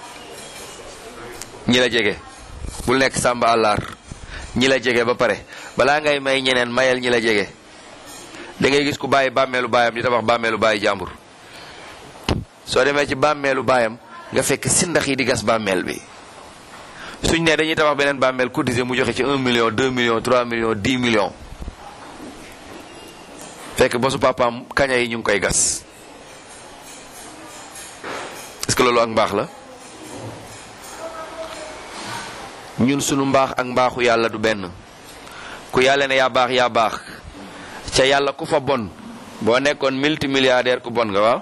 ñi la jege bul nekk sàmba àllaar ñi la jege ba pare balaa ngay may ñeneen mayal ñi la jege da ngay gis ku bàyyi bàmmeelu baayam di tabax bàmmeelu bàyyi jàmbur soo demee ci bàmmeelu baayam nga fekk sindax yi di gas bàmmeel bi suñ ne dañuy tabax beneen bàmmeel cotisé mu joxe ci 1 million 2 millions 3 millions 10 millions fekk ba su papaam kaña yi ñu ngi koy gas est-ce que loolu ak mbaax la ñun sunu mbaax ak mbaaxu yàlla du benn ku yàlla ne yaa baax yaa baax ca yàlla ku fa bon boo nekkoon multimilliardaire ku bon nga waaw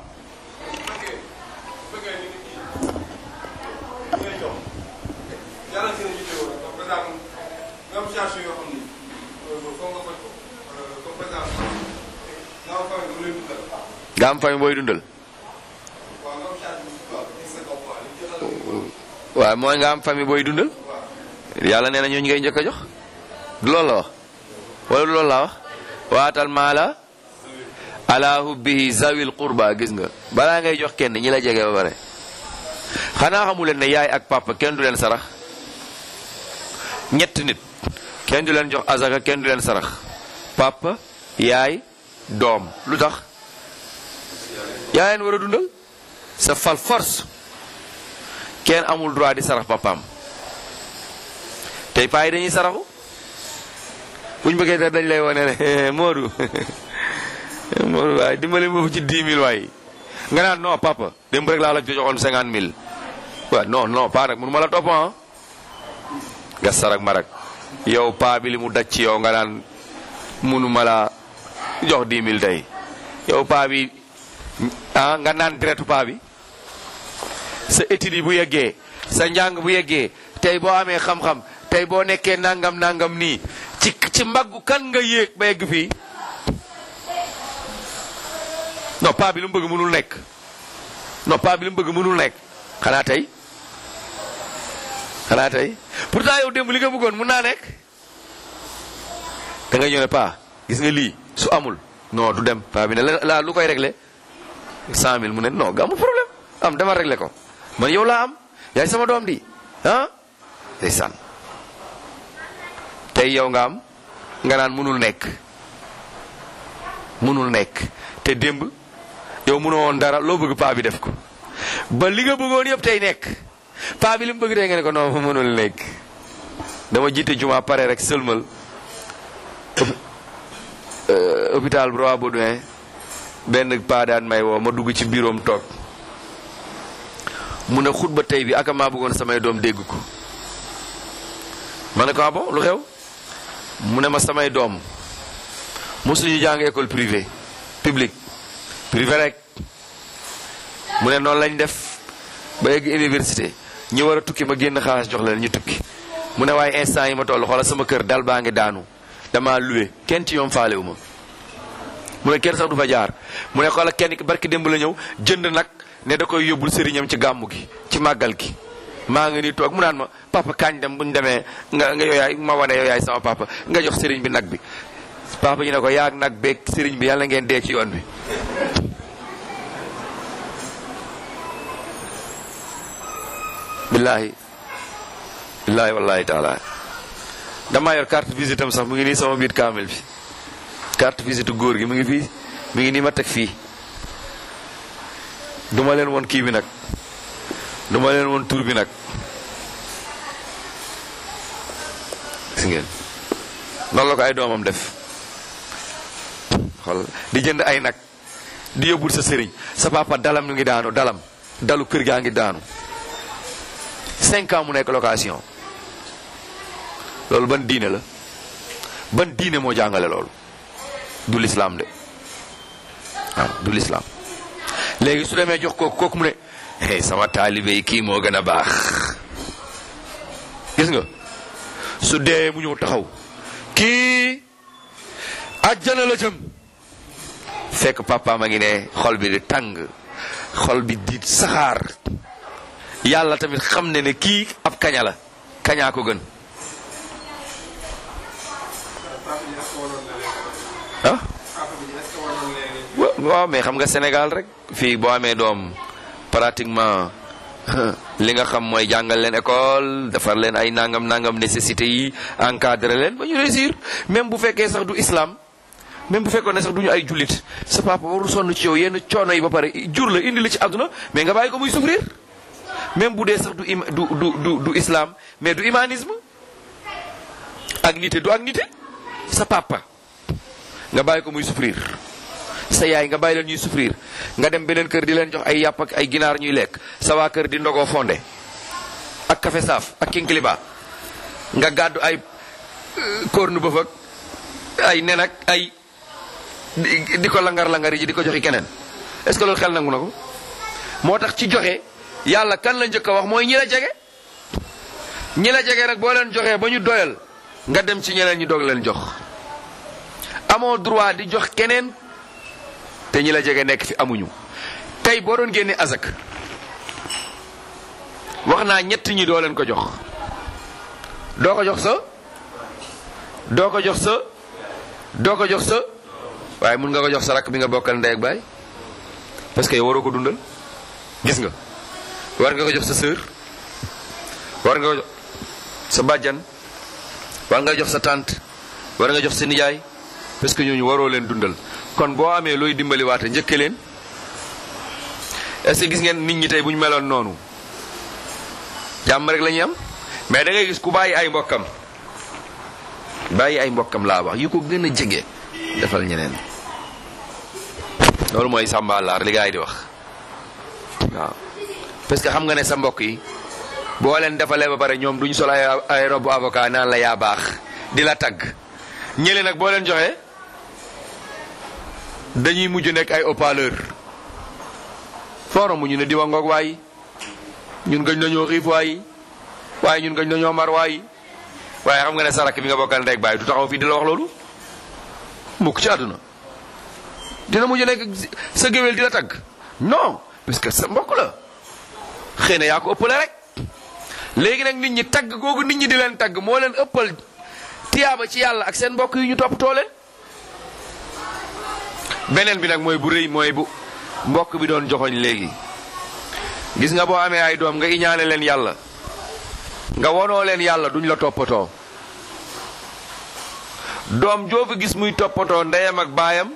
yàlla si ne jiite woon par exemple nga am situation yoo xam ni foo nga faj ko comme par exemple nga am famille bu leen dundal nga am famille booy dundal waaw nga am charge bu waaw ci sa kaw quoi li ci xelal waaw mooy nga am famille booy dundal yàlla nee na ñooñu ngay njëkk a jox du loolu la wax wala du loolu la wax waatal maala ala hubbihi zawil qurba gis nga balaa ngay jox kenn ñi la jege ba pare xanaa xamu leen ne yaay ak papa kenn du leen sarax ñett nit kenn du leen jox azaka kenn du leen sarax papa yaay doom lu tax yaa leen war a dundal sa fal force kenn amul droit di sarax papaam tey paa yi dañuy saraxu buñ bëggee da dañ lay wane ne Modou Modou waaye dimbali ma ci 10 000 waay nga naan non papa démb rek laa la joxoon 50 000 waaw non non paa nag mënu ma la topp ah nga sarak ma rek yow paa bi li mu daj ci yow nga naan mënu ma la jox 10 000 tey yow paa bi ah nga naan deretu paa bi sa étude yi bu yeggee sa njàng bu yeggee tey boo amee xam-xam tey boo nekkee nangam nangam nii ci ci mbaggu kan nga yéeg ba yegg fii non paa bi lu mu bëgg mënul nekk non paa bi lu mu bëgg mënul nekk xanaa tey xanaa tey pourtant yow démb li nga bëggoon mun naa nekk da nga ñëw ne paa gis nga lii su amul non du dem paa bi ne la la lu koy réglé cent mille mu ne non ga amul problème am dama réglé ko man yow laa am yaay sama doom di ah ndeysaan tey yow nga am nga naan mënul nekk mënul nekk te démb yow mënoo woon dara loo bëgg paa bi def ko ba li nga bëggoon yëpp tey nekk paa bi li mu bëgg tey nga ne ko non mënul nekk dama jiite juma pare rek sëlmal hôpital Roi Baudouin benn paa daan may woo ma dugg ci biiroom toog mu ne xutba tey bi aka maa bëggoon samay doom dégg ko ma ne ko ah bon lu xew mu ne ma samay doom mosuñu jàng école privée publique privé rek mu ne noonu lañ def ba yegg université ñi war a tukki ma génn xaalis jox leen ñu tukki mu ne waaye instant yi ma toll xoola sama kër dal baa ngi daanu dama loué kenn ci ñoom faalewu ma mu ne kenn sax du fa jaar mu ne xoola kenn ki barki démb la ñëw jënd nag ne da koy yóbbul sëriñam ci gàmmu gi ci màggal gi maa ngi nii toog mu naan ma papa kañ dem bu ñu demee nga nga yooyaay ma wane yooyaay sama papa nga jox sëriñ bi nag bi papa ji ne ko yaag nag beeg sëriñ bi yàlla ngeen dee ci yoon bi billaahi billaahi wallahi taala damaa yor carte visite am sax mu ngi nii sama biir kaamil bi carte visite góor gi mu ngi fii mu ngi nii ma teg fii duma leen woon kii bi nag duma leen woon tur bi nag gis ngeen noonu la ko ay doomam def xool di jënd ay nag di yóbbul sa sëriñ sa papa dalam ñu ngi daanu dalam dalu kër gaa ngi daanu cinq ans mu nekk location loolu ban diine la ban diine moo jàngale loolu du lislaam de waaw du lislaam léegi su demee jox kooku kooku mu ne hey sama taalibe yi kii moo gën a baax gis nga su dee mu ñëw taxaw kii àjjana la jëm fekk papa ma ngi ne xol bi di tàng xol bi di saxaar yàlla tamit xam ne ne kii ab kaña la kañaa ko gën papa ji dafa woon ah papa bi est-ce que war nañ leen wa- waaw mais xam nga Sénégal rek fii boo amee doom pratiquement li nga xam mooy jàngal leen école defar leen ay nangam nangam nécessité yi encadrer leen ba ñu réussir même bu fekkee sax du islam même bu fekkoon ne sax du ñu ay jullit sa papa warul sonn ci yow yenn coono yi ba pare jur la indi la ci àdduna mais nga bàyyi ko muy souffrir même bu dee sax du im du du du du islam mais du humanisme ak nite du ak nite sa papa nga bàyyi ko muy souffrir sa yaay nga bàyyi leen ñuy souffrir nga dem beneen kër di leen jox ay yàpp ak ay ginaar ñuy lekk sa waa kër di ndogoo fonde ak café saaf ak kinkiliba nga gàddu ay corne bëf ak ay nen ak ay di di ko langar-langar yi di ko joxi keneen est ce que loolu xel nangu na ko moo tax ci joxe yàlla kan la njëkk a wax mooy ñi la jege ñi la jege nag boo leen joxee ba ñu doyal nga dem ci ñeneen ñi doog leen jox amoo droit di jox keneen te ñi la jege nekk fi amuñu tey boo doon génne azak wax naa ñett ñi doo leen ko jox doo ko jox sa doo ko jox sa doo ko jox sa waaye mun nga ko jox sa rakk bi nga bokkal ndey ak baay parce que yow waroo ko dundal gis nga war nga ko jox sa sœur war nga ko jox sa bàjjan war nga jox sa tante war nga jox sa nijaay parce que ñooñu waroo leen dundal kon boo amee looy dimbali waate njëkke leen est-ce que gis ngeen nit ñi tey bu ñu meloon noonu jàmm rek la ñuy am mais da ngay gis ku bàyyi ay mbokkam bàyyi ay mbokkam laa wax yu ko gën a jege defal ñeneen loolu mooy sàmbaalaar li gaa yi di wax waaw parce que xam nga ne sa mbokk yi boo leen defalee ba pare ñoom duñ sol ay ay robu avocat naan la yaa baax di la tagg ñële nag boo leen joxee dañuy mujj nekk ay haut-parleur forom mu ñu ne diwa ngoog waay ñun gañ nañoo xiif waay waaye ñun gañ nañoo mar waay waaye xam nga ne sarak bi nga bokkal ndey ak baay du taxaw fii di la wax loolu mukk ci àdduna dina mujj nekk sa géwél di la tagg non parce que sa mbokk la xëy na yaa ko ëppale rek léegi nag nit ñi tagg googu nit ñi di leen tagg moo leen ëppal tiyaaba ci yàlla ak seen mbokk yi ñu toppatoo leen beneen bi nag mooy bu rëy mooy bu mbokk bi doon joxoñ léegi gis nga boo amee ay doom nga iñaane leen yàlla nga wonoo leen yàlla duñ la toppatoo doom joo fi gis muy toppatoo ndeyam ak baayam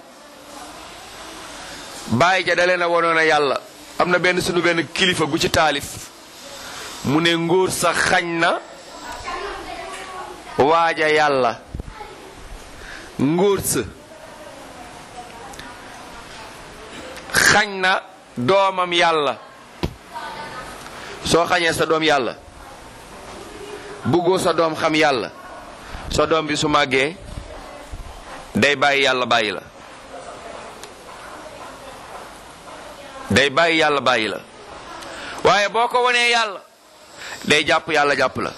bàyyi ja da leen a wonoon a yàlla am na benn sunu benn kilifa gu ci taalif mu ne ngóor sa xañ na waaja yàlla ngóor sa xañ na doomam yàlla soo xañee sa doom yàlla bëggoo sa doom xam yàlla sa doom bi su màggee day bàyyi yàlla bàyyi la day bàyyi yàlla bàyyi la waaye boo ko wonee yàlla day jàpp yàlla jàpp la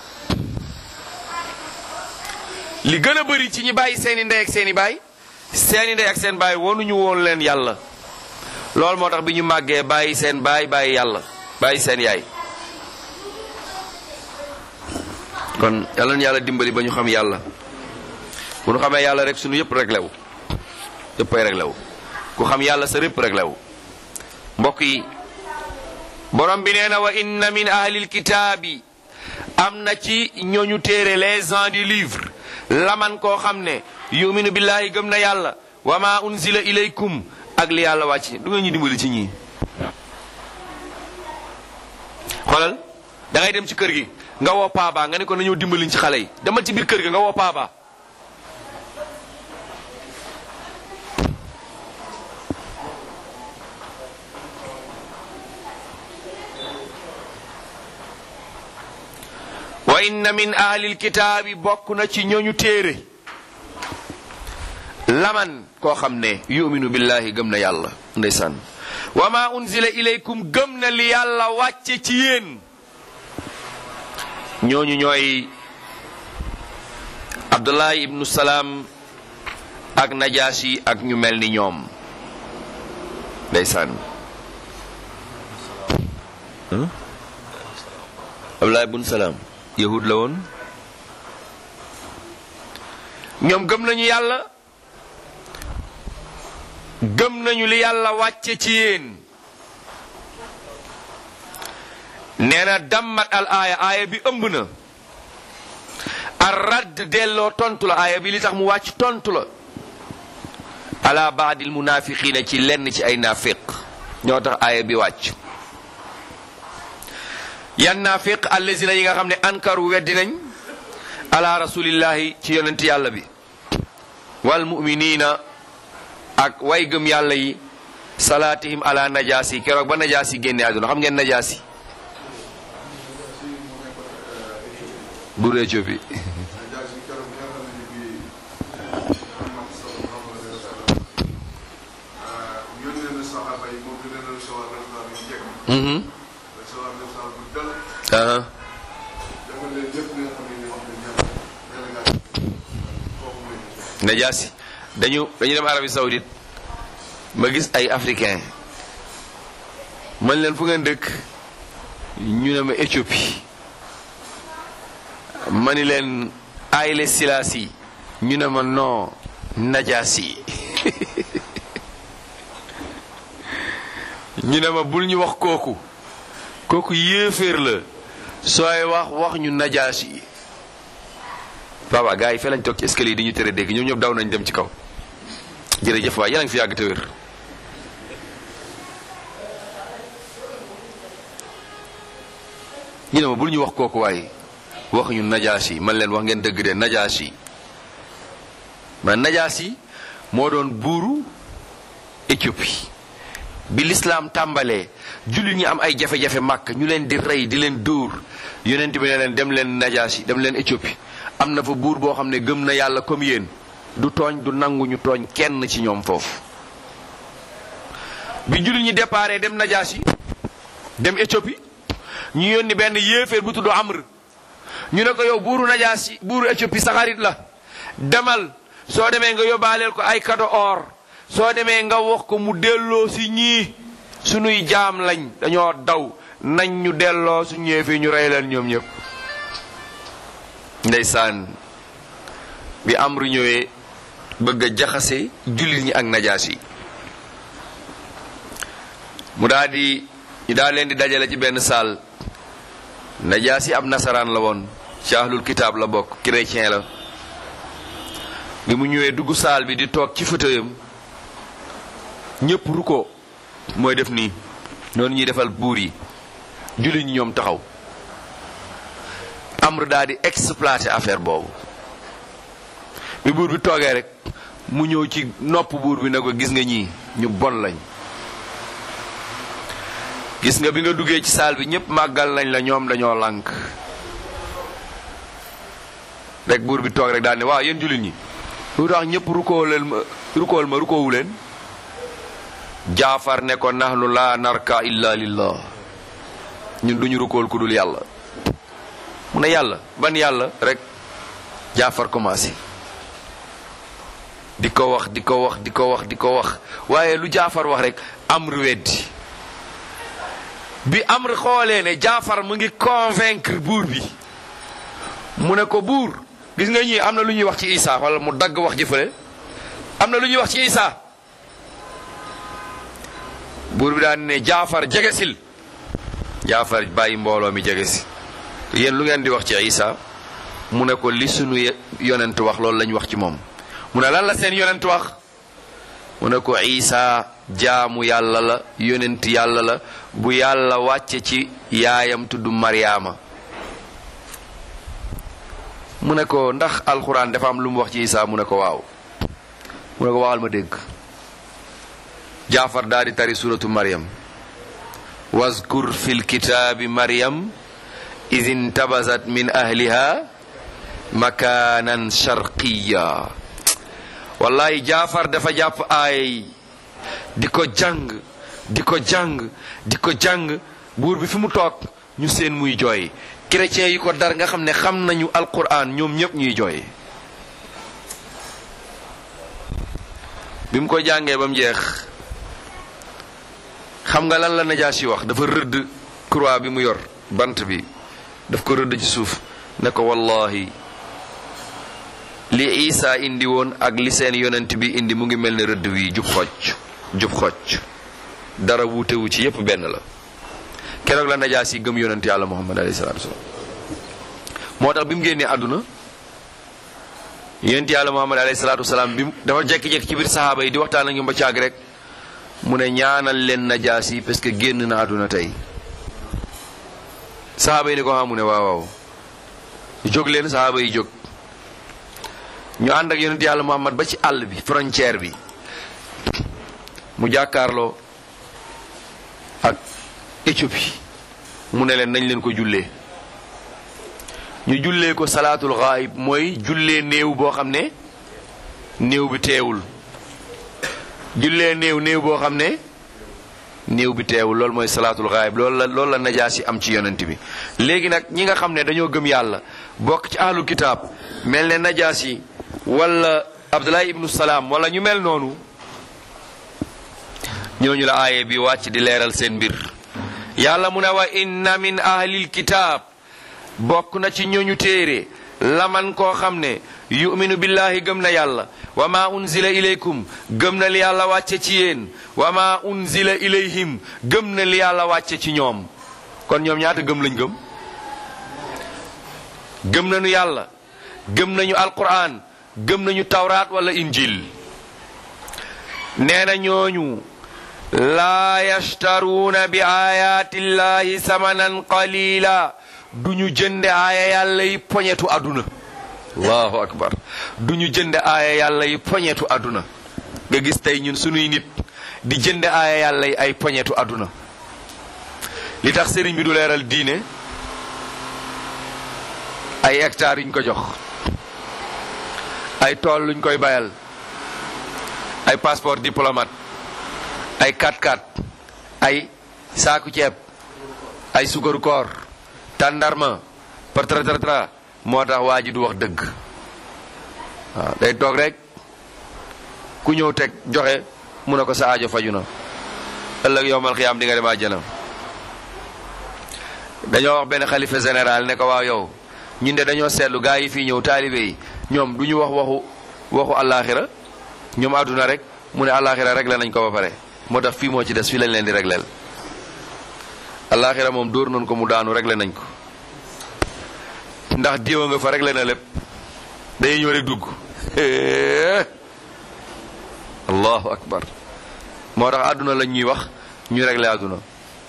li gën a bari ci ñi bàyyi seeni ndey ak seeni baay seeni ndey ak seen baay wonuñu woon leen yàlla loolu moo tax bi ñu màggee bàyyi seen baay bàyyi yàlla bàyyi seen yaay kon yàlla na yàlla dimbali ba ñu xam yàlla bu ñu xamee yàlla rek sunu yëpp réglé wu yëppay réglé wu ku xam yàlla sa répp réglé wu mbokk yi borom bi nee na wa inna min ahlil kitaabi am na ci ñooñu téere les gens du livre laman koo xam ne yuminu billahi gëm na yàlla wa ma unzila ilaykum ak li yàlla wàcc du nga ñu dimbali ci ñii xoolal da ngay dem ci kër gi nga woo paaba nga ne ko nañoo dimbaliñ ci xale yi demal ci biir kër gi nga woo paaba wa inna min ahlil kitaabi bokk na ci ñooñu téere laman koo xam ne yuminu billahi gëm na yàlla ndeysaan wa ma unzila ilaykum gëm na li yàlla wàcce ci yéen ñooñu ñooy abdullahi ibnu salaam ak najaasi ak ñu mel ni ñoom ndeysaan abdullahi ibnu salaam yahud la woon ñoom gëm nañu yàlla gëm nañu li yàlla wàcce ci yéen nee na dammat al aaya aaya bi ëmb na ar radd delloo tontu la aaya bi li tax mu wàcc tontu la ala baadil munafiqina ci lenn ci ay naafiq ñoo tax aaya bi wàcc yan naafiq allazina yi nga xam ne ankaru weddi nañ ala rasulillahi ci yonent yàlla bi wal muminina ak way gëm yàlla yi salaatihim ala najaasi keroog ba najaasi génne àdduna xam ngeen najaasi buur Éthiopie Najaasi si keroog bi nga xam ne bii Muhammad sallallahu alayhi wa sallam yónnee na saxaaba yi moom dina leen recevoir recevoir yu njëkk Mhm. recevoir recevoir bu dal Aha. defal leen lépp li nga xam ne ni wax nañ ñaar délégation foofu mooy najaasi dañu dañu dem Arabie Saoudite ma gis ay africain man leen fu ngeen dëkk ñu ne ma Éthiopie ma ni leen Haïlé Selassie ñu ne ma non najaasi ñu ne ma bul ñu wax kooku kooku yéeféer la sooy wax wax ñu najaasi papa gars yi fee lañ toog ci escalier yi di ñu tere dégg ñoom ñëpp daw nañ dem ci kaw jërëjëf waay yéen a ngi fi yàgg te wér ñu ne ma bul ñu wax kooku waaye wax ñu najaas yi man leen wax ngeen dëgg de najaas yi man najaas yi moo doon buuru Éthiopie bi lislaam tàmbalee jullit ñi am ay jafe-jafe màkk ñu leen di rey di leen dóor yonent bi ne leen dem leen najaas yi dem leen Éthiopie am na fa buur boo xam ne gëm na yàlla comme yéen du tooñ du nangu ñu tooñ kenn ci ñoom foofu bi jullit ñi déparé dem najaas yi dem Éthiopie ñu yónni benn yéeféer bu tudd Amr ñu ne ko yow buuru najaas yi buuru Éthiopie sa xarit la demal soo demee nga yóbbaaleel ko ay cadeau or soo demee nga wax ko mu delloo si ñii sunuy jaam lañ dañoo daw nañ ñu delloo su ñëwee fii ñu rey leen ñoom ñëpp ndeysaan bi Amr ñëwee bëgg a jaxase jullit ñi ak najaas yi mu daal di ñu daal leen di dajale ci benn saal najaas yi ab nasaraan la woon ci ahlul kitaab la bokk chrétien la bi mu ñëwee dugg saal bi di toog ci fauteuilam ñëpp ru ko mooy def nii noonu ñuy defal buur yi jullit ñi ñoom taxaw Amr daal di exploiter affaire boobu bi buur bi toogee rek mu ñëw ci nopp buur bi ne ko gis nga ñii ñu bon lañ gis nga bi nga duggee ci saal bi ñëpp màggal nañ la ñoom dañoo lànk rek buur bi toog rek daal ne waaw yéen jullit ñi lu tax ñëpp rukooleel ma rukool ma rukoowu leen jaafar ne ko nahnu la narka illa lillah ñun duñu rukool ku dul yàlla mu ne yàlla ban yàlla rek jaafar commencé di ko wax di ko wax di ko wax di ko wax waaye lu jaafar wax rek amr weddi bi amr xoolee ne jaafar mu ngi convaincre buur bi mu ne ko buur gis nga ñii am na lu ñuy wax ci Isa wala mu dagg wax jëfale am na lu ñuy wax ci Isa buur bi daan ne jaafar jegesil jaafar bàyyi mbooloo mi jegesi yéen lu ngeen di wax ci Isa mu ne ko li sunu yonent wax loolu lañ wax ci moom mu ne lan la seen yonent wax mu ne ko Isa jaamu yàlla la yonent yàlla la bu yàlla wàcce ci yaayam tudd Maryaama mu ne ko ndax alxuraan dafa am lu mu wax ci Isa mu ne ko waaw mu ne ko waxal ma dégg jaafar daal di tari suratu Maryam wazkur fil kitaabi Maryam iz intabazat min ahliha makaanan sharqiya wallahi jaafar dafa jàpp aay di ko jàng di ko jàng di ko jàng buur bi fi mu toog ñu seen muy jooy chrétiens yi ko dar nga xam ne xam nañu alquran ñoom ñëpp ñuy jooy bi mu ko jàngee ba mu jeex xam nga lan la najaas yi wax dafa rëdd croix bi mu yor bant bi daf ko rëdd ci suuf ne ko wallahi li isa indi woon ak li seen yonent bi indi mu ngi mel ne rëdd wi jub xocc jub xocc dara wuutewu ci yépp benn la keroog la najaas yi gëm yonent yàlla muhammad alayhi salaatu wasalaam moo tax bi mu génnee àdduna yonent yàlla muhammad alayhi salaatu wasalaam bi mu dafa jekki-jekki ci biir saxaaba yi di waxtaan ak ñoom ba caag rek mu ne ñaanal leen najaas yi parce que génn na àdduna tey saxaaba yi ne ko xam mu ne waaw waaw jóg leen saxaaba yi jóg ñu ànd ak yonent yàlla muhammad ba ci àll bi frontière bi mu jàkkaarloo ak Éthiopie mu ne leen nañ leen ko jullee ñu jullee ko salaatul ghaib mooy jullee néew boo xam ne néew bi teewul jullee néew néew boo xam ne néew bi teewul loolu mooy salaatul ghaib loolu la loolu la najaasi am ci yonent bi léegi nag ñi nga xam ne dañoo gëm yàlla bokk ci ahlu kitaab mel ne najaasi wala abdullahi ibnu salaam wala ñu mel noonu ñooñu la aaye bi wàcc di leeral seen mbir yàlla mu ne wa inna min ahlil kitaab bokk na ci ñooñu téere laman koo xam ne yuminu billahi gëm na yàlla wa ma unzila ilaykum gëm na li yàlla wàcce ci yéen wa ma unzila ilayhim gëm na li yàlla wàcce ci ñoom kon ñoom ñaata gëm lañ gëm gëm nañu yàlla gëm nañu alquran gëm nañu tawraat wala injil nee na ñooñu laa yashtaruuna bi ayaatillahi samanan qalila duñu jënde aaya yàlla yi poñetu àdduna allahu akbar duñu jënde aaya yàlla yi poñetu àdduna nga gis tey ñun sunuy nit di jënde aaya yàlla yi ay poñetu àdduna li tax sëriñ bi du leeral diine ay hectares yuñ ko jox ay tool luñ koy bayal ay passeport diplomate ay 4x4 ay saaku ceeb ay sukaru koor tàndarma partratratra moo tax waa ji du wax dëgg waaw day toog rek ku ñëw teg joxe mu ne ko sa aajo faju na ëllëg yowmal xiyaam di nga dem àjjana dañoo wax benn xalifa général ne ko waaw yow ñun de dañoo seetlu gaa yi fii ñëw taalibe yi ñoom du ñu wax waxu waxu àllaaxira ñoom àdduna rek mu ne àllaaxira réglé nañ ko ba pare moo tax fii moo ci des fii lañ leen di régleel àllaaxira moom dóor nañ ko mu daanu réglé nañ ko ndax diwa nga fa réglé na lépp day ñëw rek dugg allahu akbar moo tax àdduna lañ ñuy wax ñu réglé àdduna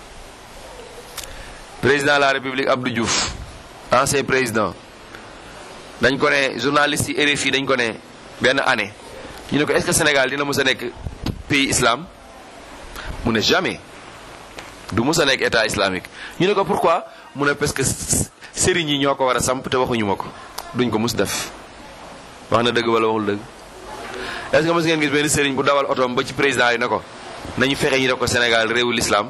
président de la république Abdou Diouf ancien président dañ ko ne journaliste yi RFI dañ ko ne benn année ñu ne ko est-ce que Sénégal dina mës a nekk pays islam mu ne jamais du mës a nekk état islamique ñu ne ko pourquoi mu ne parce que sëriñ yi ñoo ko war a samp te waxuñu ma ko duñ ko mus def wax na dëgg wala waxul dëgg est-ce que mës ngeen gis benn sëriñ bu dawal otoom ba ci président yi ne ko nañu fexe ñu def ko Sénégal réewu l'islam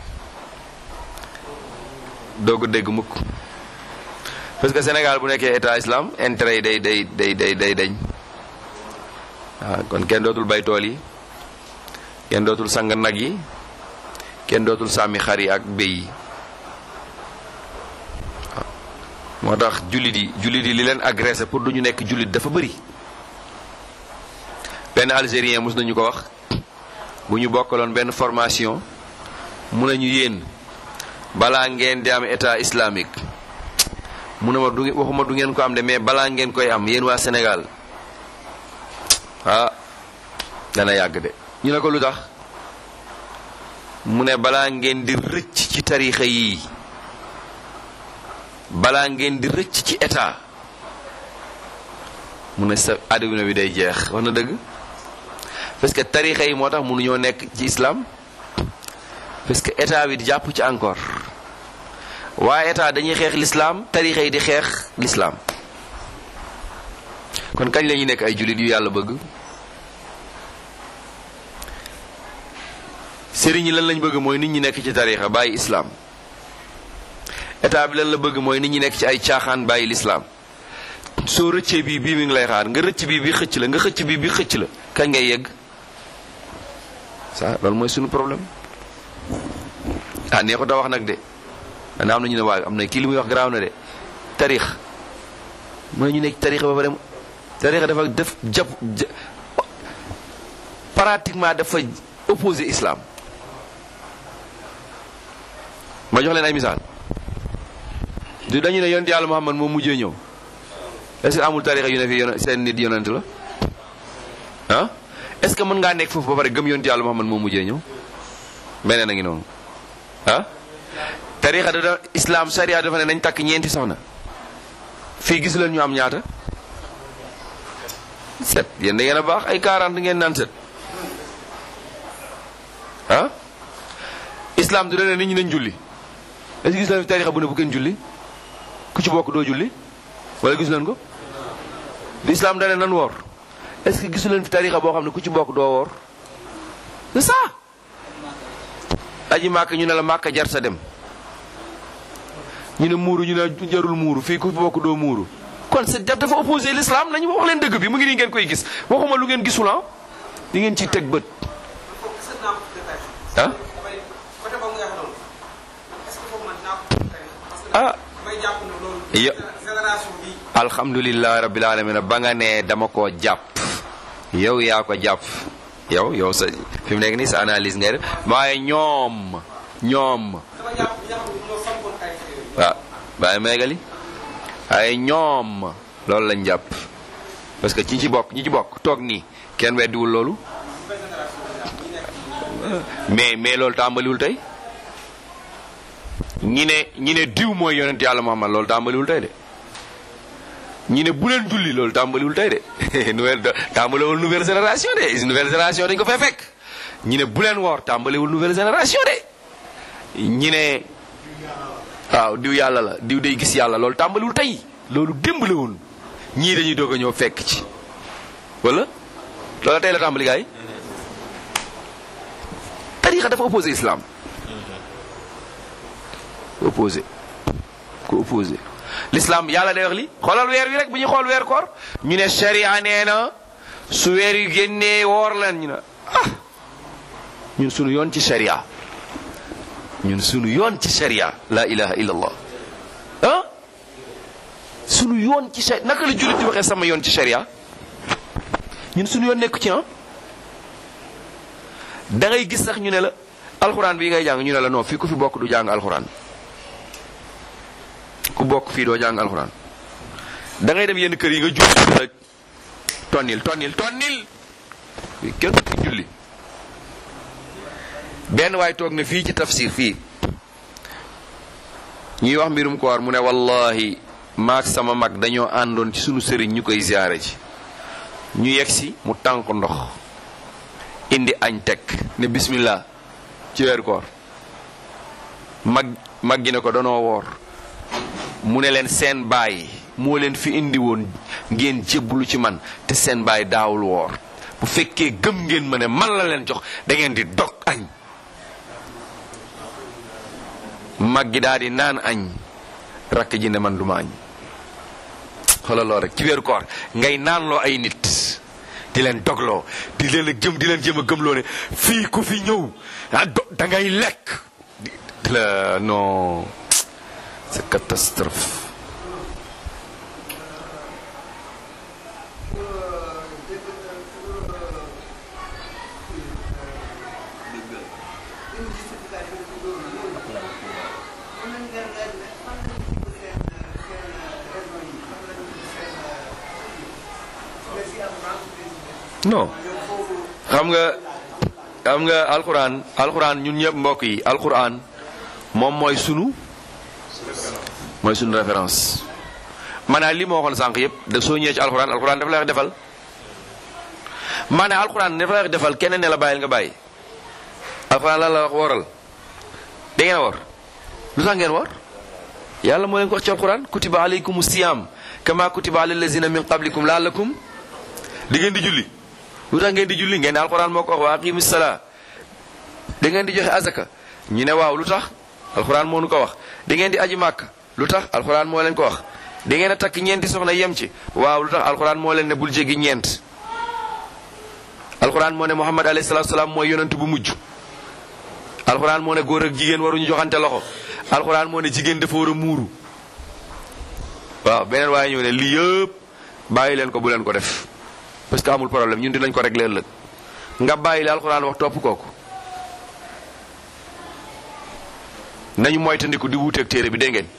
doo ko dégg mukk parce que Sénégal bu nekkee état islam intérêt yi day day day day day dañ waaw kon kenn dootul bay tool yi kenn dootul sang nag yi kenn dootul sàmmi xar yi ak béy yi waaw moo tax jullit yi jullit yi li leen agressé pour du ñu nekk jullit dafa bëri benn algérien mos nañu ko wax bu ñu bokkaloon benn formation mu nañu yéen balaa ngeen di am état islamique mu ne ma du waxuma du ngeen ko am de mais balaa ngeen koy am yéen waa Sénégal ah dana yàgg de ñu ne ko lu tax mu ne balaa ngeen di rëcc ci tarixa yii balaa ngeen di rëcc ci état mu ne sa àdduna bi day jeex wax na dëgg parce que tarixa yi moo tax mënuñoo nekk ci islam parce que état bi di jàpp ci encore waaye état dañuy xeex l'islam tarixa yi di xeex l'islam kon kañ la ñuy nekk ay jullit yu yàlla bëgg sëriñ yi lan lañ bëgg mooy nit ñi nekk ci tarixa bàyyi islam état bi lan la bëgg mooy nit ñi nekk ci ay caaxaan bàyyi l'islam soo rëccee bii bii mi ngi lay xaar nga rëcc bii bi xëcc la nga xëcc bii bi xëcc la kañ ngay yegg ça loolu mooy suñu problème ah nee ko da wax nag de dana am na ñu ne waaye am na kii li muy wax garaaw na de tarix mooy ñu nekk tarix ba pare tarix dafa def jàpp pratiquement dafa opposé islam ma jox leen ay misaal du dañu ne yonent yàlla Muhammad moo mujjee ñëw est-ce que amul tarixa yu ne fi yon seen nit yonent la ah est-ce que mën ngaa nekk foofu ba pare gëm yonent yàlla Muhammad moo mujjee ñëw beneen a ngi noonu ah tarixa da islam sharia dafa ne nañ takk ñeenti soxna fii gis leen ñu am ñaata set yéen da ngeen a baax ay 40 ngeen naan set ah islam du ne nit ñi nañ julli est-ce que gis leen fi tarixa bu ne bu kenn julli ku ci bokk doo julli wala gis leen ko di islam da ne nan woor est-ce que gisu leen fi tarixa boo xam ne ku ci bokk doo woor c'est ça aji màkk ñu ne la màkk jar sa dem ñu ne muuru ñu ne jarul muuru fii ku bokk doo muuru kon c'est dafa opposé l'islam nañu wax leen dëgg bi mu ngi nii ngeen koy gis waxuma lu ngeen gisul ah di ngeen ciy teg bët est-ce que dinaa ko détaillé. ah damay côté boobu nga wax noonu est-ce que foofu man dinaa ko détaillé. parce que ah damay jàpp ne loolu. yo génération bi. alhamdulilah rabbil alamin ba nga ne dama koo jàpp yow yaa ko jàpp yow yow sa fi mu nekk nii sa analyse ngay def waaye ñoom ñoom dama jàpp ñi nga xam ne ñoo sampoon ay xeer yi. waaw bàyyi meegali waaye ñoom loolu lañ jàpp parce que ñi ci bokk ñi ci bokk toog nii kenn weddiwul loolu mais mais loolu tàmbaliwul tey ñi ne ñi ne diw mooy yonent yàlla Muhammad loolu tàmbaliwul tey de ñi ne bu leen julli loolu tàmbaliwul tey de nouvelle tàmbaliwul nouvelle génération de nouvelle génération dañ ko fay fekk ñi ne bu leen woor tàmbaliwul nouvelle génération de ñi ne waaw diw yàlla la diw day gis yàlla loolu tàmbaliwul tey loolu démb la woon ñii dañuy doog a ñëw fekk ci wala loola tey la tàmbali gaay tarixa dafa opposé islam opposé ko opposé l'islam yàlla day wax li xoolal weer wi rek bu ñuy xool weer koor ñu ne sharia nee na su weer yu génnee woor leen ñu ne ah ñun sunu yoon ci sharia ñun sunu yoon ci sharia la ilaha illallah ah sunu yoon ci sharia naka la jullit di waxee sama yoon ci sharia ñun sunu yoon nekku ci ah da ngay gis sax ñu ne la alxuraan bii ngay jàng ñu ne la non fii ku fi bokk du jàng alxuraan ku bokk fii doo jàng alxuraan da ngay dem yenn kër yi nga julli la tonnil tonnil tonnil fii kenn du fi julli benn waay toog na fii ci tafsir fii ñuy wax mbirum koor mu ne wallahi maak sama mag dañoo àndoon ci sunu sëriñ ñu koy ziyaare ji ñu yegg si mu tànk ndox indi añ teg ne bismillah ci weeru koor mag mag gi ne ko danoo woor mu ne leen seen baay moo leen fi indi woon ngeen jébbalu ci man te seen baay daawul woor bu fekkee gëm ngeen ma ne man la leen jox da ngeen di dog añ mag gi daal di naan añ rakk ji ne man duma añ xoolal loolu rek ci weeru koor ngay naanloo ay nit di leen dogloo di leen a jëm di leen jëm a gëmloo ne fii ku fi ñëw ah do da ngay lekk di di la non c'est catastrophe non xam nga xam nga alxuraan alxuraan ñun ñëpp mbokk yi alxuraan moom mooy sunu mooy sunu référence maanaam li ma waxoon sànq yëpp da soo ñëwee ci alxuraan alxuraan dafa lay wax defal maanaam alxuraan dafa lay wax defal keneen ne la bàyyil nga bàyyi alxuraan lan la wax wooral da ngeen a woor lu tax ngeen woor yàlla moo leen ko wax ci alxuraan kutiba alaykum siyam kama kutiba ala lazina min qablikum laallakum di ngeen di julli lu tax ngeen di julli ngeen ne alxuraan moo ko wax wa aqimu salaa da ngeen di joxe azaka ñu ne waaw lu tax alxuraan moo nu ko wax da ngeen di aji màkk lu tax alxuraan moo leen ko wax da ngeen a takk ñeenti soxna yem ci waaw lu tax alxuraan moo leen ne bul jéggi ñeent alxuraan moo ne muhammad alayhi salaatu salaam mooy yonent bu mujj alxuraan moo ne góor ak jigéen waruñu joxante loxo alxuraan moo ne jigéen dafa war a muuru waaw beneen waaye ñëw ne lii yëpp bàyyi leen ko bu leen ko def parce que amul problème ñun dinañ ko régler ëllëg nga bàyyi li alxuraan wax topp kooku nañu moytandiku di wuuteeg téere bi dégg ngeen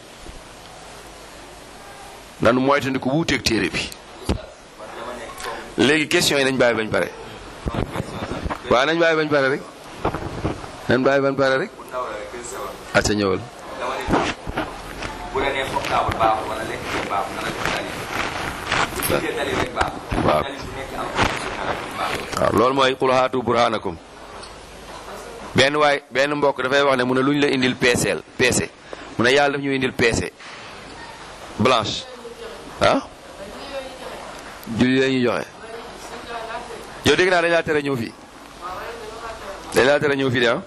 nañu moytandiku wuuteeg téere bi léegi question yi nañ bàyyi bañ pare waaw nañ bàyyi bañ pare rek nañ bàyyi bañ pare rek acca ñëwal dama ne bu la nee portable baaxul wala lekk bi baaxul nga la jox dalil bu gisee dalil rek baaxul waaw dalil bu nekk am sunna rek baaxul waaw loolu mooy qul haatu burhanakum benn waay benn mbokk dafay wax ne mu ne lu ñu la indil peeseel peese mu ne yàlla daf ñu indil peese blanche ah julli la ñuy joxe yow dégg naa dañ laa tere ñëw fii dañ laa tere ñëw fii de ah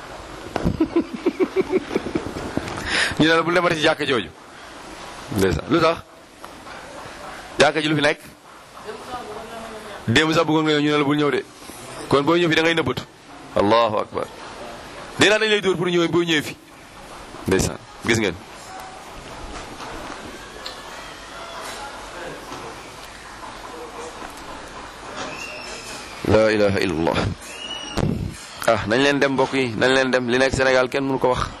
ñu ne la bu demati ci jàkka jooju ndeysaan lu tax jàkka ji lu fi nekk démb sax bëggoon nga ñëw ñu ne la bul ñëw de kon boo ñëw fi da ngay nëbbatu allahu akbar dee dañ lay dóor pour ñëw boo ñëwee fi ndeysaan gis ngeen la ilaha illallah ah nañ leen dem mbokk yi nañ leen dem li nekk Sénégal kenn mënu ko wax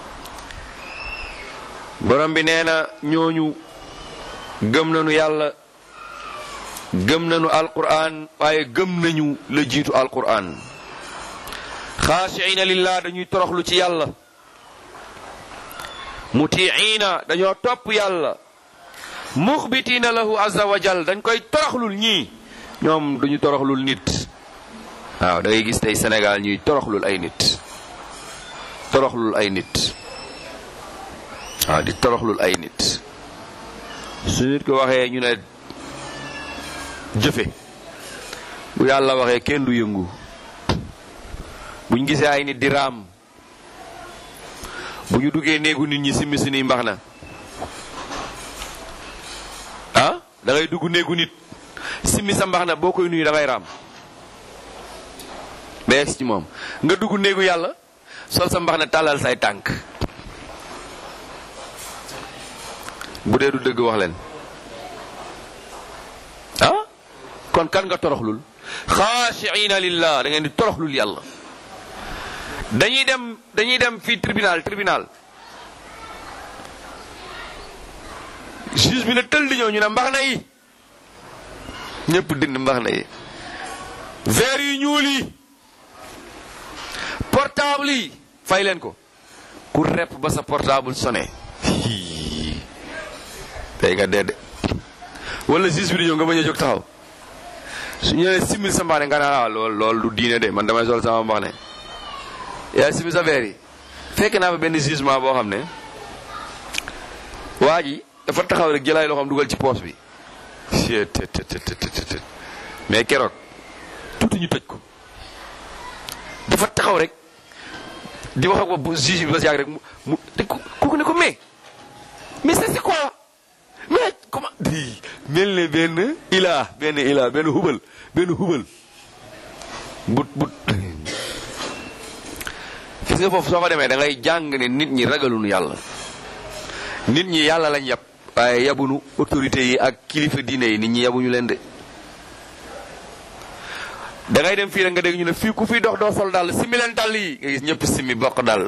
borom bi nee na ñooñu gëm nañu yàlla gëm nañu alquran waaye gëm nañu la jiitu alquran xaashiina lillah dañuy toroxlu ci yàlla mutiina dañoo topp yàlla muxbitiina lahu azza wa jal dañ koy toroxlul ñii ñoom duñu toroxlul nit waaw da ngay gis tey Sénégal ñuy toroxlul ay nit toroxlul ay nit waaw di toroxlul ay nit su nit ko waxee ñu ne jëfe bu yàlla waxee kenn du yëngu buñ gisee ay nit di raam bu ñu duggee néegu nit ñi simmi suñuy mbax na ah da ngay dugg néegu nit simmi sa mbax na boo koy nuyu da ngay raam ba yegg ci moom nga dugg néegu yàlla sol sa mbax na tàllal say tànk bu dee du dëgg wax leen ah kon kan nga toroxlul xaashiina lillah da ngeen di toroxlul yàlla dañuy dem dañuy dem fii tribunal tribunal juge bi ne tël di ñëw ñu ne mbax na yi ñëpp dind mbax na yi verre yu ñuul yi portable yi fay leen ko ku repp ba sa portable sonné tey nga dee de wala juge bi di ñëw nga bañ a jóg taxaw su ñu nee simil sa mbax ne nga naa lool lool du diine de man damay sol sama mbax ne yaa simil sa verre yi fekk naa fa benn jugement boo xam ne waa ji dafa taxaw rek jëlaay loxoom dugal ci poos bi mais keroog tuuti ñu tëj ko dafa taxaw rek di wax ak bu juge bi ba si yàgg rek mu mu te kooku ne ko mais mais c'est quoi mais comment di mel ne benn ilaa benn ilaa benn hubal benn hubal but but gis nga foofu soo fa demee da ngay jàng ne nit ñi ragalunu yàlla nit ñi yàlla lañ yab waaye yabunu autorité yi ak kilifa diine yi nit ñi yabuñu leen de da ngay dem fii rek nga dégg ñu ne fii ku fi dox doo sol dàll simmi leen dàll yi nga gis ñëpp simmi bokk dàll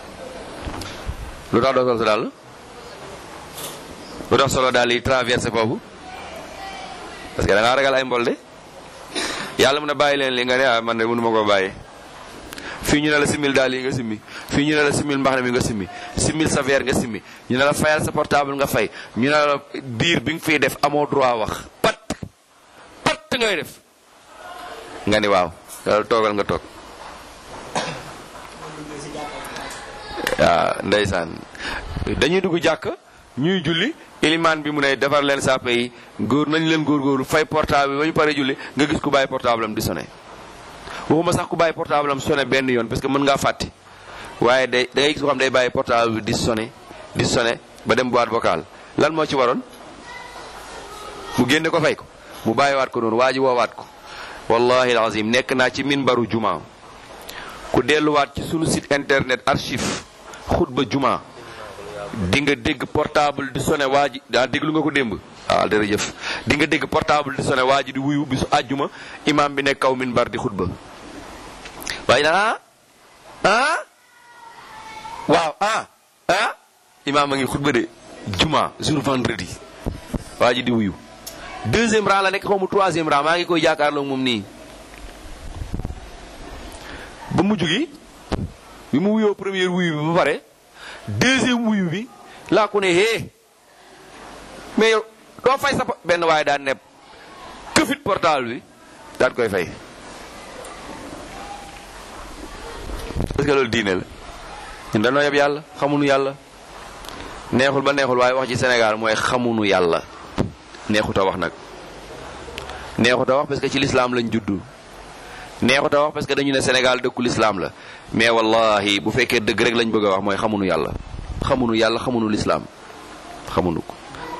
lu tax doo sol sa dàll lu tax solo dàll yi traversé foofu parce que da ngaa ragal ay mbol de yàlla mun a bàyyi leen li nga ne ah man de mënu ma koo bàyyi fii ñu ne la simil daal yi nga simmi fii ñu ne la simil mbax na mi nga simmi simil sa verre nga simmi ñu ne la fayal sa portable nga fay ñu ne la biir bi nga fiy def amoo droit wax pat pat ngay def nga ni waaw loolu toogal nga toog waaw ndeysaan dañuy dugg jàkk ñuy julli ilimaan bi mu ne defar leen sàppe yi góor nañ leen góorgóorlu fay portable bi ba ñu pare julli nga gis ku bàyyi portable am di sonné waxuma sax ku bàyyi portable am sonné benn yoon parce que mën ngaa fàtte waaye day da ngay gis ko xam day bàyyi portable bi di sonné di sonné ba dem boîte vocale lan moo ci waroon mu génne ko fay ko mu bàyyiwaat ko noonu waa ji woowaat ko wallahi alazim nekk naa ci minbaru juma ku delluwaat ci sunu site internet archive xutba juma di nga dégg portable di sonné waa ji daa déglu nga ko démb waaw jërëjëf di nga dégg portable di sonné waa ji di wuyu bisu àjjuma imam bi nekk kaw minbar di xutba waaye nag ah ah waaw ah imaam a ngi xutba de juma jour vendredi waa ji di wuyu deuxième rang la nekk xaw mu troisième rang maa ngi koy jàkkaarloo moom nii ba mujj gi bi mu wuyoo première wuyu bi ba pare deuxième wuyu bi laa ko ne hee mais yow doo fay sa po- benn waaye daan nepp këfit portable bi daan koy fay parce que loolu diine la ñun dañoo yeb yàlla xamuñu yàlla neexul ba neexul waaye wax ci Sénégal mooy xamuñu yàlla neexut a wax nag neexut a wax parce que ci lislaam lañ juddu neexut a wax parce que dañu ne Sénégal dëkku lislaam la mais wallahi bu fekkee dëgg rek lañ bëgg a wax mooy xamuñu yàlla xamuñu yàlla xamuñu lislaam xamuñu ko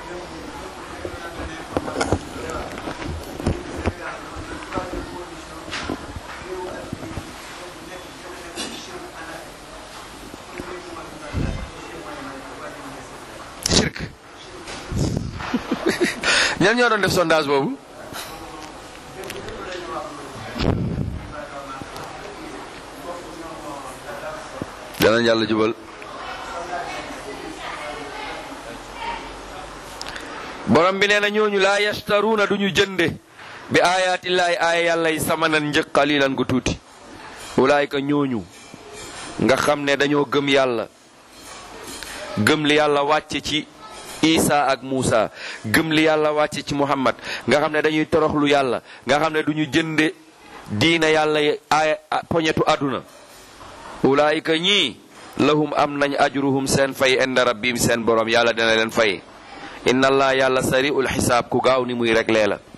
shirk ñan ñoo doon def sondage boobu danañ yàlla jubal borom bi nee na ñooñu laa yastaruuna duñu jënde bi ayaatillaahi aaya yàlla yi samanan njëg qalilan gu tuuti ulaayika ñooñu nga xam ne dañoo gëm yàlla gëm li yàlla wàcce ci isa ak Muusa gëm li yàlla wàcce ci Muhammad nga xam ne dañuy toroxlu yàlla nga xam ne duñu jënde diina yàlla yi aaya poñetu àdduna ulaayika ñii lahum am nañ ajruhum seen fay inda rabbim seen borom yàlla dina leen fay inna allah yàlla sari'ul xisaab ku gaaw ni muy réglé la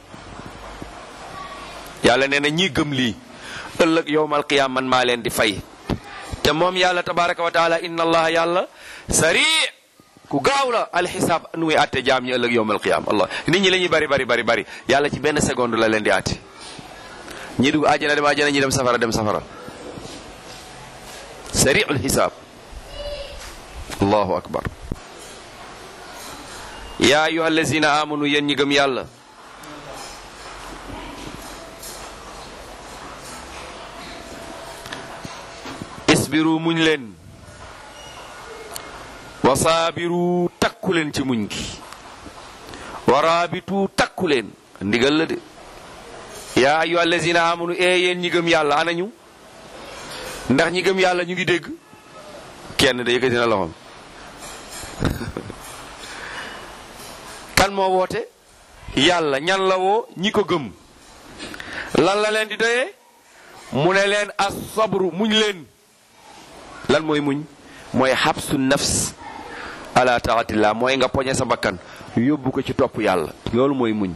yàlla nee na ñii gëm lii ëllëg yowmal qiyaam man maa leen di fay te moom yàlla tabaraka wa taala inna allah yàlla sari ku gaaw la alxisaab nu muy àtte jaam ñi ëllëg yowmal qiyaam allah nit ñi la ñuy bari bari bari bari yàlla ci benn seconde la leen di àtte ñi dugg àjjana dem àjjana ñi dem safara dem safara sari'ul xisaab allahu akbar yaa ayuha allazina amanu yéen ñi gëm yàlla isbiru muñ leen wa saabiru takku leen ci muñ gi wa raabitu takku leen ndigal la de yaa ayuha allazina amanu ee yéen ñi gëm yàlla anañu ndax ñi gëm yàlla ñu ngi dégg kenn da yëkkati na loxoom kan moo woote yàlla ñan la woo ñi ko gëm lan la leen di doyee mu ne leen as sabru muñ leen lan mooy muñ mooy xabsu nafs ala taatillah mooy nga poñe sa bakkan yóbbu ko ci topp yàlla loolu mooy muñ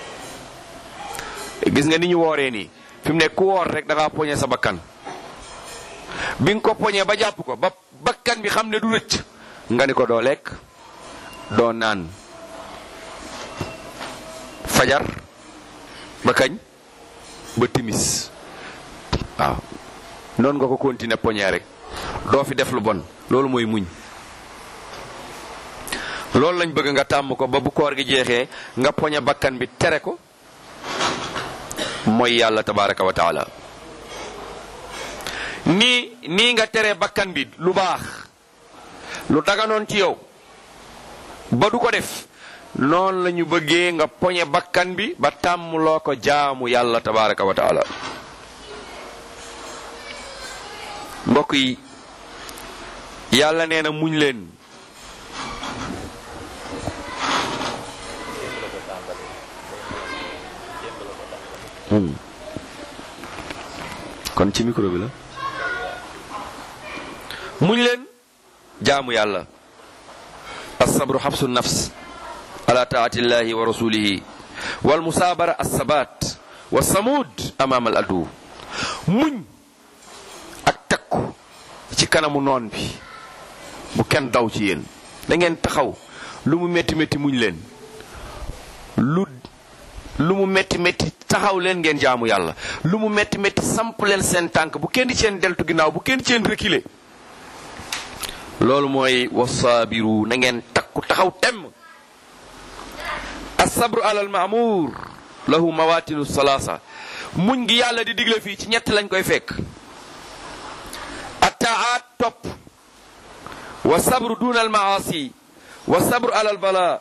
gis nga ni ñu wooree nii fi mu ne ku woor rek da ngaa poñe sa bakkan bi nga ko poñee ba jàpp ko ba bakkan bi xam ne du rëcc nga ni ko doo lekk doo naan fajar ba kañ ba timis waaw noonu nga ko continuer poñee rek doo fi def lu bon loolu mooy muñ loolu lañ bëgg nga tàmm ko ba bu koor gi jeexee nga poñe bakkan bi tere ko mooy yàlla tabaraka wa taala nii nii nga tere bakkan bi lu baax lu daganoon ci yow ba du ko def noonu la ñu bëggee nga poñe bakkan bi ba tàmm loo ko jaamu yàlla tabaraka wa taala mbokk yi yàlla nee na muñ leen kon ci micro bi la muñ leen jaamu yàlla alsabru xabsu nafs ala taatillahi wa rasulihi wal musaabara alsabat wa samud amaam al adu muñ ak takku ci kanamu noon bi bu kenn daw ci yéen da ngeen taxaw lu mu métti métti muñ leen lu lu mu métti métti taxaw leen ngeen jaamu yàlla lu mu métti métti samp leen seen tànk bu kenn ci seen deltu ginnaaw bu kenn ci seen reculer loolu mooy wasaabiru na ngeen takku taxaw temm asabru alal maamuur lahu mawatinu salaasa muñ gi yàlla di digle fii ci ñett lañ koy fekk attaat topp wa sabru duna al maasi wa sabru ala al bala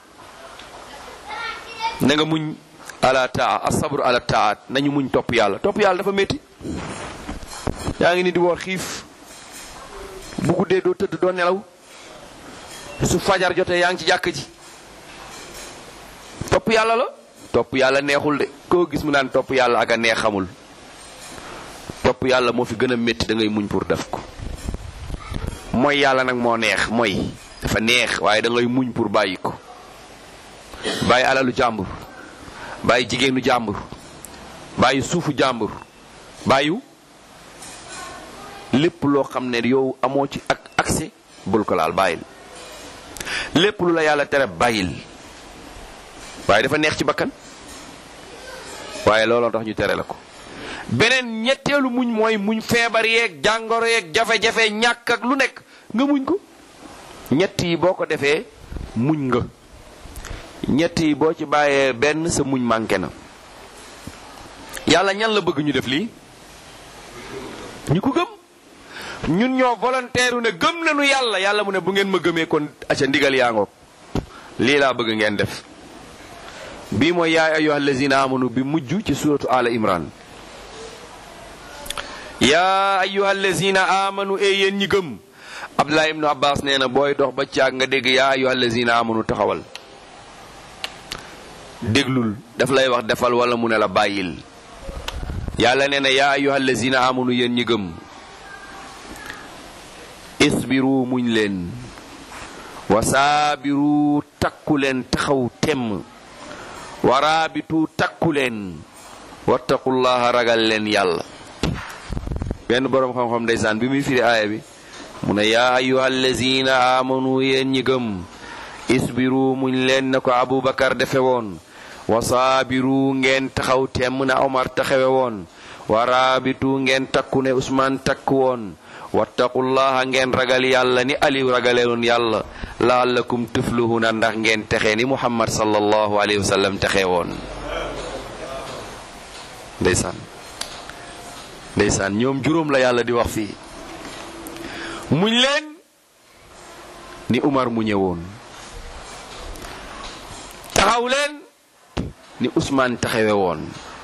na nga muñ ala taa asabru ala taat nañu muñ topp yàlla topp yàlla dafa métti yaa ngi ni di woor xiif bu guddee doo tëdd doo nelaw su fajar jotee yaa ngi ci jàkk ji topp yàlla la topp yàlla neexul de koo gis mu naan topp yàlla ak a neex xamul topp yàlla moo fi gën a métti da ngay muñ pour def ko mooy yàlla nag moo neex mooy dafa neex waaye da ngay muñ pour bàyyi ko bàyyi alalu jàmbur bàyyi jigéenu jàmbur bàyyi suufu jàmbur bàyyu lépp loo xam ne yow amoo ci ak accès bul ko laal bàyyil lépp lu la yàlla tere bàyyil waaye dafa neex ci bakkan waaye looloo tax ñu tere la ko beneen ñetteelu muñ mooy muñ feebar yeeg jàngoro yeeg jafe-jafe ñàkk ak lu nekk nga muñ ko ñett yi boo ko defee muñ nga ñett yi boo ci bàyyee benn sa muñ manqué na yàlla ñan la bëgg ñu def lii ñu ko gëm ñun ñoo volontaire ne gëm nañu yàlla yàlla mu ne bu ngeen ma gëmee kon aca ndigal yaa ngoog lii laa bëgg ngeen def bii mooy yaa ayyuha allazina amanu bi mujj ci suratu ala imran yaa ayyuha allazina amanu e yéen ñi gëm abdullah ibnu abbas nee na booy dox ba caag nga dégg yaa ayyuha allazina amanu taxawal déglul daf lay wax defal wala mu ne la bàyyil yàlla nee na yaa ayyuha allazina amanu yéen ñi gëm isbiru muñ leen wa saabiru takku leen taxaw temm waraabitu takku leen wattaqullaha ragal leen yàlla benn boroom xam-xam ndeysaan bi muy firi aaya bi mu ne yaa ayyuha allazina amanu yéen ñi gëm isbiru muñ leen na ko abubakar defe woon wa saabiru ngeen taxaw temm na omar taxawe woon waraabitu ngeen takku ne usmaan takku woon wattaqullaha ngeen ragal yàlla ni aliw ragalewoon yàlla laallakum tufluhuna ndax ngeen texe ni muhammad sallallahu alayhi wa sallam texe woon ndeysaan ndeysaan ñoom juróom la yàlla di wax fii muñ leen ni umar mu ñëwoon taxaw leen ni usmaan taxawe woon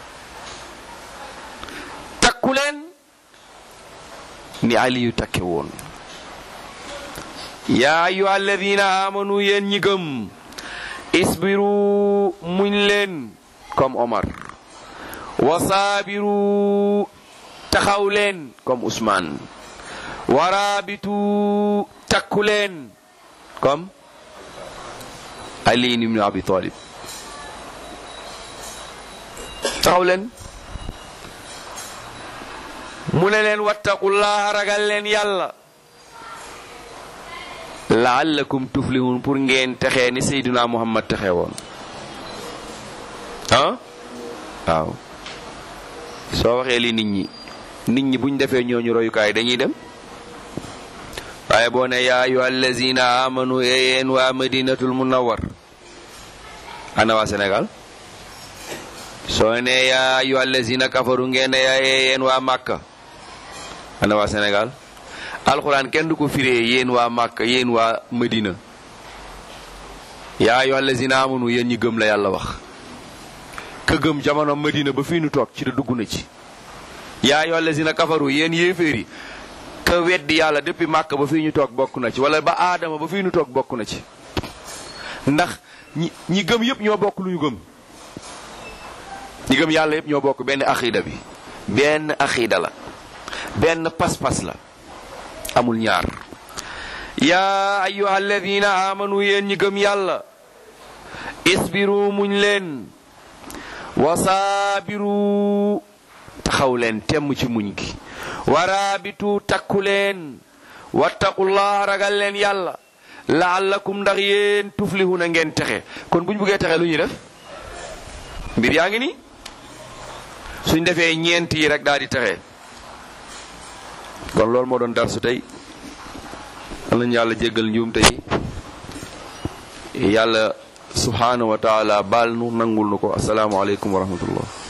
takku leen ni aliyu takke woon yaa ayyuha alladina amanu yéen ñi gëm isbiru muñ leen comme omar wa saabiru taxaw leen comme usmaan waraabitu takku leen comme ali ibn abi talib taxaw leen mu ne leen wattaqullaha ragal leen yàlla laallakum tuflihun pour ngeen texee ni seyduna muhammad texe woon ah waaw soo waxee li nit ñi nit ñi buñ defee ñooñu royukaay dañuy dem waaye boo ne yaa ayyuha allazina amanu yéen waa madinatul munawwar ana waa sénégal soo ne yaa ayyuha allazina kafaru ngeen ne yaa yéen waa màkka ana waa sénégal alxuraan kenn du ko firee yéen waa màkka yéen waa madina yaa ayyuha allazina amanu yéen ñi gëm la yàlla wax ka gëm jamono madina ba fii nu toog ci da dugg na ci yaa ayyuha allazina kafaru yéen yéeféer yi ka weddi yàlla depuis màkk ba fii ñu toog bokk na ci wala ba aadama ba fii ñu toog bokk na ci ndax ñi ñi gëm yépp ñoo bokk lu ñu gëm ñi gëm yàlla yépp ñoo bokk benn axiida bi benn axiida la benn pas-pas la amul ñaar yaa ayyuha alladina amanu yéen ñi gëm yàlla isbiru muñ leen wasaabiru taxaw leen temm ci muñ gi waraabitu takku leen wattaqullaha ragal leen yàlla laallakum ndax yéen tuflihuna ngeen texe kon buñ buggee texe lu ñuy def mbir yaa ngi ni suñ defee ñeent yi rek daal di texe kon loolu moo doon darsu tey am nañu yàlla jéggal njuumte yi yàlla subhanahu wa taala baal nu nangul nu ko asalaamaaleykum wa rahmatullah